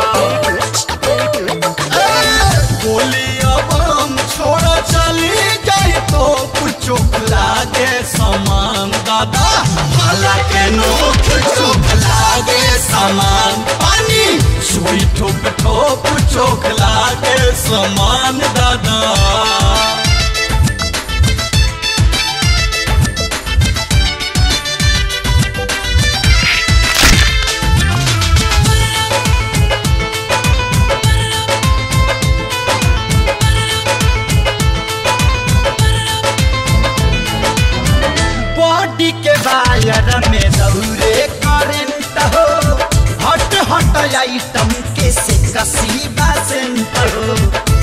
गोलिया बम छोड़ा चली जाए तो चुप लागे सामान दादा हालांकि नोक चुप लागे सामान पानी सुई ठोप ठोप चोक लागे सामान दादा बॉडी के वायर में दौरे करंट हो हट हट आइटम के से कसी बसंत हो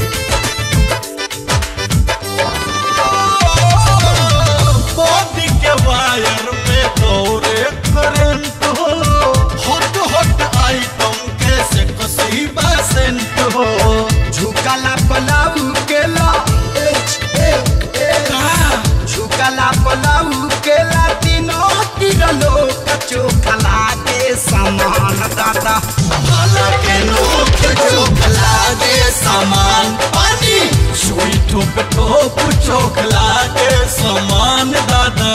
बॉडी के वायर में दौरे करंट हो हट हट आइटम के से कसी बसंत हो झुकला पलाऊ के ला ए, ए, ए, झुकला पलाऊ के ला तीनों तिरलो कचो खला के सामान दादा भला के नोक चोखला के सामान पानी सुई ठोप ठोप चोखला के सामान दादा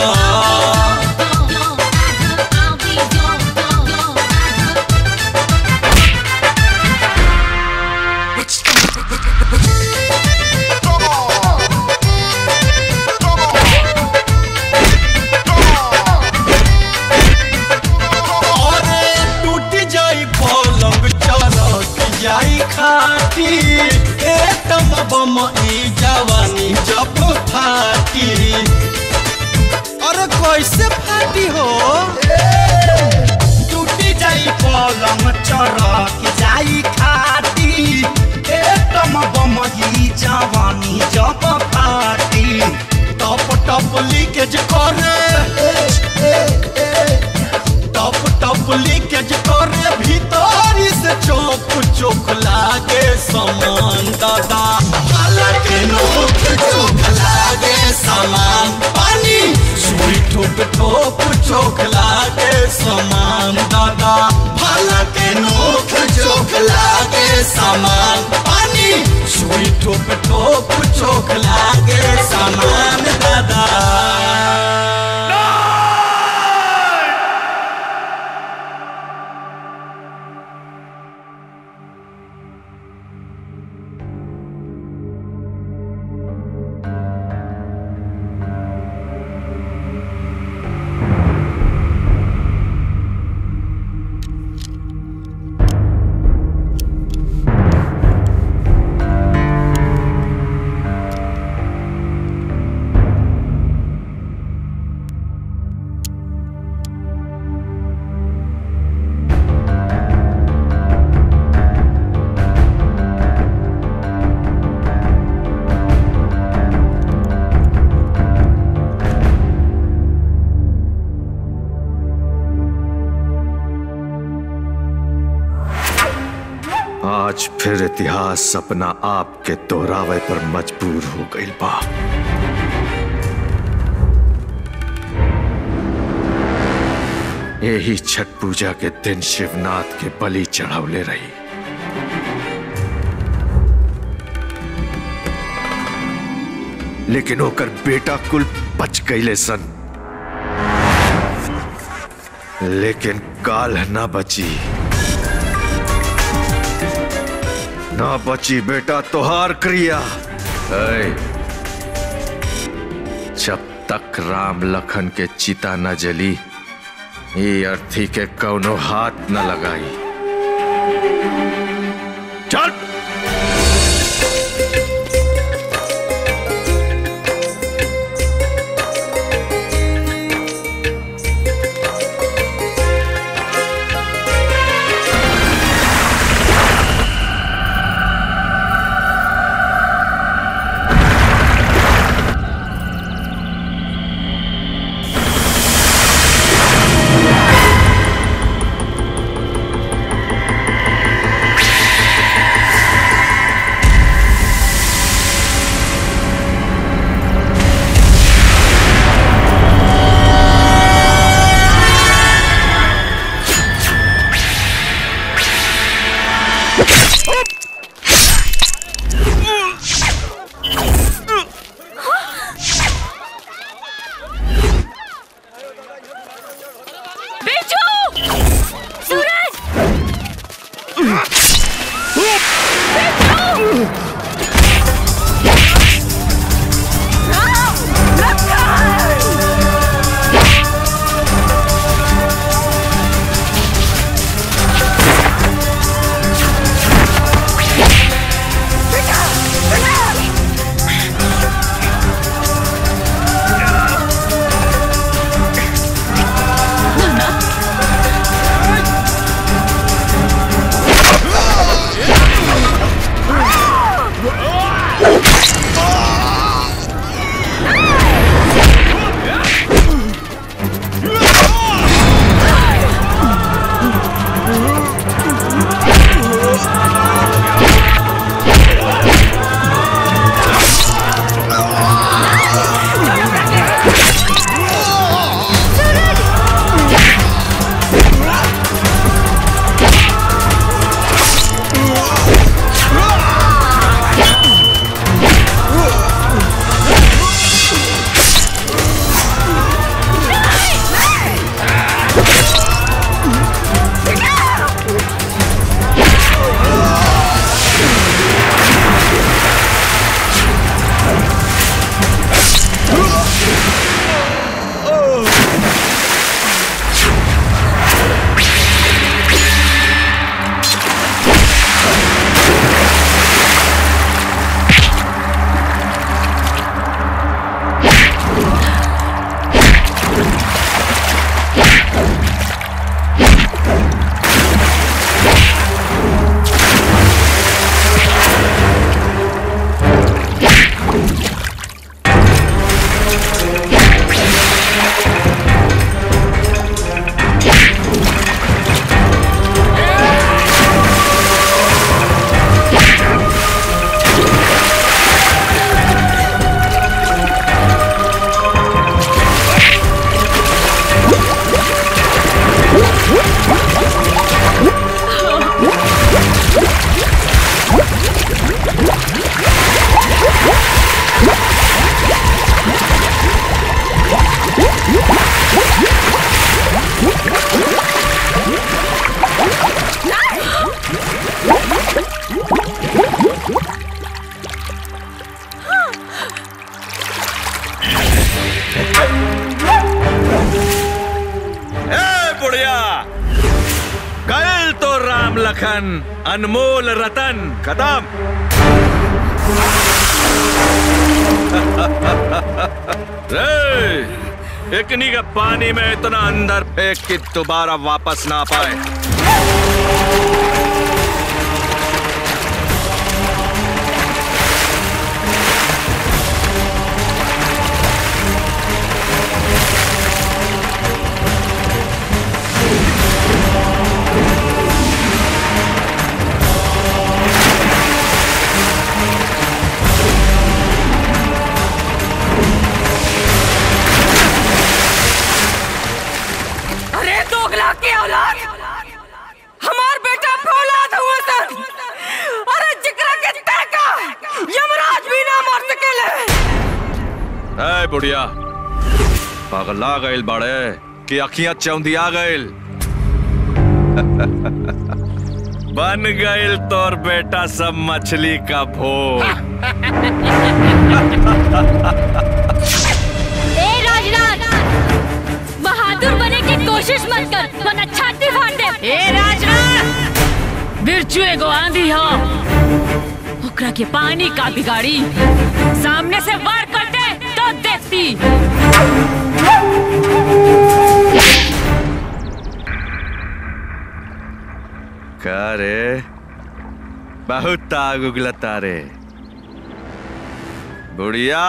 अरे टूट जाई पलंग चरक जाई खाटी एटम बम ई जवानी जब फाटी अरे कैसे फाटी हो टूट जाई पलंग चरक जाई खाटी एटम बम ई जवानी जब फाटी टप टप लीकेज करे ए, ए, ए, टप टप लीकेज करे भीतर से चौक चौक लागे समान दादा आज फिर इतिहास अपना आप के दोहरावे पर मजबूर हो गई बा यही छठ पूजा के दिन शिवनाथ के बलि चढ़ावले रही लेकिन ओकर बेटा कुल बच गईले सन लेकिन काल ना बची ना बची बेटा तोहार क्रिया ऐ, जब तक राम लखन के चिता न जली ये अर्थी के कौनो हाथ न लगाई चल बिरजू सूरज ए बुढ़िया कल तो राम लखन अनमोल रतन कदम रे एकनी के पानी में इतना अंदर फेंक के दोबारा वापस ना पाए बुढ़िया पगला गइल बड़े कि अखियां चौंधिया गइल बन गइल तोर बेटा सब मछली का भोग ए राजराज बहादुर बने की कोशिश मत कर वरना छाती फाड़ दे ए राजराज बिरचू एगो आंधी हो ओकरा के पानी का बिगाड़ी सामने से वार करते तो देखती का रे बहुत आग उगलता रे बुढ़िया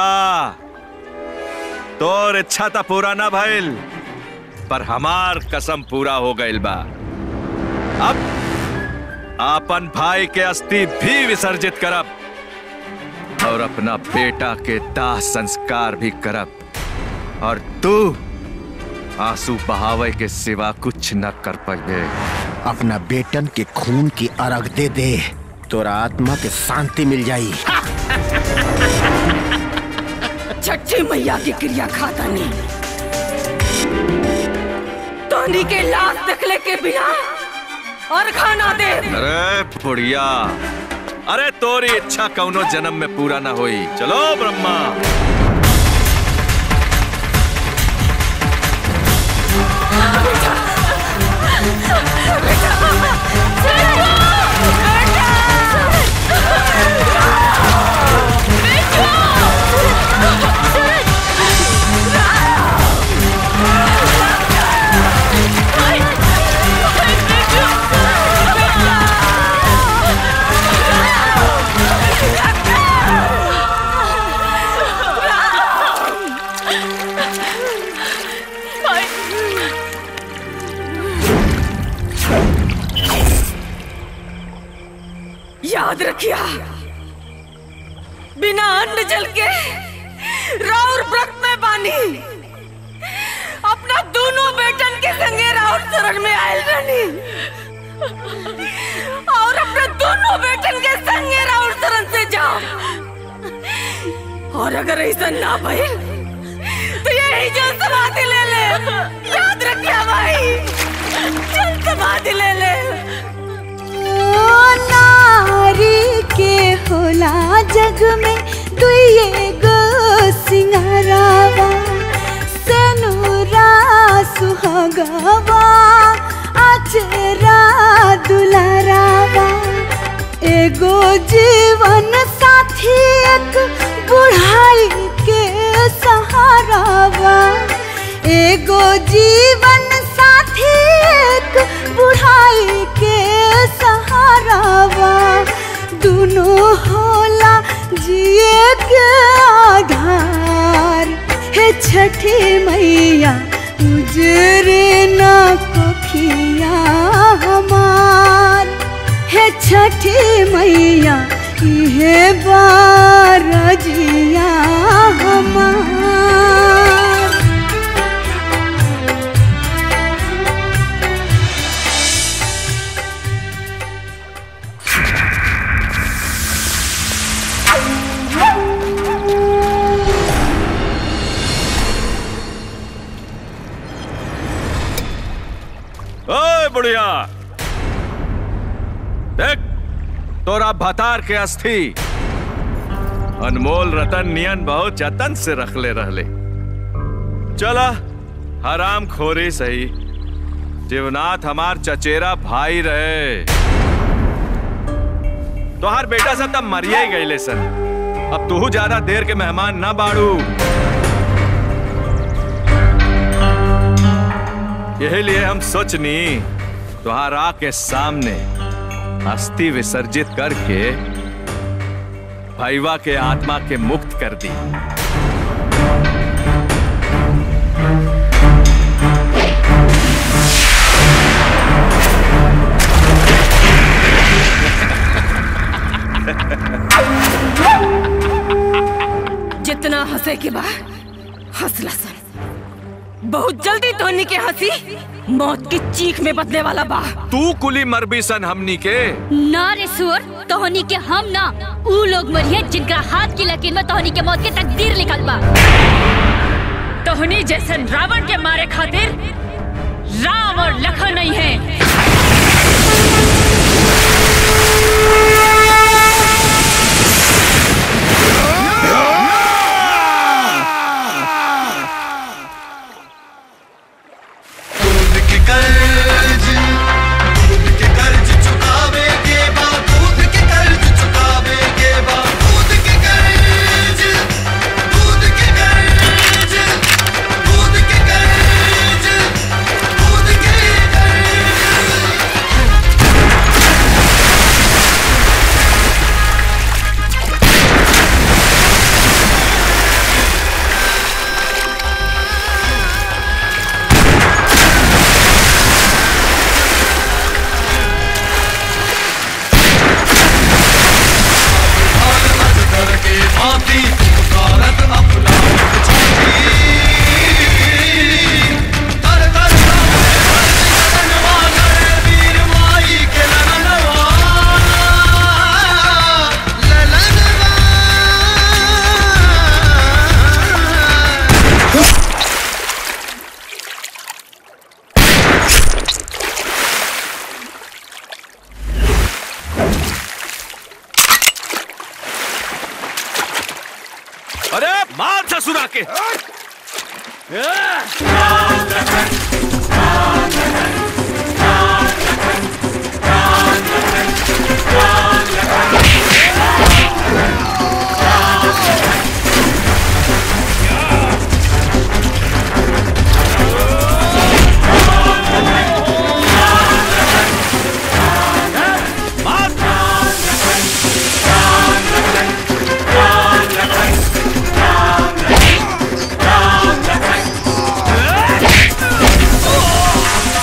तोर इच्छा तो पूरा ना भइल पर हमार कसम पूरा हो गइल बा अब आपन भाई के अस्थि भी विसर्जित करब और अपना बेटा के दाह संस्कार भी करब और तू आंसू बहावे के सिवा कुछ न कर पाइबे अपना बेटन के खून की अर्घ दे दे तोरा आत्मा के शांति मिल जाई छठी मैया की क्रिया खाता नहीं तोनी के लाश देखले के बिना और खाना दे अरे बुढ़िया अरे तोरी इच्छा कौनो जन्म में पूरा ना होई चलो ब्रह्मा याद रखिया बिना अन्न जल के राउर व्रत में बानी अपना दोनों बेटन के संगे राउर शरण में आयल रहनी और अपने दोनों बेटन के संगे राउर शरण से जाओ और अगर ऐसा ना भइल तो यही जो समाधि ले ले याद रखिया भाई चल समाधि ले ले ओ नारी के होला जग में दुइए गो सिंगारावा सेनुरा सुहागवा अचरा दुलारावा एगो जीवन साथी एक बुढ़ाई के सहारावा एगो जीवन साथी एक बुढ़ाई के सहारावा दोनों होला जिए के आधार हे छठी मैया उजरे ना कोखिया हमार हे छठी मैया इहे बारजिया हमार ओए बुढ़िया देख तोरा भतार के अस्थि अनमोल रतन नियन बहुत जतन से रखले रहले चला हराम खोरी सही जीवनाथ हमार चचेरा भाई रहे तोहार बेटा सब तब मरिए ही गईले सन अब तू ज्यादा देर के मेहमान ना बाड़ू यही लिए हम सोचनी तुहारा के सामने अस्थि विसर्जित करके भैवा के आत्मा के मुक्त कर दी जितना हंसे के बाद हंसला सन बहुत जल्दी धोनी के हंसी मौत की चीख में बदले वाला बा तू कुली मरबी सन हमनी के ना रे सुअर तोहनी के हम ना ऊ लोग मरिए जिनका हाथ की लकीर में तोहनी के मौत के तकदीर लिखल बा तोहनी जैसन रावण के मारे खातिर राम और लखन नहीं है दूध के कर्ज दूध के कर्ज चुकावे के बाद दूध के कर्ज चुकावे के बाद दूध के कर्ज दूध के कर्ज दूध के कर्ज दूध के कर के भांति पुकारत अपना छाती तर तर लनवा लड़े वीर माई के लनवा अरे मार ससुरा के Oh!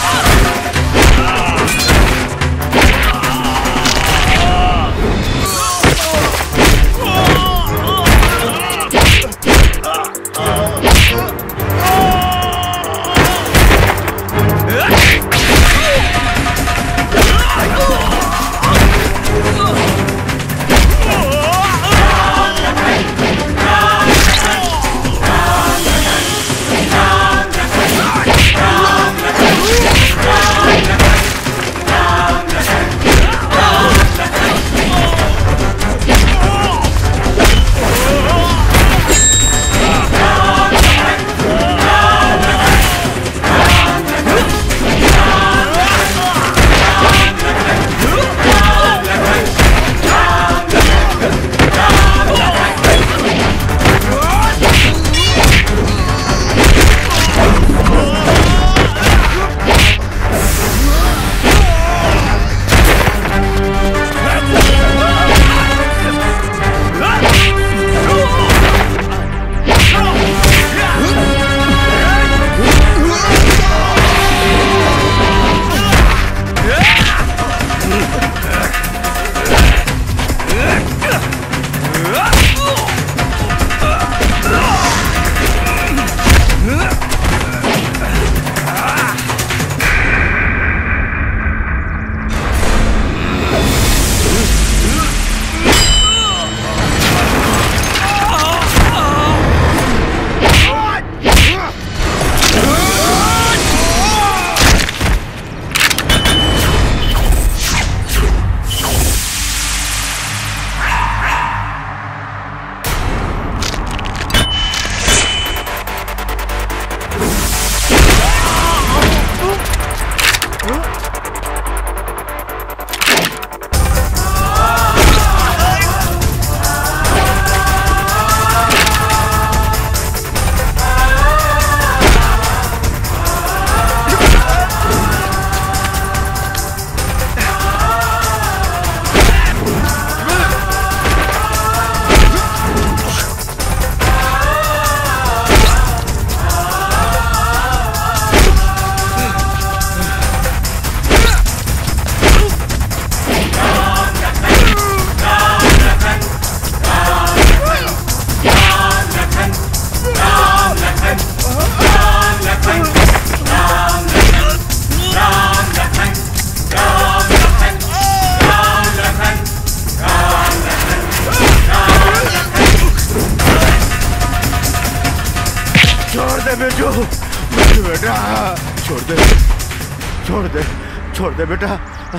बिरजू बिरजू बेटा छोड़ दे छोड़ दे छोड़ दे बेटा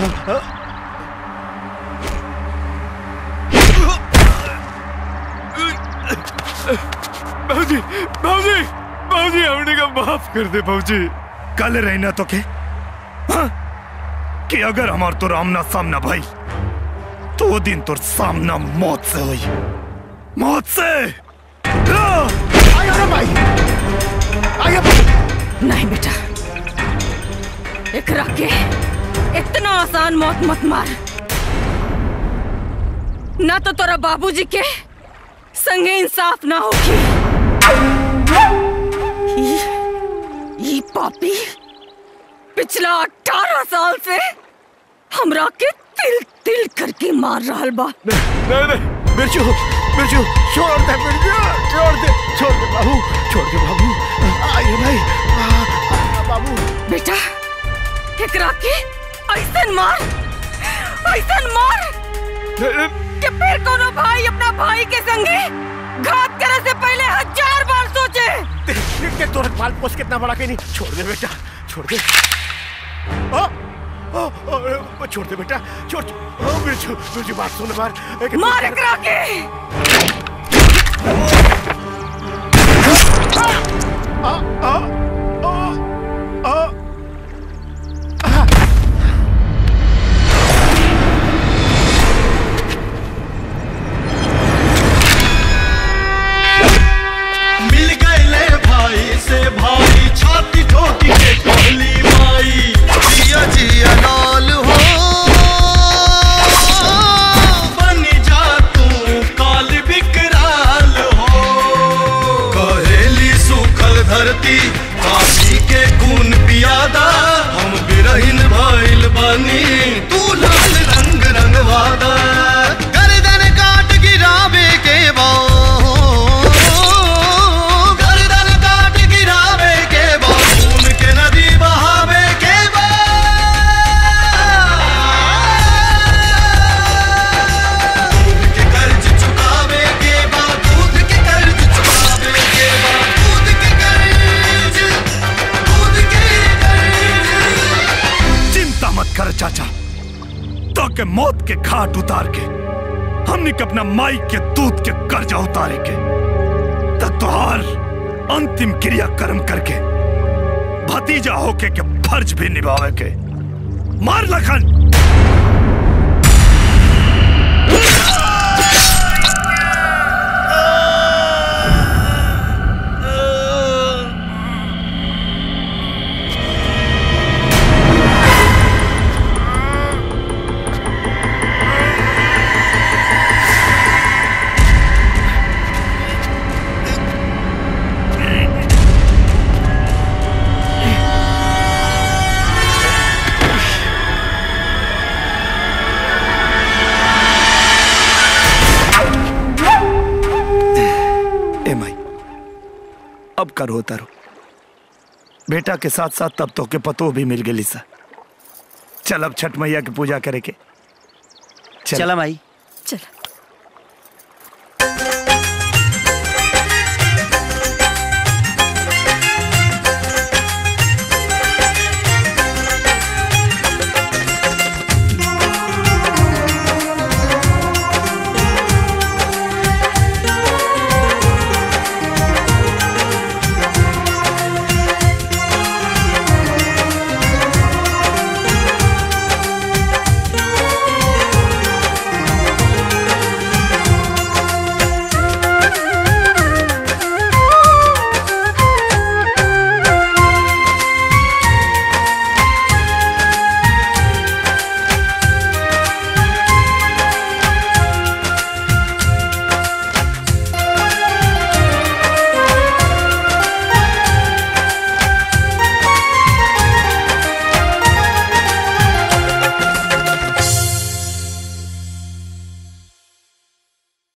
बाबूजी बाबूजी बाबूजी हमने का माफ कर दे बाबूजी कल रहना तो के हाँ? कि अगर हमार तो आमना सामना भाई तो वो दिन तो सामना मौत से हुई मौत से भाई नहीं बेटा एकरा के इतना आसान मौत मत मार ना तो तोरा बाबूजी के संगे इंसाफ ना होगी ई- ई पापी पिछला अठारह साल से हमरा के तिल तिल करके मार रहल बा नहीं नहीं बिरजू बिरजू छोड़ दे बिरजू छोड़ दे छोड़ दे बाबू छोड़ दे बाबू आइए भाई आ, आ, बाबू बेटा एकरा के ऐसन मार ऐसन मार कि फिर कोनो भाई अपना भाई के संगे घात करे से पहले हजार बार सोचे देख के तोरे पाल पोस कितना बड़ा के नहीं छोड़ दे बेटा छोड़ दे आ, आ, आ, छोड़ दे बेटा छोड़ ओ बिरजू बिरजू बात सुन मार एक- मार एकरा के आ, आ, आ, आ, मिल गए भाई से भाई छाती ठोकी के कहली माई जिया जिया लाल हो बन जा तू काल विकराल हो कहेली सूखल धरती काशी के खून पियादा हम बिरहिन भइल बनी तू लाल रंग रंगवादा गर्दन काट गिरावे के बा गर्दन काट गिरावे के बा खून के नदी बहावे के बा दूध के कर्ज चुकावे के बा दूध के कर्ज चुकावे के बा दूध के कर्ज दूध के कर्ज चिंता मत कर चाचा तो के मौत के घाट उतार के हमने के अपना माई के दूध के कर्जा उतारे के तत्वार अंतिम क्रिया कर्म करके भतीजा होके के फर्ज भी निभावे के मार लखन ए माई अब कर होता रो बेटा के साथ साथ तब तो के पतो भी मिल गई सा चल अब छठ मैया की पूजा करे के चल। चला माई